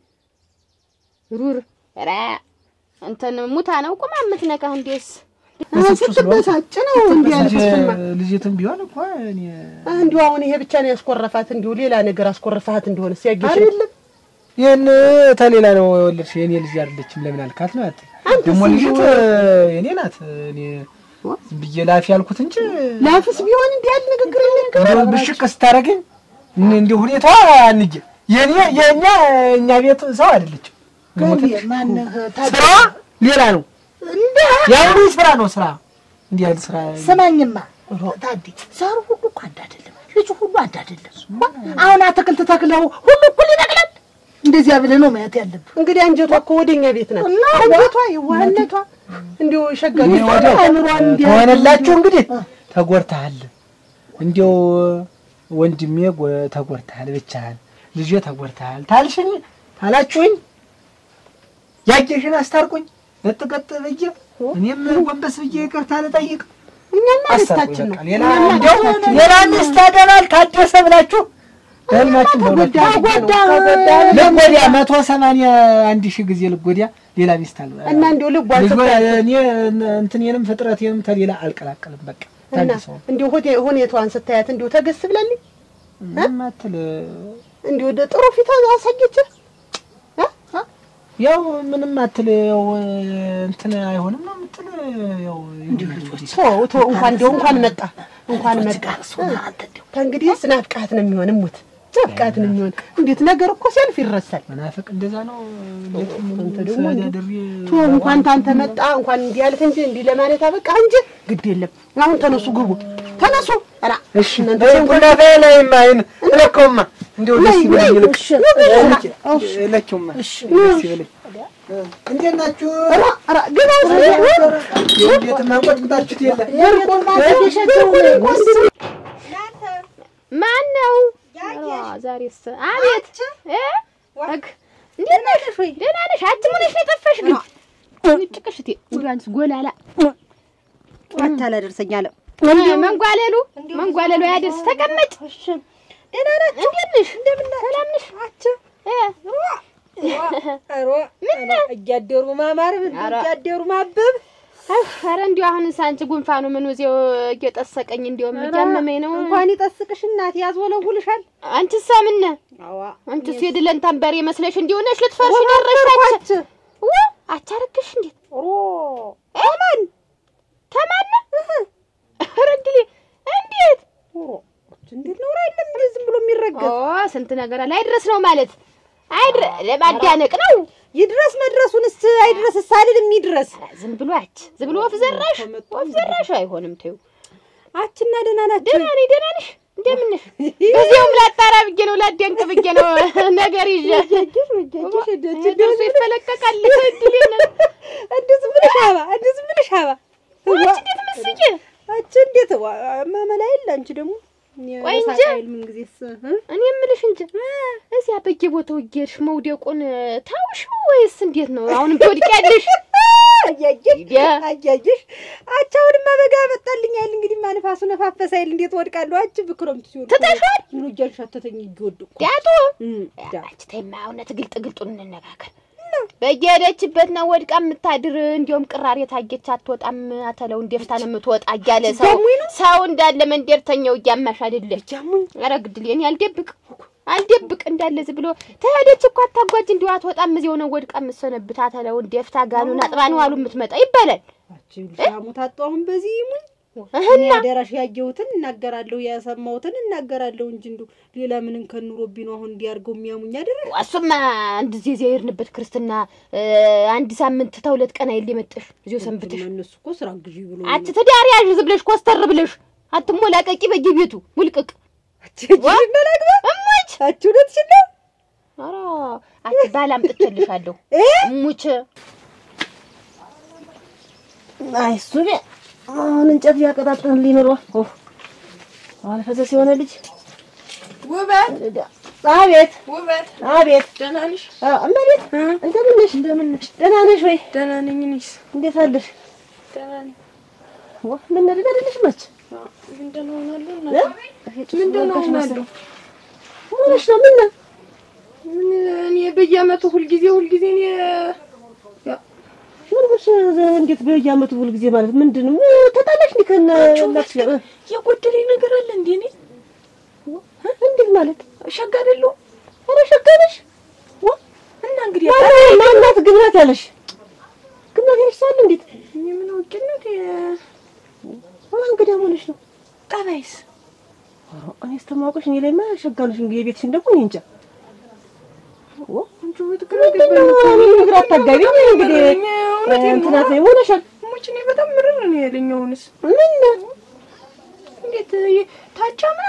ሩር ራ እንትን ሙታ ነው ቁማ የምትነካህ እንዴስ ስትበሳጭ ነው እንዲህ ያልኩት ስማ። ልጅትም ቢሆን እኮ እኔ እንዲሁ አሁን ይሄ ብቻ ነው ያስኮረፋት፣ እንዲሁ ሌላ ነገር አስኮረፋት እንደሆነ ሲያጌሽ አይደለም ይህን ተሌላ ነው የወለድሽ የኔ ልጅ አይደለችም ለምን አልካት ነው ያት ደግሞ ልጅት የኔ ናት እኔ ዝም ብዬ ላፊ ያልኩት እንጂ ላፍስ ቢሆን እንዲህ ያለ ንግግር እንደው ብሽቅ ስታደርገኝ እን- እንዲህ ሁኔታዋ አንዬ የኔ የእኛ እኛ ቤት ሰው አይደለችም ማነህ ስራ ሌላ ነው ያው ስራ ነው ስራ እንዲህ ያለ ስራ ስማኝማ ታዲ ዘሩ ሁሉ እኮ አንድ አይደለም፣ ልጁ ሁሉ አንድ አይደለም። አሁን አትክልት ተክለው ሁሉ እኩል ይነቅላል። እንደዚያ ብለህ ነው ማየት ያለብህ። እንግዲህ አንጀቷ እኮ ወደኛ ቤት ናት። እና አንጀቷ የዋህነቷ እንዲሁ ሸጋ እኔ ቤት ወዲያው አእምሯን እንዲህ ከሆነላችሁ እንግዲህ ተጎድተሃል። እንዲያው ወንድሜ ጎ- ተጎድተሃል፣ ብቻህን ልጄ ተጎድተሃል ታልሽኝ ታላችሁኝ ያየሽን አስታርቁኝ ለጥቀጥ ብዬ እኔም ጎንበስ ብዬ ይቅርታ ልጠይቅ እኛማ አስታርቁኝ ደስታችን ነው። በቃ። ሌላ እንዲያው ሌላ ሚስት አገባል ታደሰ ብላችሁ ህልማችሁ ተጎዳ ልጎዲያ መቶ ሰማንያ አንድ ሺህ ጊዜ ልጎዲያ ሌላ ሚስት አል እና እንዲሁ ልቧን ልጅ ስታይ እኔ እንትኔንም ፍጥረቴንም ተሌላ አልቀላቀልም። በቃ እና ታድሰው እንዲሁ ሁኔ- ሁኔታዋን ስታያት እንዲሁ ተገስ ብላለኝ። ማትል እንዲሁ ወደ ጥሩ ፊት አሳየችህ። ያው ምንም አትል ያው እንትን አይሆንም ነው የምትል ያው ተወው ተወው፣ እንኳን እንዲሁ እንኳን መጣ እንኳን መጣ። ከእንግዲህ ናፍቃት ነው የሚሆን ሙት ናፍቃት ነው የሚሆን። እንዴት ነገር እኮ ሲያልፍ ይረሳል። መናፍቅ እንደዛ ነው። አንተ ደግሞ ተወው፣ እንኳን ታንተ መጣ እንኳን እንዲህ ያልክ እንጂ እንዲህ ለማለት አበቃ እንጂ ግድ የለም። አሁን ተነሱ ግቡ፣ ተነሱ። ኧረ እሺ ቡና ላይ ማይን እለከውማ እንዲሁ ደስ ይበለኝ ልክ እለከውማ ደስ ይበለኝ። እንዴት ናችሁ? ኧረ ኧረ ግን እንዴት ማንቆጥቁጣችሁት የለ ማን ነው? ዛሬስ አቤት እ እግ እንዴት ነሽ? ደህና ነሽ? አንቺ ምን ሆነሽ ነው የጠፋሽ ግን? ጭቅሽቴ እንዲያንስ ጎላላ አታላደርሰኝ አለ መንጓለሉ መንጓለሉ ያደርስ ተቀመጭ። ደህና ናት። እንዴት ነሽ? ሰላም ነሽ? እያደሩ ማማር እያደሩ ማበብ ኧረ እንዲያው አሁን አንቺ ጉንፋኑ ምን እዚያው እየጠሰቀኝ እንዲያውም እያመመኝ ነው። እንኳን ይጠስቅሽ እናት ያዝወለውልሻል። አንቺሳ ምን አንቺስ የድለን ታንበሬ መስለሽ እንዲሁ ነሽ ልትፈርሽ ደረሻች። ዋ አቻረክሽ እንዴት ተማን ተማን ረድሌ እንዴት እንዴት ነው አይደለም እንዴ ዝም ብሎ የሚረገጥ ኦ ስንት ነገር አለ። አይድረስ ነው ማለት አይድረ ለማዳነቅ ነው። ይድረስ መድረሱንስ አይድረስ ሳልልም ይድረስ። ዝም ብሎ አች ዝም ብሎ ወፍ ዘራሽ ወፍ ዘራሽ አይሆንም። ተይው አችና ደህና ናችሁ? ደህና ነኝ። ደህና ነሽ? እንደምን ነሽ? በዚያውም ላጣራ ብዬ ነው ላደንቅ ብዬ ነው ነገር ይዤ ደርሶ ይፈለቀቃል። እድሌ ነው። እንዴ ዝም ብለሽ አባ እንዴ ዝም ብለሽ አባ አንቺ እንዴት መስዬ አንቺ እንዴት ማመላ የለ አንቺ ደግሞ ቆይ እንጂ ምን ጊዜስ እኔ የምልሽ እንጂ እዚያ በየቦታው እየሄድሽ መውደቁን ታውሽው ወይስ እንዴት ነው? አሁንም ትወድቂያለሽ? አያየሽ ያ አያየሽ አቻውንማ በጋ መጣልኝ አይደል እንግዲህ ማንፋሱ ነፋፈስ አይደል እንዴት ወድቃለሁ አች በክረምቱ ሲሆን ትተሻል? ምን እያልሻተተኝ እየወደቅኩ ዳጡ አንቺ ተይማ እውነት ግልጥ ግልጡን እንነጋገር። በየሄደችበት ነው ወድቃ የምታድር። እንዲያውም ቅራሬ ታጌች አትወጣም አተለው እንደፍታ ነው የምትወጣ እያለ ሰው ጃሙኝ ነው? ሰው እንዳለ መንደርተኛው እያማሽ አይደለች። ጃሙኝ ኧረ ግድል እኔ አልደብቅ አልደብቅ እንዳለ ዝም ብሎ ተሄደች እኮ አታጓጅ እንዲሁ አትወጣም እዚያው ነው ወድቃ የምትሰነብት አተለው እንደፍታ ጋኑን አጥባ ነው አሉ የምትመጣ ይባላል። አቺ ሻሙ ታጣው አሁን በዚህ ይሙኝ እኔ አደራሽ ያየሁትን እናገራለሁ ያሰማሁትን እናገራለሁ እንጂ እንዱ ሌላ ምንን ከኑሮብኝ ነው አሁን እንዲያርገው የሚያሙኝ አይደል እሱማ አንድ ጊዜ እዚያ የሄድንበት ክርስትና እ፣ አንድ ሳምንት ተሁለት ቀን አይል የመጠሽ እዚያው ሰንብተሽ እነሱ እኮ ስራ ግዢ ብሎ አት ትዳር ያዥ ዝም ብለሽ ኮስተር ብለሽ አትሞላቀቂ በየቤቱ ሙልቅቅ አችላግባ እሙች አቺ እውነትሽን ነው ኧረ አት ባል አምጥቼልሻለሁ እ እሙች አይ እሱ ቢያ አሁን እንጨት ሊያቀጣጥል ሊኖረዋል ኦ አሁን ፈሰስ የሆነ ልጅ ውበት አቤት ውበት አቤት ደህና ነሽ? እመቤት እንደምን ነሽ እንደምን ነሽ ደህና ነሽ ወይ ደህና ነኝ። እኔስ እንዴት አለሽ ደህና ነኝ። ዋ ምን ነድድ አይደለሽ መች ምን ደህና ሆናለሁ? እ? እናቴ ምን ደህና ሆናለሁ? ሆነሽ ነው ምን ነው ምን እኔ በየዓመቱ ሁልጊዜ ሁልጊዜ እኔ ምን ብሽ እንዴት በየዓመቱ ሁል ጊዜ ማለት ምንድን ነው ተጣላሽ እንዴ ከነ እናትሽ ጋር? የጎደለኝ ነገር አለ እንዴ? እኔ እንዴት ማለት ሸጋ አይደለሁም? ኧረ ሸጋ ነሽ ዋ እና እንግዲህ ማን- ማናት ግብናት ያለሽ ግብናት ያለሽ ሰው አለ እንዴት እኔ ምን አውቄነት ዋ እንግዲህ ሆነሽ ነው ጠባይስ እኔ ስተማውቅሽ እኔ ላይማ ሸጋ ነሽ እንግዲህ የቤትሽን ደግሞ እኔ እንጃ ዋ አንቺ ውበት ግራ ምንድን ገባኝ ነው እኮ። እኔ ግራ አታጋቢኝ እንግዲህ እኔ እውነቴን ነው። እንትናት ነው ሆነሻል ሞች እኔ በጣም ምርር ነው ያለኝ። አሁንስ ምን ነው እንዴት ይ- ታቻምና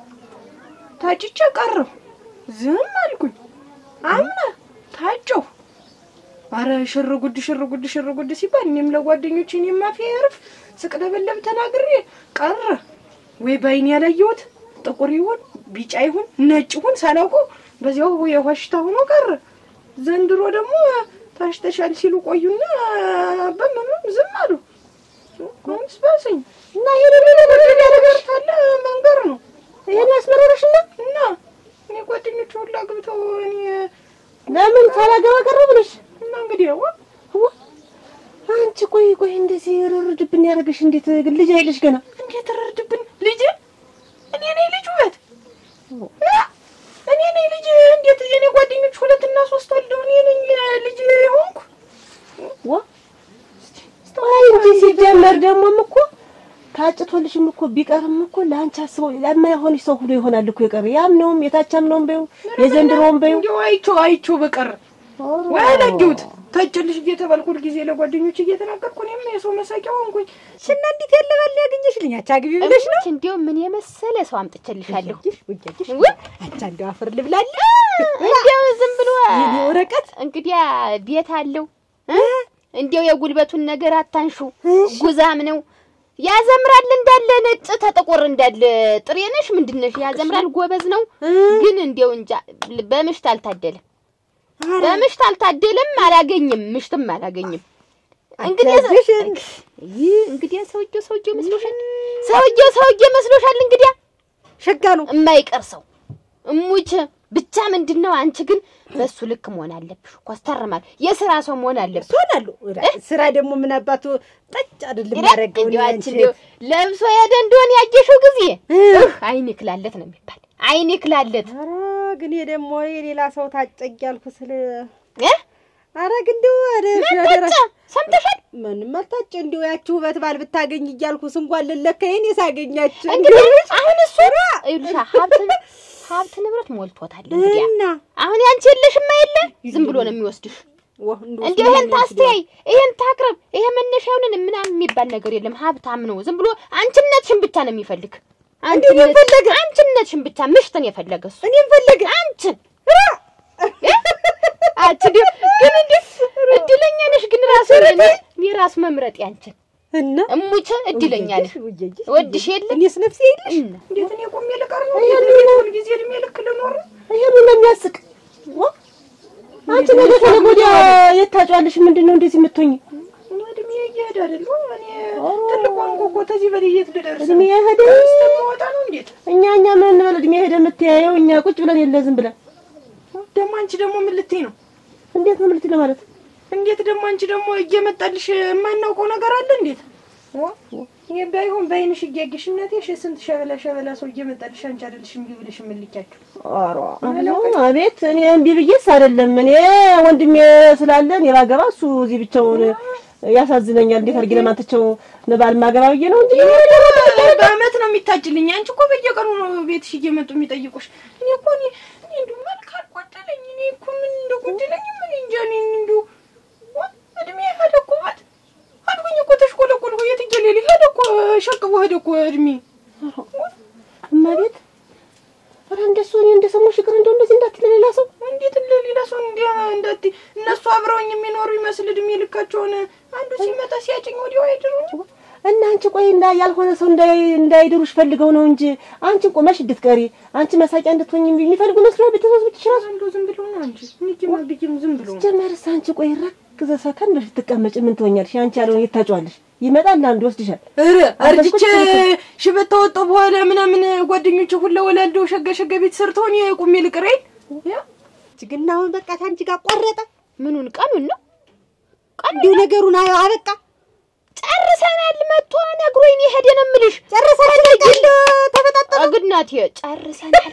ታጭቼ ቀረሁ። ዝም አልኩኝ። አምና ታጨሁ። አረ ሽር ጉድ ሽር ጉድ ሽር ጉድ ሲባል እኔም ለጓደኞቼ እኔም አፌ ያርፍ ስቅለበለብ ተናግሬ ቀረ። ወይ በአይኔ ያላየሁት ጥቁር ይሁን ቢጫ ይሁን ነጭ ይሁን ሳላውቀው በዚያው የሆሽታ ሆኖ ቀረ። ዘንድሮ ደግሞ ታሽተሻል ሲሉ ቆዩና በምንም ዝም አሉ። አሁንስ ባሰኝ እና ይሄን ነገር ነገር ካለ መንገር ነው ይሄን ያስመረረሽና እና እኔ ጓደኞቹ ሁላ ግብተው እኔ ለምን ሳላገባ ቀረ ብለሽ እና እንግዲህ ያው ዋ አንቺ ቆይ ቆይ እንደዚህ ርርድብን ያደረገሽ እንዴት ግን ልጅ አይለሽ ገና እንዴት ረድብን ልጅ እኔ ነኝ ልጅ ውበት እ? እኔ ነኝ ልጅ እንዴት የኔ ጓደኞች ሁለት እና ሶስት ወልደው እኔ ነኝ ልጅ ሆንኩ ዋ አይ እንጂ ሲጀመር ደግሞም እኮ ታጭቶልሽም እኮ ቢቀርም እኮ ለአንቺ አስበው ለማይሆንሽ ሰው ሁሉ ይሆናል እኮ የቀረ ያምነውም የታቻምነውም በይው የዘንድሮውም በይው እንዲያው አይቼው አይቼው በቀር ወይ አላየሁት ታጭልሽ እየተባልኩ ሁልጊዜ ለጓደኞች እየተናገርኩ እኔም የሰው መሳቂያ ሆንኩኝ ሽና እንዴት ያለ ባል ያገኘሽልኝ አንቺ አግቢ ብለሽ ነው እሙች እንዲያው ምን የመሰለ ሰው አምጥቼልሻለሁ። ውጃጅሽ ውይ! አንቺ አንዱ አፈር ልብላለ እንዲያው ዝም ብሎ የኔ ወረቀት እንግዲያ ቤት አለው እ? እንዲያው የጉልበቱን ነገር አታንሹ። ጉዛም ነው ያዘምራል እንዳለ ነጭ ተጠቆር እንዳለ ጥሬ ነሽ ምንድን ነሽ? ያዘምራል ጎበዝ ነው። ግን እንዲያው እንጃ በምሽት አልታደለም፣ በምሽት አልታደለም። አላገኝም፣ ምሽትም አላገኝም። እንግዲህ አታዝሽን። ይህ እንግዲህ ሰውዬው ሰውዬው መስሎሻል፣ ሰውዬው ሰውዬው መስሎሻል። እንግዲህ ሸጋ ነው የማይቀር ሰው እሙች ብቻ ምንድን ነው አንቺ ግን በሱ ልክ መሆን አለብሽ። ኮስተር ማለት የስራ ሰው መሆን አለብሽ። ትሆናለሁ ስራ ደግሞ ምን አባቱ ጠጭ አይደለም ያደረገው እንዲያው አንቺ እንዲያው ለብሶ ሄደ እንደሆነ ያየሽው ጊዜ እህ አይን ክላለት ነው የሚባል አይን ክላለት ኧረ ግን ይሄ ደግሞ የሌላ ሰው ታጨ እያልኩ ስለ እ ኧረ ግን እንደው ኧረ ምን ሸደራ ታጨ ሰምተሻል? ምንም አልታጨ እንደው ያቺ ውበት ባል ብታገኝ እያልኩ ስንኳን ልለካ የኔ ሳገኛችሁ እንግዲህ አሁን እሱ ይኸውልሽ ሀብት ሀብት ንብረት ሞልቶታል። እንግዲህ እና አሁን ያንቺ የለሽማ የለ ዝም ብሎ ነው የሚወስድሽ። ዋ እንደው እንዲሁ ይሄን ታስተያይ ይሄን ታቅርብ ይሄ መነሻውን ምናምን የሚባል ነገር የለም። ሀብታም ነው። ዝም ብሎ አንቺነትሽን ብቻ ነው የሚፈልግ። አንቺነት አንቺነትሽን ብቻ ምሽትን የፈለገ እሱ እኔም ፈለገ አንቺን አንቺ ዲ- ግን እንዴ እድለኛ ነሽ። ግን ራሱ እኔ ራሱ መምረጥ ያንቺን እና እሙች እድለኛ ነህ። ወድሽ የለ እኔስ ነፍሴ የለሽ እና እንዴት እኔ ቆሜ ልቀር ነው? እንዴት ሁል ጊዜ እድሜ ልክ ልኖር ነው? ይሄ ምን ነው የሚያስቅ? ዋ! አንቺ ነገ ከነገ ወዲያ የት ታጫዋለሽ? ምንድን ነው እንደዚህ የምትሆኝ? እኔ እድሜ እየሄደ አይደል? እኔ ትልቅ ሆንኩ እኮ ተዚህ በላይ የት ልደርስ እድሜ ሄደ። እስከምወጣ ነው እንዴት? እኛ እኛ ምን እንበል? እድሜ ሄደ የምትያየው እኛ ቁጭ ብለን የለ ዝም ብለን ደግሞ አንቺ ደግሞ ምን ልትይ ነው? እንዴት ነው ምልት ለማለት እንዴት ደግሞ አንቺ ደግሞ እየመጣልሽ የማናውቀው ነገር አለ እንዴት? ይሄ ባይሆን በአይንሽ እያየሽ እናቴ እሺ፣ ስንት ሸበላ ሸበላ ሰው እየመጣልሽ አንቺ አይደለሽ እምቢ ብለሽ የምልኪያቸው ኧረ አቤት እኔ እምቢ ብዬሽ አይደለም። እኔ ወንድሜ ስላለ እኔ ባገባ እሱ እዚህ ብቻውን ያሳዝነኛል። እንዴት አድርጌ ለማንተቸው ነባል ማገባ ብዬ ነው እንጂ በአመት ነው የሚታጭልኝ። አንቺ እኮ በየቀኑ ነው ቤትሽ እየመጡ የሚጠይቁሽ። እኔ እኮ እኔ እኔ እንደው መልክ አልጎደለኝ። እኔ እኮ ምን እንደጎደለኝ ምን እንጃ። እኔ እንደው ዋ- እድሜ ሄደ እኮ ባት አልኩኝ እኮ ተሽቆለቆልኩ። የትየሌሊ ሄደ እኮ ሸቅቦ ሄደ እኮ እድሜ እማቤት ኧረ እንደሱ እኔ እንደሰማሁሽ ይቅር እንደው እንደዚህ እንዳትል ሌላ ሰው እንዴት ለሌላ ሰው እንዲ እንዳት እነሱ አብረውኝ የሚኖሩ ይመስል እድሜ ልካቸውን አንዱ ሲመጣ ሲያጭኝ ወዲያው አይድሩኝ። እና አንቺ ቆይ እንዳ ያልሆነ ሰው እንዳይ እንዳይድሩሽ ፈልገው ነው እንጂ አንቺን ቆመሽ እንድትቀሪ አንቺ መሳቂያ እንድትሆኝ የሚፈልጉ መስሎ ቤተሰቦችሽ ራሱ አንዱ ዝም ብሎ ነው እንጂ ንጅማ ብዬም ዝም ብሎ ነው። ጀመርስ አንቺ ቆይ ረክዘ ሰከን ብለሽ ትቀመጭ ምን ትሆኛለሽ? አንቺ ያልሆነ የት ታጫዋለሽ? ይመጣል አንዱ ይወስድሻል። ኧረ አርጅቼ ሽበት ተወጣሁ በኋላ ምናምን ጓደኞቼ ሁላ ወላልደው ሸጋ ሸጋ ቤት ሰርተው እኔ ቁሜ ልቅር አይደል? ግን አሁን በቃ ታንቺ ጋር ቆረጠ። ምኑን ቀኑን ነው እንዲሁ ነገሩን አየው አበቃ። ጨርሰናል። መጥቶ ነግሮኝ የሄደ ነው የምልሽ። ጨረሰናል። በቃ እንደው ተበጣጠ አግናት ጨርሰናል።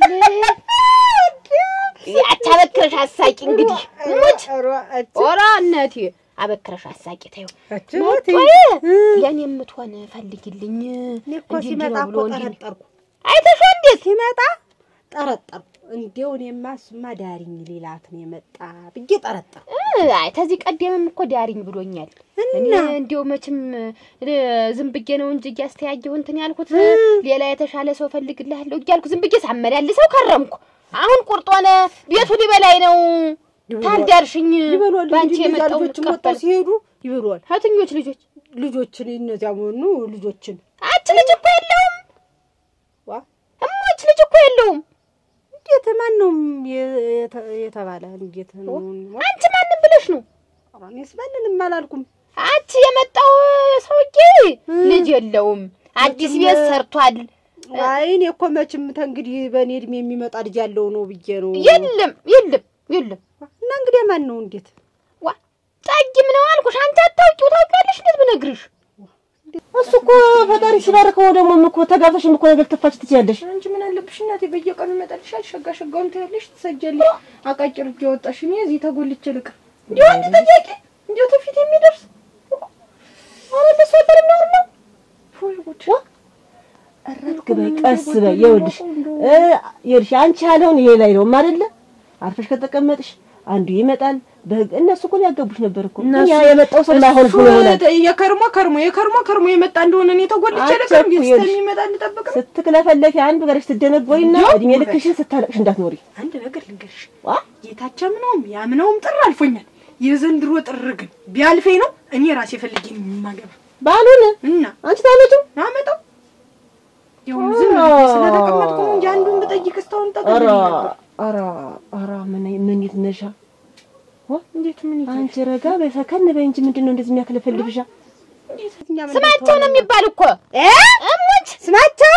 ያቺ አበክረሽ አሳቂ እንግዲህ ሙች ኦራ እናቴ አበክረሽ አሳቂ ተይው። መጥቶ ለእኔ የምትሆን ፈልጊልኝ እኔ እኮ እንዲህ ሲመጣ እንዲህ ነው እኮ ብሎ እንዲህ ጠረጠርኩ። አይተሽው እንዴት ሲመጣ ጠረጠርኩ። እንዲያው እኔማ እሱማ ዳሪኝ ሌላት ነው የመጣ ብዬ ጠረጠርኩ። እ፣ አይ ተዚህ ቀደምም እኮ ዳሪኝ ብሎኛል። እኔ እንዲያው መቼም እ፣ ዝም ብዬ ነው እንጂ እያስተያየሁ እንትን ያልኩት ሌላ የተሻለ ሰው ፈልግልሃለሁ እያልኩ ዝም ብዬ ሳመላልሰው ከረምኩ። አሁን ቁርጥ ሆነ ቤቱ ሊበላይ ነው። ታልዳርሽኝ ይበሏል ባንቺ እንጂ እነዚያ የመጣው ልጆችን ወጥተው ሲሄዱ ይበሏል። ከትኞች ልጆች? ልጆችን እነዚያ መሆኑ ልጆችን አች ልጅ እኮ የለውም። ዋ እሞች ልጅ እኮ የለውም። እንዴት ማን ነው የተ- የተባለ እንዴት ነው? አንቺ ማንም ብለሽ ነው? ኧረ እኔስ ማንንም አላልኩም። አንቺ የመጣው ሰውዬ ልጅ የለውም። አዲስ ቤት ሰርቷል። አይ እኔ እኮ መቼም ተንግዲህ በእኔ እድሜ የሚመጣ ልጅ ያለው ነው ብዬ ነው። የለም የለም የለም። እና እንግዲህ ማን ነው እንዴት? ዋ ጠጊም ነው አልኩሽ። አንቺ አታውቂው ታውቂያለሽ። እንዴት ብነግርሽ እሱ እኮ ፈጣሪ ሲባርከው ደግሞ እኮ ተጋብተሽም እኮ ነገር ትፋች ትችያለሽ። አንቺ ምን አለብሽ እናቴ፣ በየቀኑ ይመጣልሻል። ሸጋ ሸጋውን ታያለሽ፣ ትሰጃለሽ። አቃጭር እጅ ያወጣሽ እኔ እዚህ ተጎልቼ ልቅር። እንዲሁ አንድ ጥያቄ እንዲሁ ተፊት የሚደርስ ኧረ ለእሱ አይባልም ነውር ነው። ወይ ጉድ! እረፍት በይ ቀስ በይ። ይኸውልሽ እ ይኸውልሽ አንቺ ያለውን ይሄ ላይ ነው አይደለ? አርፈሽ ከተቀመጥሽ አንዱ ይመጣል። በህግ እነሱ እኮ ሊያገቡሽ ነበር እኮ እኛ የመጣው ሰው ላይሆንሽ እሱ ብሎ ይሆናል። የከርሞ ከርሞ የከርሞ ከርሞ የመጣ እንደሆነ እኔ ተጎልቼ ልቅር። እንዴት አትቸኩይ፣ እስከሚመጣ እንጠብቅ ነው። ስትክለፈለፊ አንድ በገርሽ ትደነጎሪና እድሜ ልክሽን ስታለቅሽ እንዳትኖሪ። አንድ ነገር ልንገርሽ፣ ዋ የታቸምነውም ያምነውም ጥር አልፎኛል። የዘንድሮ ጥር ግን ቢያልፈኝ ነው እኔ ራሴ ፈልጌ ነው የማገባ ባሉን እና አንቺ ታመጪው አመጣው ያው ዝም ብዬ ስለተቀመጥኩ ነው እንጂ አንዱን ብጠይቅ እስካሁን ኧረ ጠቅልኝ ነበር። ኧረ ኧረ ምን ምን ይትነሻ እንዴት ምን ይላል? አንቺ ረጋ በይ ሰከን በይ እንጂ ምንድን ነው እንደዚህ የሚያክለፈልፍሻ? ስማቸው ነው የሚባል እኮ እሞች ስማቸው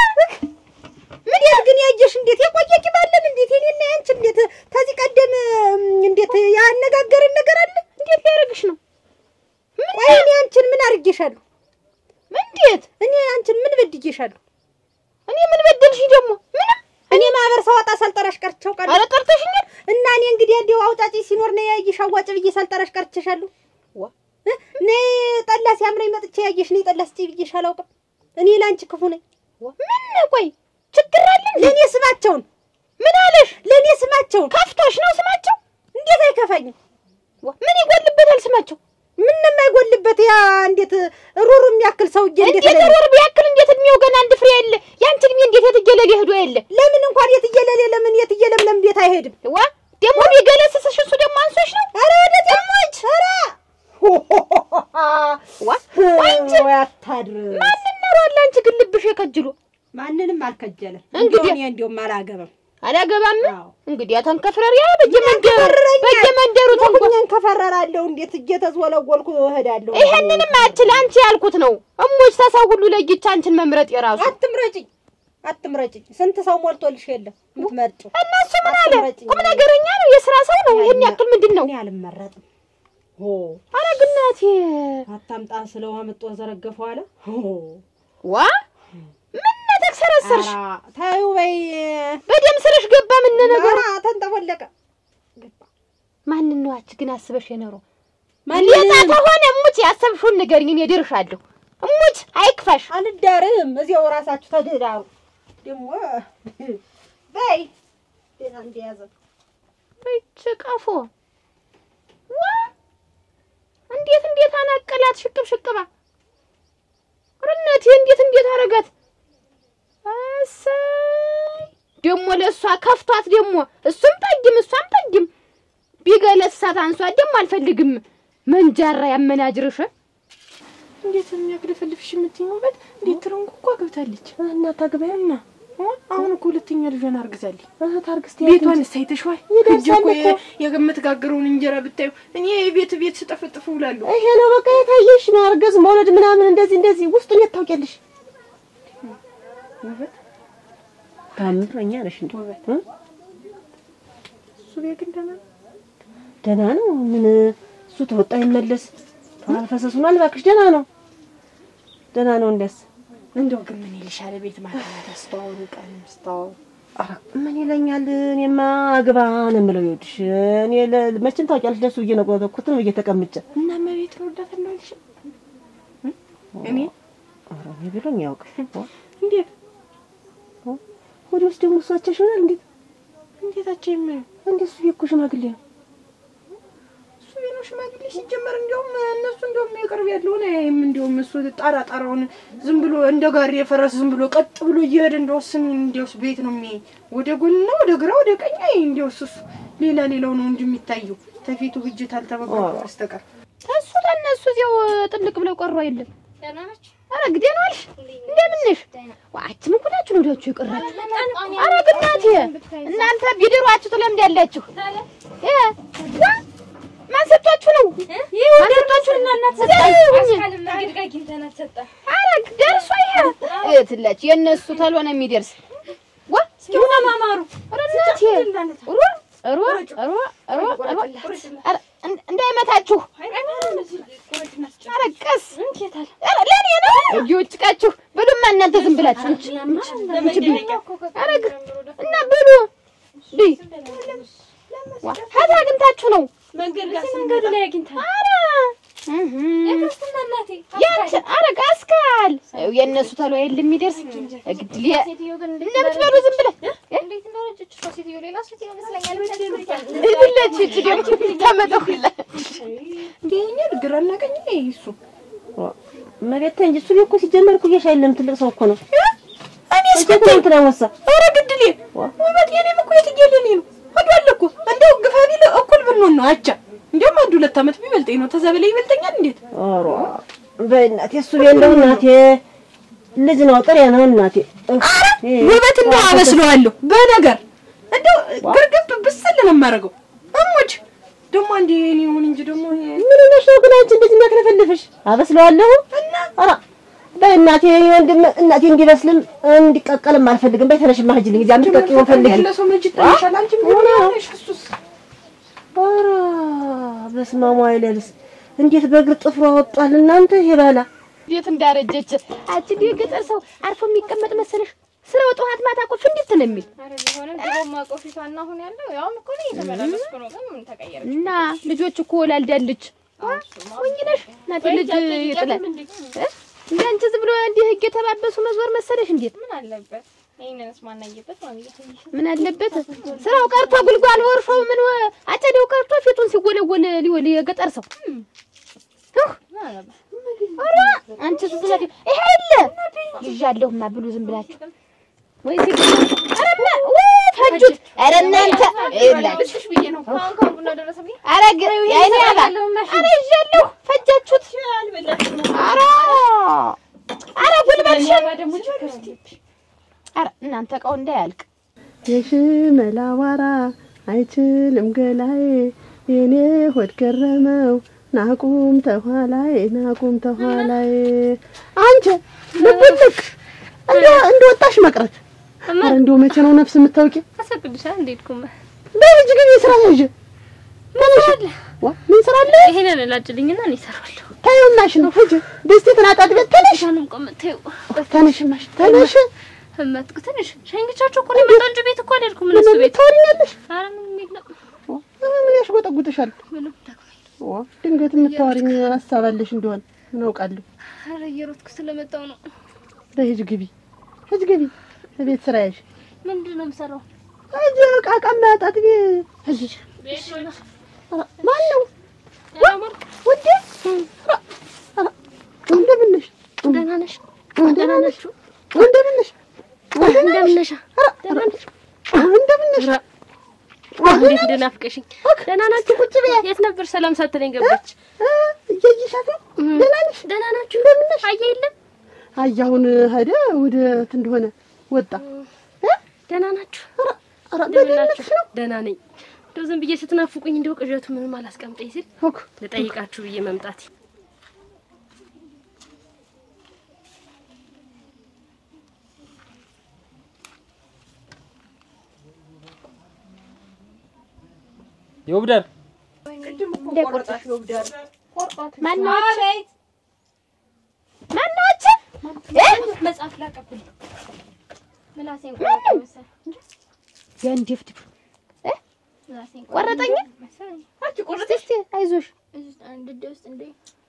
ምን ያህል ግን ያየሽ እንዴት የቆየ ቂባለን እንዴት የኔና ያንቺ እንዴት ከዚህ ቀደም እም፣ እንዴት ያነጋገርን ነገር አለ? እንዴት ሊያደርግሽ ነው? ቆይ እኔ አንቺን ምን አድርጌሻለሁ? እንዴት እኔ አንቺን ምን በድጌሻለሁ? እኔ ምን በደልሽ ደግሞ? ምንም እኔ ማህበር ሳወጣ ሳልጠራሽ ቀርቼው ቀር ኧረ ጠርተሽኛል። እና እኔ እንግዲህ እንዲያው አውጣጪ ሲኖር ነው ያየሽ አዋጭ ብዬ ሳልጠራሽ ቀርቼሻለሁ። ዋ እ? ነይ ጠላ ሲያምረኝ መጥቼ ያየሽ ነይ ጠላ ስጪ ብዬሽ አላውቅም። እኔ ለአንቺ ክፉ ነኝ። ምን ቆይ ችግር አለ እንዴ? ለእኔ ስማቸውን ምን አለሽ? ለእኔ ስማቸውን ከፍቶሽ ነው ስማቸው? እንዴት አይከፋኝም? ዋ ምን ይጎልበታል ስማቸው? ምን የማይጎልበት ያ እንዴት ሩሩ የሚያክል ሰውዬ እንዴት እንዴት ለኔ- ወር ቢያክል እንዴት እድሜው ገና አንድ ፍሬ የለ ያንቺ እድሜ እንዴት የትየለል ሄዶ የለ ለምን እንኳን የትየለሌ ለምን የትየለምለም ቤት አይሄድም? ዋ ደግሞ ቢገለስስሽ እሱ ደግሞ አንሶሽ ነው። ኧረ ወደ ጤሞች ኧረ ዋ ወይ ታድርስ። ማንን ኖሯል? አንቺ ግን ልብሽ የከጅሉ ማንንም አልከጀለም። እንግዲህ- እኔ እንዲያውም አላገባም። አላገባም። አዎ። እንግዲህ ተንከፍረሪያ በየመንደሩ በየመንደሩ ተንኮ ተንኩኝን ከፈረራለሁ እንዴት እየተዝወለወልኩ እሄዳለሁ። ይሄንንም አችል አንቺ ያልኩት ነው። እሞች ተሰው ሁሉ ለይቻ አንቺን መምረጥ የራሱ አትምረጭኝ፣ አትምረጭኝ። ስንት ሰው ሞልቶልሽ የለም የምትመርጪው። እነሱ ምን አለ አትምረጭኝ። ቁም ነገረኛ ነው፣ የስራ ሰው ነው። ይሄን ያክል ምንድን ነው? እኔ አልመረጥም። ሆ አረ ግናቴ አታምጣ ስለው አምጦ ዘረገፈው አለ። ሆ ዋ ምን ተክሰረሰርሽ? ኧረ ተይው በይ። በደም ስርሽ ገባ። ምን ነገር ኧረ ተንጠፈለቀ። ማንን ነው አንቺ ግን አስበሽ የኖረው? ማንን? ሌጣ ከሆነ እሙች ያሰብሽውን ንገሪኝ፣ እኔ እድርሻለሁ። እሙች አይክፋሽ። አልዳርም። እዚያው ራሳችሁ ተደዳሩ። ደግሞ በይ ጤና እንደያዘ እች ቀፎ ዋ እንዴት እንዴት አናቀላት ሽቅብ ሽቅባ ርነቴ እንዴት እንዴት አረጋት። እሰይ ደግሞ ለእሷ ከፍቷት ደግሞ እሱም ጠጅም እሷም ጠጅም ቢገለሳት አንሷት ደግሞ አልፈልግም መንጃራ ያመናጅርሽ እንዴት የሚያግለፈልፍሽ የምትይኙበት እንዴት ትረንኩ እኮ ገብታለች እና ታግባያና አሁን እኮ ሁለተኛ ልጇን አርግዛለች እህት አርግስት ቤቷን ሳይተሽዋል ይደርሳል እጅ እኮ እኮ። የምትጋግረውን እንጀራ ብታዩ እኔ የቤት ቤት ስጠፈጥፉ ውላለሁ ይሄ ነው በቃ የታየሽ ማርገዝ መውለድ ምናምን እንደዚህ እንደዚህ ውስጡን የት ታውቂያለሽ? ውበት ታምረኛ ነሽ እንዴ? እ? እሱ ቤት ግን ደህና ነው። ደህና ነው። ምን እሱ ተወጣ ይመለስ አልፈሰሱ ነው እባክሽ። ደህና ነው፣ ደህና ነው። እንደስ እንደው ግን ምን ይልሻል ቤት ማታ ስታወሩ ቀን ስታወሩ ኧረ ምን ይለኛል? እኔማ አግባ ነው የምለው። ይኸውልሽ እኔ ለ- መቼም ታውቂያለሽ ደሱ ብዬ ነው ቆረኩት ነው ብዬ ተቀምጬ እና መቤት ወዳት እንደልሽ እኔ ኧረ እኔ ብሎኝ ያውቅ እንዴት ወደ ውስጥ ደግሞ እሷቸው ይሆናል። እንዴት እንዴታቸው የማየው እንደሱ እኮ ሽማግሌ ነው። እሱ ቤት ነው ሽማግሌ ሲጀመር እንዲያውም እነሱ እንዲያውም የቅርብ ያለውን አያይም እንዲያውም እሱ ጣራ ጣራውን ዝም ብሎ እንደ ጋሪ የፈረስ ዝም ብሎ ቀጥ ብሎ እየሄደ እንደወስን እንዲያውስ ቤት ነው የሚያይ ወደ ጎንና ወደ ግራ ወደ ቀኝ አይ እንዲያውስ እሱ ሌላ ሌላው ነው እንጂ የሚታየው ተፊቱ ብጅት አልተበቀለ በስተቀር ተሱ ተነሱ እዚያው ጥልቅ ብለው ቀሩ አይደለም። ኧረ ግዴ ነው አልሽ። እንደምን ነሽ? ዋችም እኮ ናችሁ ነው ወዲያችሁ የቀራችሁ። ኧረ ግናቴ እናንተ ቢድሯችሁ ትለምዳላችሁ። እ ዋ ማን ሰጥቷችሁ ነው? ማን ሰጥቷችሁ? ኧረ ደርሶ ይሄ እትላችሁ የእነሱ ተሎ ነው የሚደርስ። ዋ እስኪሁን ማማሩ ኧረ እናቴ ሩር ሩር ሩር ሩር ሩር ኧረ እንድ- እንዳይመታችሁ ኧረ ቀስ ኧረ ለእኔ ነው እየወጭቃችሁ ብሉማ እናንተ ዝም ብላችሁ እንቺ እንቺ እንቺ ብሉ ኧረ ግ- እና ብሉ ብይ ዋ ሀታ አግኝታችሁ ነው መንገድ ላይ አግኝታ ኧረ እህ ያንቺ ኧረ ቀስካል ይኸው የእነሱ ተሎ የለ የሚደርስ ግድል እንደምትበሉ ዝም ብለህ እንዴት እንደሆነች እሷ ሴትዮ ሌላ ሴትዮ ይመስለኛል። ይብለች እቺ ደግሞ ተመጠሁላ ይሄኛል ግራና ቀኝ ላይ እሱ መቤት እንጂ እሱ እኮ ሲጀመር እኮ እየሻ የለም ትልቅ ሰው እኮ ነው። እኔ እንዴት ነው እንትና ወሳ ኧረ ግድሌ ውበት የኔም እኮ የትየለኔ ነው ወዷል እኮ እንደው ግፋ ቢል እኩል ብንሆን ነው አቻ እንዲያውም አንድ ሁለት ዓመት ቢበልጠኝ ነው ተዛ በላይ ይበልጠኛል እንዴት ኧረ በእናቴ እሱ ቤት እንደው እናቴ ልጅ ነው ጥሬ ነው እናቴ። ውበት እንደው አበስለዋለሁ በነገር እንደው ግርግብ ብስል ነው የማደርገው እሞች ደግሞ አንዴ እኔ ይሁን እንጂ ደግሞ ይሄ ምን ሆነሽ ነው ግን አንቺ እንደዚህ የሚያክለፈልፍሽ? አበስለዋለሁ እና ኧረ በእናቴ ወንድም እናቴ እንዲበስልም እንዲቀቀልም አልፈልግም። በይ ተነሽማ ሂጂልኝ እዚያ የምትቀቂውን ፈልጊ። ያለ ሰው መጅ ይታይሻል አንቺ ምን ሆነሽ እሱስ ኧረ በስመ አብ ወይለልስ እንዴት በእግር ጥፍሩ አወጧል እናንተ ይሄ ባላ እንዴት እንዳረጀች አንቺ እንደ ገጠር ሰው አርፎ የሚቀመጥ መሰለሽ? ስራው ጠዋት ማታ እኮ ፍንድት ነው የሚል ኧረ ቢሆንም ድሮም አውቀው ፊቷና አሁን ያለው ያውም እኮ ነው እየተመላለስኩ ነው። ግን ምን ተቀየረ? እና ልጆች እኮ ወላልዳለች። ወኝ ነሽ እናቴ ልጅ ይጥላል። እ? እንደ አንቺ ዝም ብሎ እንዲህ ህግ የተባበሱ መዞር መሰለሽ? እንዴት ምን አለበት? ይሄንንስ ማናየበት ማለት ነው። ምን አለበት? ስራው ቀርቶ ጉልጓል ወርሾው ምን ወ- አጨዴው ቀርቶ ፊቱን ሲወለወል ሊወል የገጠር ሰው እህ! ኧረ አንቺ ስትላት ይሄ አለ ይዣለሁማ ብሉ ዝም ብላችሁ ወይ ሲግ ኧረ ማ ወይ ፈጁት ኧረ እናንተ ይላችሁ ብዬ ነው ካሁን ካሁን ቡና ደረሰብኝ። ኧረ ግን ያይኔ አላ ኧረ ይዣለሁ ፈጃችሁት ኧረ ኧረ እናንተ እቃው እንዳያልቅ የሽመላ አዋራ አይችልም ገላዬ የኔ ሆድ ገረመው ናቁም ተኋላዬ ናቁም ተኋላዬ አንቺ ልብልቅ እንደ እንደወጣሽ መቅረት ኧረ እንደው መቼ ነው ነፍስ የምታውቂ? አሰግድሻል እንዴትኩም በልጅ ግን የስራ ያዥ ተነሽ። ዋ ምን ስራ አለ? ይሄንን ላጭልኝና እኔ እሰራዋለሁ። ታየውናሽ ነው ሂጂ ደስቴ ተናጣጥ ቤት ተነሽ ሻንም ቆመተው ተነሽ ማሽ ተነሽ እመጥኩ ትንሽ ሸኝቻቸው እኮ ነው የመጣው እንጂ ቤት እኮ አልሄድኩም። እነሱ ቤት ታወሪኛለሽ? ኧረ ምንም የለም ምን ያሽጎጠጉጥሻል? ምንም ደግሞ ዋ ድንገት የምታወሪኝ ሀሳብ አለሽ እንደሆነ ምን አውቃለሁ። ኧረ እየሮጥኩ ስለመጣው ነው። በሂጅ ግቢ ሂጅ ግቢ ቤት ስራ ያዥ ምንድን ነው የምሰራው? ሂጅ ዕቃ ዕቃ ማጣጥቢ ሂጅ ማን ነው ውዴ? ኧረ፣ ኧረ፣ እንደምን ነሽ? ደህና ነሽ? ደህና ናችሁ? እንደምን ነሽ? እንደምን ነሽ? ኧረ፣ ኧረ፣ እንደምን ነሽ? እንዴት እንደናፍቀሽኝ። ደህና ናችሁ? ቁጭ በይ። የት ነበር ሰላም ሳትለኝ ገባች። እ፣ እያየሻት ነው? ደህና ነሽ? ደህና ናችሁ? እንደምን ነሽ? አየ የለም አይ አሁን ሄደ ወደ የት እንደሆነ ወጣ። እ? ደህና ናችሁ? ኧረ፣ ኧረ፣ እንደምን በደህንነትሽ ናችሁ? ነው? ደህና ነኝ። እንደው ዝም ብዬ ስትናፍቁኝ እንደው ቅዠቱ ምንም አላስቀምጠኝ ሲል እኮ ልጠይቃችሁ ብዬ መምጣት የውብዳር ማናች ማናች መጽሐፍ ላቀብል ምላሴን ቆረጠ መሰለኝ የእንዴፍድፍ ምላሴን ቆረጠኝ። መሰለኝ እስቲ እስቲ አይዞሽ እዚህ አንድ እጄ ውስጥ እንደ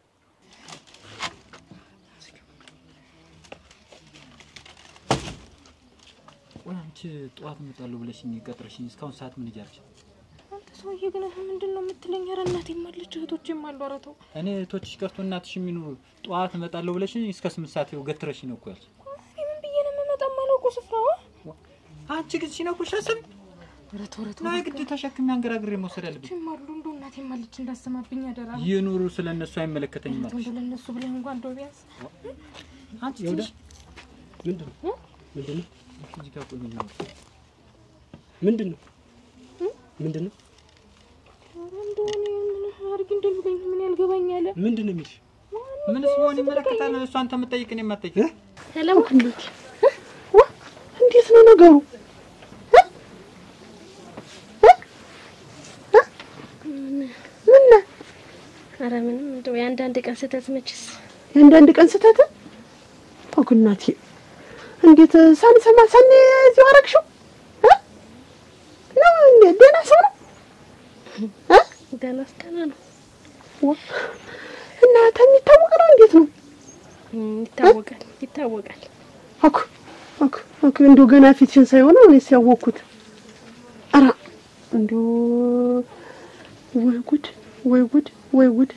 ቆይ አንቺ ጠዋት እመጣለሁ ብለሽኝ ቀጥረሽኝ እስካሁን ሰዓት ምን እያልሽ? አንተ ሰውዬ ግን ምንድን ነው የምትለኝ? ኧረ እናቴም አለች እህቶቼም አሉ። ኧረ ተው እኔ እህቶችሽ ቀርቶ እናትሽ የሚኖሩ ጠዋት እመጣለሁ ብለሽኝ እስከ ስምንት ሰዓት ይኸው ገትረሽኝ ነው እኮ ያልሽ። እኔ ምን ብዬ ነው የምመጣው? የማላውቀው ስፍራ አንቺ ግን ሲነኩሽ አስብ ኧረ ተው ኧረ ተው ነው የግድ ተሸክሜ አንገራግሬ መውሰድ ያለብኝ። እህቶቼም አሉ። እንደው እናቴም አለች እንዳሰማብኝ አደራ። ይኑሩ ስለ እነሱ አይመለከተኝም አልኩሽ። እንደው ለእነሱ ብለህ እንኳን እንደው ቢያንስ አንቺ ይኸውልህ፣ ትንሽ ምንድን ነው ምንድን ነው እዚህ ጋር ቆይ ነው ምንድን ነው ምንድን ነው ኧረ እንደው እኔ ምን አድርጊ እንደሚለኝ ምን ያልገባኝ አለ። ምንድን ነው የሚልሽ? ምንስ ቢሆን ይመለከታል። እሷ አንተ የምትጠይቅ እኔ የማትጠይቅ ሰለሞን ዋ እንዴት ነው ነገሩ? እ? እ? እ? ምን ነው? ኧረ ምንም እንደው የአንዳንድ ቀን ስህተት መችስ የአንዳንድ ቀን ስህተት ተው እናቴ፣ እንዴት ሳንሰማ ሳን እዚሁ አደረግሽው? እ? ነው እንዴ? ደህና ሰው ነው እ? ደህና ደህና ነው ዋ እና ተሚታወቅ ነው እንዴት ነው? እም፣ ይታወቃል ይታወቃል። አኩ አኩ አኩ እንደው ገና ፊትሽን ሳይሆን እኔስ ያወቅኩት። ኧረ እንደው ወይ ጉድ ወይ ጉድ ወይ ጉድ!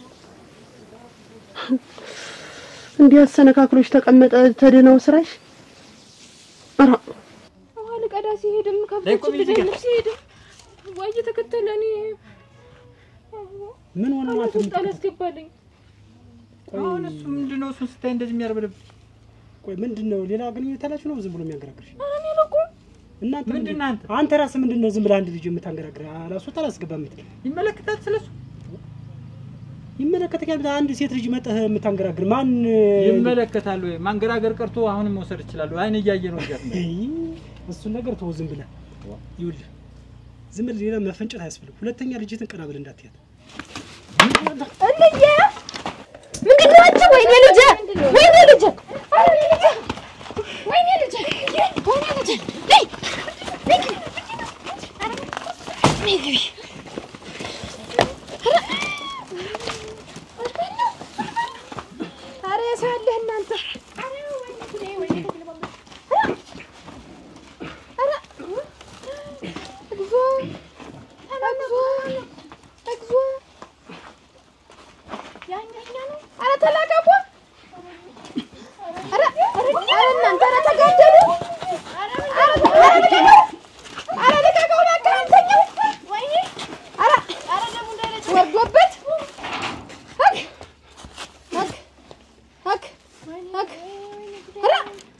እንዲህ አሰነካክሎች ተቀመጠ ተደናው ስራሽ። ኧረ ውሃ ልቀዳ ሲሄድም ላይ ከብቶች ቆይ እዚህ ጋር። ልደልብ ሲሄድም ዋ እየተከተለ እኔ ምን ሆነ ማለት ውስጥ አላስገባልኝ። አሁን እሱ ምንድን ነው እሱን ስታይ እንደዚህ የሚያርበደብ ቆይ ምንድን ነው ሌላ ግንኙነት አላችሁ ነው ዝም ብሎ የሚያንገራግርሽ? ኧረ እኔ አላውቀውም። እናንተ ምንድን ነህ አንተ? አንተ ራስህ ምንድን ነው ዝም ብለህ አንድ ልጅ የምታንገራግር አላስወጣ አላስገባ የምትል ይመለከታል ስለሱ ይመለከተኛል። አንድ ሴት ልጅ መጠህ የምታንገራግር ማን ይመለከታል ወይ ማንገራገር ቀርቶ አሁንም መውሰድ ይችላሉ። አይን እያየ ነው እያት ነው አይ፣ እሱን ነገር ተወው ዝም ብለህ ይኸውልህ፣ ዝም ብለህ ሌላ መፈንጨት አያስፈልግም። ሁለተኛ ልጅትን ቀና ብለህ እንዳትያት። እንዬ ምንድን ነው አንቺ? ወይኔ ልጄ ወይኔ ልጄ ወይኔ ልጄ ወይኔ ልጄ ነይ ነይ ግቢ ነይ ግቢ ኧረ የሰው ያለህ እናንተ ኧረ እግዚኦ እግዚኦ እግዚኦ ያኛኛ ነው። ኧረ ተላቀቁ! ኧረ ኧረ ኧረ እናንተ ኧረ ተጋደሉ! ኧረ ኧረ ልቀቀው! ኧረ ልቀቀው! እባክህ አንተኛው! ወይኔ! ኧረ ኧረ ደሙ እንዳይረጭ ወርዶበት! አክ አክ አክ አክ ኧረ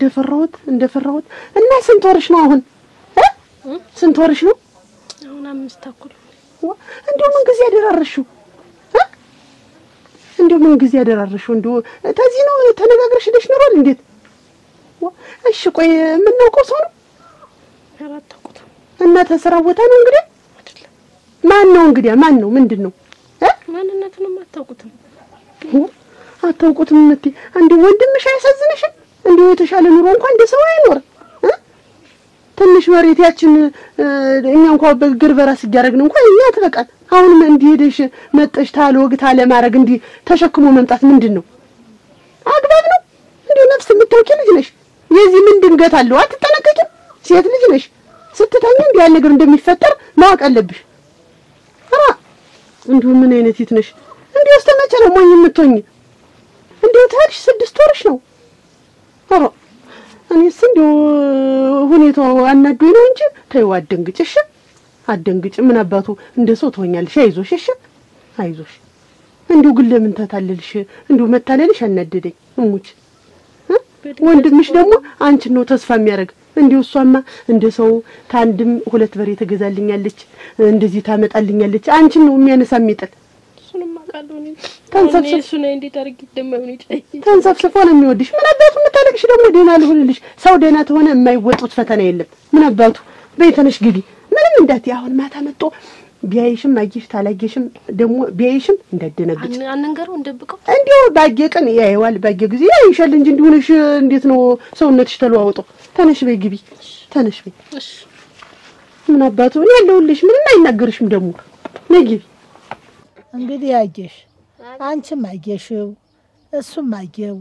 እንደፈራሁት እንደፈራሁት እና ስንት ወርሽ ነው አሁን እ? ስንት ወርሽ ነው አሁን አምስት ተኩል ዋ፣ እንደው ምን ጊዜ ያደራረሽው እ? እንደው ምን ጊዜ ያደራረሽው እንደው ተዚህ ነው ተነጋግረሽ ሄደሽ ኖሯል እንዴት ዋ፣ እሺ ቆይ የምናውቀው ሰው ነው አላታውቁትም እና ተስራ ቦታ ነው እንግዲህ ማን ነው እንግዲህ ማን ነው ምንድን ነው እ? ማንነቱንም አታውቁትም አታውቁትም እምትይ እንደው ወንድምሽ አያሳዝንሽም? እንደው የተሻለ ኑሮ እንኳን እንደ ሰው አይኖር እ? ትንሽ መሬት ያችን እ፣ እኛ እንኳን በእግር በራስ እያደረግን እንኳን እኛ ትበቃል። አሁንም እንዲህ ሄደሽ መጠሽ ታለ ወግ ታለ ማድረግ እንዲህ ተሸክሞ መምጣት ምንድን ነው አግባብ ነው? እንዲሁ ነፍስ የምታውቂ ልጅ ነሽ። የዚህ ምን ድንገት አለው? አትጠነቀቂም? ሴት ልጅ ነሽ። ስትተኛ እንዲህ ያለ ነገር እንደሚፈጠር ማወቅ አለብሽ። ኧረ እንዲሁ ምን አይነት ሴት ነሽ? እንዲሁ እስከ መቼ ነው ሞኝ የምትሆኝ? እንዲሁ ተሄድሽ ስድስት ወርሽ ነው። ኧረ እኔስ እንዲሁ ሁኔታው አናዶኝ ነው እንጂ ተይው፣ አትደንግጭ እሺ፣ አትደንግጭ። ምን አባቱ እንደ ሰው ትሆኛለሽ። አይዞሽ እሺ፣ አይዞሽ። እንዲሁ ግን ለምን ተታለልሽ? እንዲሁ መታለልሽ አናደደኝ እሙች። እ? ወንድምሽ ደግሞ አንቺን ነው ተስፋ የሚያደርግ። እንዲሁ እሷማ እንደ ሰው ከአንድም ሁለት በሬ ትገዛልኛለች፣ እንደዚህ ታመጣልኛለች። አንቺን ነው የሚያነሳ የሚጥል እሱንም አውቃለሁ እኔ ተንሰብስብ- አሁን እሱ ነው እንዴት አድርጌ እንደማይሆን ይጨይ ተንሰፍስፎ ነው የሚወድሽ። ምን አባቱ የምታለቅሽ ደግሞ ደህና ልሆንልሽ። ሰው ደህና ተሆነ የማይወጡት ፈተና የለም። ምን አባቱ በይ ተነሽ ግቢ። ምንም እንዳት አሁን ማታ መጥቶ ቢያይሽም አየሽ ታላየሽም ደግሞ ቢያይሽም እንዳደነግጭ አንንገረው እንደብቀው እንዲሁ ባየ ቀን ያየዋል፣ ባየ ጊዜ ያይሻል እንጂ እንዲሆነሽ እንዴት ነው ሰውነትሽ ተለዋውጦ። ተነሽ በይ ግቢ፣ ተነሽ በይ። ምን አባቱ እኔ ያለሁልሽ፣ ምንም አይናገርሽም ደግሞ ነይ ግቢ። እንግዲህ አየሽ፣ አንቺም አየሽው፣ እሱም አየው።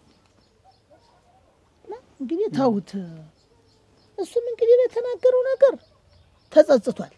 እንግዲህ ተውት። እሱም እንግዲህ በተናገረው ነገር ተጸጽቷል።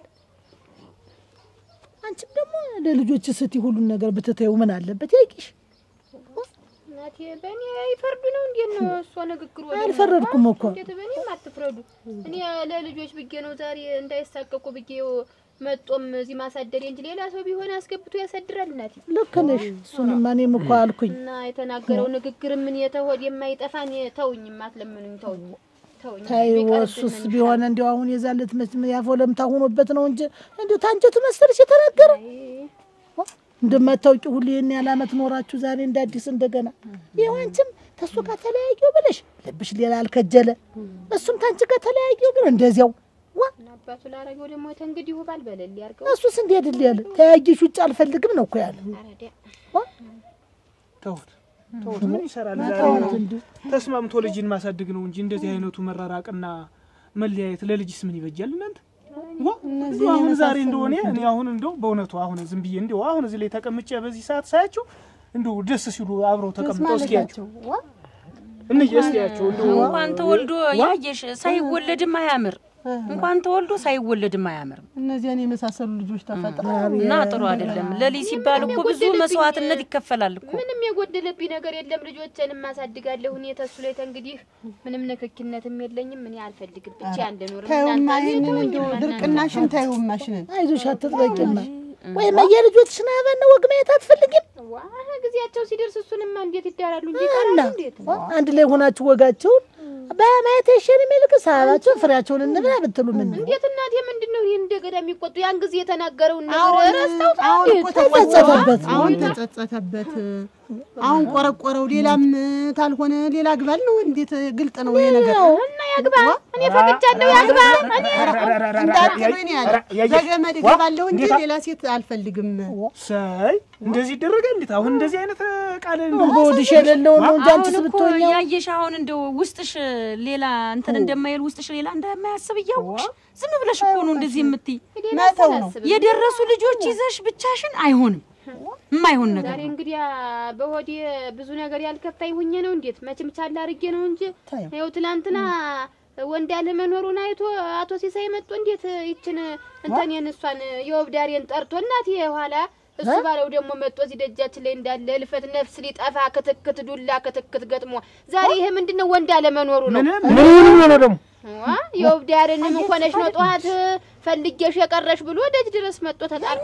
አንቺም ደግሞ ለልጆች ስቲ ሁሉን ነገር ብትተዩ ምን አለበት? ያይቂሽ እናቴ በእኔ ይፈርዱ ነው እንዴት ነው እሷ ንግግሩ ወደ አልፈረድኩም እኮ። እንዴት በእኔም አትፍረዱ እኔ ለልጆች ብዬ ነው ዛሬ እንዳይሳቀቁ ብዬ መጦም እዚህ ማሳደር እንጂ ሌላ ሰው ቢሆን አስገብቶ ያሳድራል እናቴ ልክ ነሽ። እሱንም እኔም እኮ አልኩኝ። እና የተናገረው ንግግር ምን የተሆድ የማይጠፋን ተውኝ አትለምኑኝ ተውኝ ተውኝ ታይው እሱስ ቢሆን እንዲያው አሁን የዛለት ያፎለምታ ሆኖበት ነው እንጂ እንዲሁ ታንጀቱ መሰለሽ የተናገረ እንደማታውቂ ሁሉ ይህን ያህል ዓመት ኖራችሁ ዛሬ እንደ አዲስ እንደገና ይኸው አንቺም ተሱ ጋር ተለያየው ብለሽ ልብሽ ሌላ አልከጀለ፣ እሱም ታንቺ ጋር ተለያየው ብሎ እንደዚያው አባቱ ላረገው ደግሞ ተንግዲህ ባል በለል ያርገው እሱስ እንዴት ል ያለ ተያየሽ ውጭ አልፈልግም ነው እኮ ያለ። ተውት ተውት፣ ምን ይሰራል? ተውት ዛሬ እንዲሁ ተስማምቶ ልጅን ማሳደግ ነው እንጂ እንደዚህ አይነቱ መራራቅና መለያየት ለልጅስ ምን ይበጃል? እናንተ ዋ እንደው አሁን ዛሬ እንደሆነ እኔ አሁን እንደው በእውነቱ አሁን ዝም ብዬ እንደው አሁን እዚህ ላይ ተቀምጬ በዚህ ሰዓት ሳያቸው እንደው ደስ ሲሉ አብረው ተቀምጠው እስኪያቸው እንዬ እስኪያቸው እንደው እንኳን ተወልዶ ያየሽ ሳይወለድም አያምር። እንኳን ተወልዶ ሳይወለድም አያምርም። እነዚያን የመሳሰሉ ልጆች ተፈጥረው እና ጥሩ አይደለም። ለልጅ ሲባል እኮ ብዙ መስዋዕትነት ይከፈላል እኮ። ምንም የጎደለብኝ ነገር የለም። ልጆቼንም ማሳድጋለሁ እኔ ተሱ ላይ ተንግዲህ ምንም ንክኪነትም የለኝም። እኔ አልፈልግም ብቻ አንደኖር ታዩማ ይሄንን እንደው ድርቅናሽን ታዩማሽንን አይዞሽ አትጥበቂማ። ወይም የልጆችሽን አበነ ወግ ማየት አትፈልጊም? ዋ ጊዜያቸው ሲደርስ እሱንማ እንዴት ይዳራሉ እንጂ እና ይቀራሉ እንዴት አንድ ላይ ሆናችሁ ወጋቸውን በማየት ይሸን የሚልቅስ አበባቸውን ፍሬያቸውን እንብላ ብትሉ ምን ነው? እንዴት እናቴ ምንድን ነው ይህን እንደገና የሚቆጡ ያን ጊዜ የተናገረውን አሁን ነገር ረስተውት አሁን እኮ ተጸጸተበት። አሁን ተጸጸተበት። አሁን ቆረቆረው። ሌላም ታልሆነ ሌላ ግባል ነው። እንዴት ግልጥ ነው ይሄ ነገር እና ያግባ እኔ ፈቅጃለሁ ያግባ እኔ እንዳትሉኝ ነው ያለ። በገመድ እገባለሁ እንጂ ሌላ ሴት አልፈልግም። ሳይ እንደዚህ ይደረጋል። እንዴት አሁን እንደዚህ አይነት ቃል እንደው በወድሽ የሌለውን ነው እንጂ አንቺስ አሁን እኮ ብትሆኛ ያየሽ አሁን እንደው ውስጥሽ ሌላ እንትን እንደማይል ውስጥሽ ሌላ እንደማያስብ እያወቅሽ ዝም ብለሽ እኮ ነው እንደዚህ የምትይ። መተው ነው። የደረሱ ልጆች ይዘሽ ብቻሽን አይሆንም፣ የማይሆን ነገር ዛሬ ነው። እንግዲህ በሆዴ ብዙ ነገር ያልከፋኝ ሁኜ ነው እንዴት መቼም ቻል አድርጌ ነው እንጂ ታየው። ይኸው ትናንትና ወንድ ያለ መኖሩን አይቶ አቶ ሲሳይ መጥቶ እንዴት ይችን እንተኔን እሷን የወብዳሬን ጠርቶ እናት የኋላ እሱ ባለው ደግሞ መጥቶ እዚህ ደጃችን ላይ እንዳለ እልፈት ነፍስ ሊጠፋ ክትክት ዱላ ክትክት ገጥሞ ዛሬ ይሄ ምንድነው ወንድ ያለ መኖሩ ነው ምን ምን ሆነ ደግሞ ዋ የወብዳሬንም ሆነሽ ነው ጠዋት ፈልጌሽ የቀረሽ ብሎ ደጅ ድረስ መጥቶ ተጣርቶ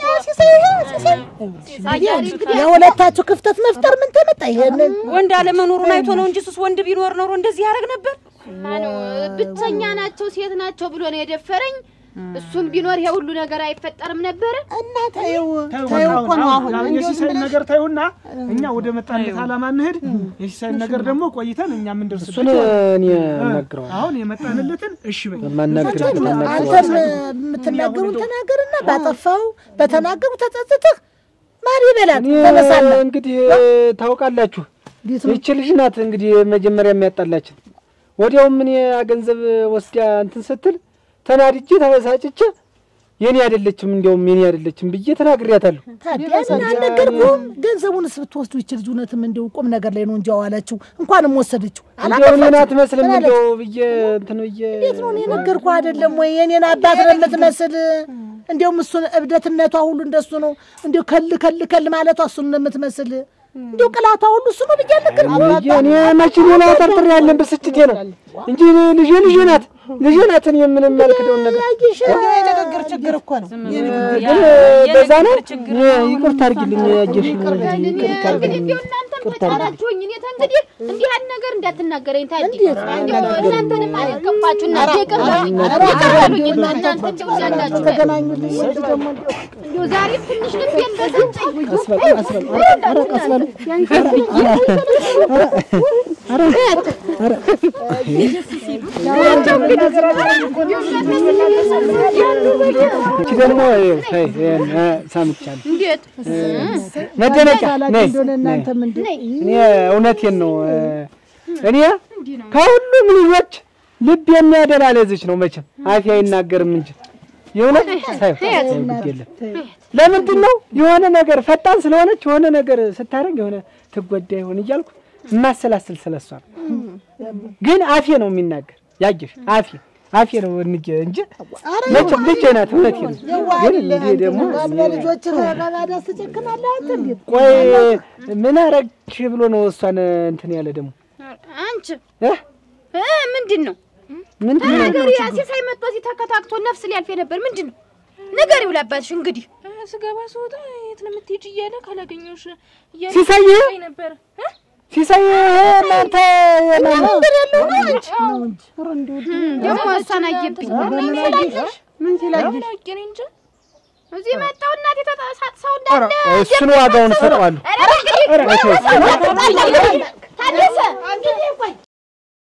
የሁለታችሁ ክፍተት መፍጠር ምን ተመጣ? ይሄንን ወንድ አለመኖሩን አይቶ ነው እንጂ እሱስ ወንድ ቢኖር ኖሮ እንደዚህ ያደርግ ነበር። ማነው ብቸኛ ናቸው ሴት ናቸው ብሎ ነው የደፈረኝ። እሱም ቢኖር ይሄ ሁሉ ነገር አይፈጠርም ነበረ። እና ተይው ተይው ተይው በቃ እኮ ነው አሁን አሁን አሁን የሲሳይን ነገር ታዩና እኛ ወደ መጣለት ዓላማ እንሂድ። የሲሳይን ነገር ደግሞ ቆይተን እኛ ምን ደርስበት እሱን እኔ እነግረዋለሁ። አሁን የመጣንለትን እሺ በይ ማናገር አንተም የምትናገሩን ተናገርና ባጠፋው በተናገሩ ተጸጽተህ ማር ይበላል ተነሳለ እንግዲህ ታውቃላችሁ፣ ይቺ ልጅ ናት እንግዲህ መጀመሪያ የሚያጣላችን። ወዲያውም እኔ ገንዘብ ወስዳ እንትን ስትል ተናድጄ ተበሳጭቼ የኔ አይደለችም እንዲያውም የኔ አይደለችም ብዬ ተናግሬያታለሁ። ታዲያ ምን አልነገርኩም? ገንዘቡንስ ብትወስዱ ይችል እውነትም እንዲሁ ቁም ነገር ላይ ነው እንጂ አዋላችሁ እንኳንም ወሰደችው እንዲያው እኔን አትመስልም እንዲያው ብዬ እንትን ብዬ እንዴት ነው እኔ ነገርኩህ አይደለም ወይ? የኔን አባት ነው የምትመስል። እንዲያውም እሱን እብደትነቷ ሁሉ እንደሱ ነው። እንዲያው ከል ከል ከል ማለቷ እሱን ነው የምትመስል። እንዲያው ቅላቷ ሁሉ እሱ ነው ብዬ አልነገርኩም? ብዬ እኔ መቼ ሌላ ጠርጥሬ ያለን ብስጭቴ ነው እንጂ ልጄ ልጄ ናት ልጄ ናት። እኔ ምንም ያልክደውን ነገር የንግግር ችግር እኮ ነው። ግን በዛ ነው ይቅርታ አድርጊልኝ። ያየሽ ይቅርታ እንግዲህ አድርጊልኝ። እንዲሁ እናንተም ተጫናችሁኝ። እኔ ተንግዲህ እንዲህ ያህል ነገር እንዳትናገረኝ ታዲ እንዲሁ እናንተንም አልገባችሁ እና ይቅርበሉኝ ይቅርበሉኝ እናንተ እንዲሁ ያላችሁ ተገናኙልኝ ደግሞ እንዲሁ ዛሬም ትንሽ ልቤን በሰጠኝ ቀስ በል ቀስ በል ኧረ ቀስ በል ኧረ ኧረ እቺ ደግሞ ተይ ይሄን እ ሰምቻለሁ። እንዴት መደነቂያ ነይ እንደሆነ ነይ። እናንተም እንዲሁ እኔ እውነቴን ነው እ እኔ ከሁሉም ልጆች ልብ የሚያደላ ለዚች ነው። መቼም አፌ አይናገርም እንጂ የእውነት ሳይሆን ግድ የለም። ለምንድን ነው የሆነ ነገር ፈጣን ስለሆነች የሆነ ነገር ስታደርግ የሆነ ትጎዳ ይሆን እያልኩ የማሰላስል ስለሷ ነው። ግን አፌ ነው የሚናገር ያየሽ አፌ አፌ ነው እንጂ እንጂ መቼም ልጄ ናት። እውነቴን ነው። ግን እንዲህ ደግሞ ልጆች በባዳ ትጨክናለህ አንተ እንዴት ቆይ ምን አረግሽ ብሎ ነው እሷን እንትን ያለ ደግሞ አንቺ እ እ ምንድን ነው ምንድን ነው ነገር ሲሳይ መጥቶ እዚህ ተከታክቶ ነፍስ ሊያልፍ ነበር። ምንድን ነው ንገሪው ለአባትሽ እንግዲህ ስገባ ስወጣ የት ነው የምትሄጂ እያለ ካላገኘሁሽ እያለ ሲሳይ ይጠይቀኝ ነበር እ? ሲሳይ እናንተ መንገድ ያለው ነው አንቺ ነው እንጂ ኧረ እንደው ደግሞ እሷን አየብኝ። ምን ሲላየሽ ምን አውቄ እኔ እንጃ እዚህ መጣው እናቴ ተጣሳት ሰው እንዳለ እሱን ዋጋውን እሰጠዋለሁ። ኧረ እንግዲህ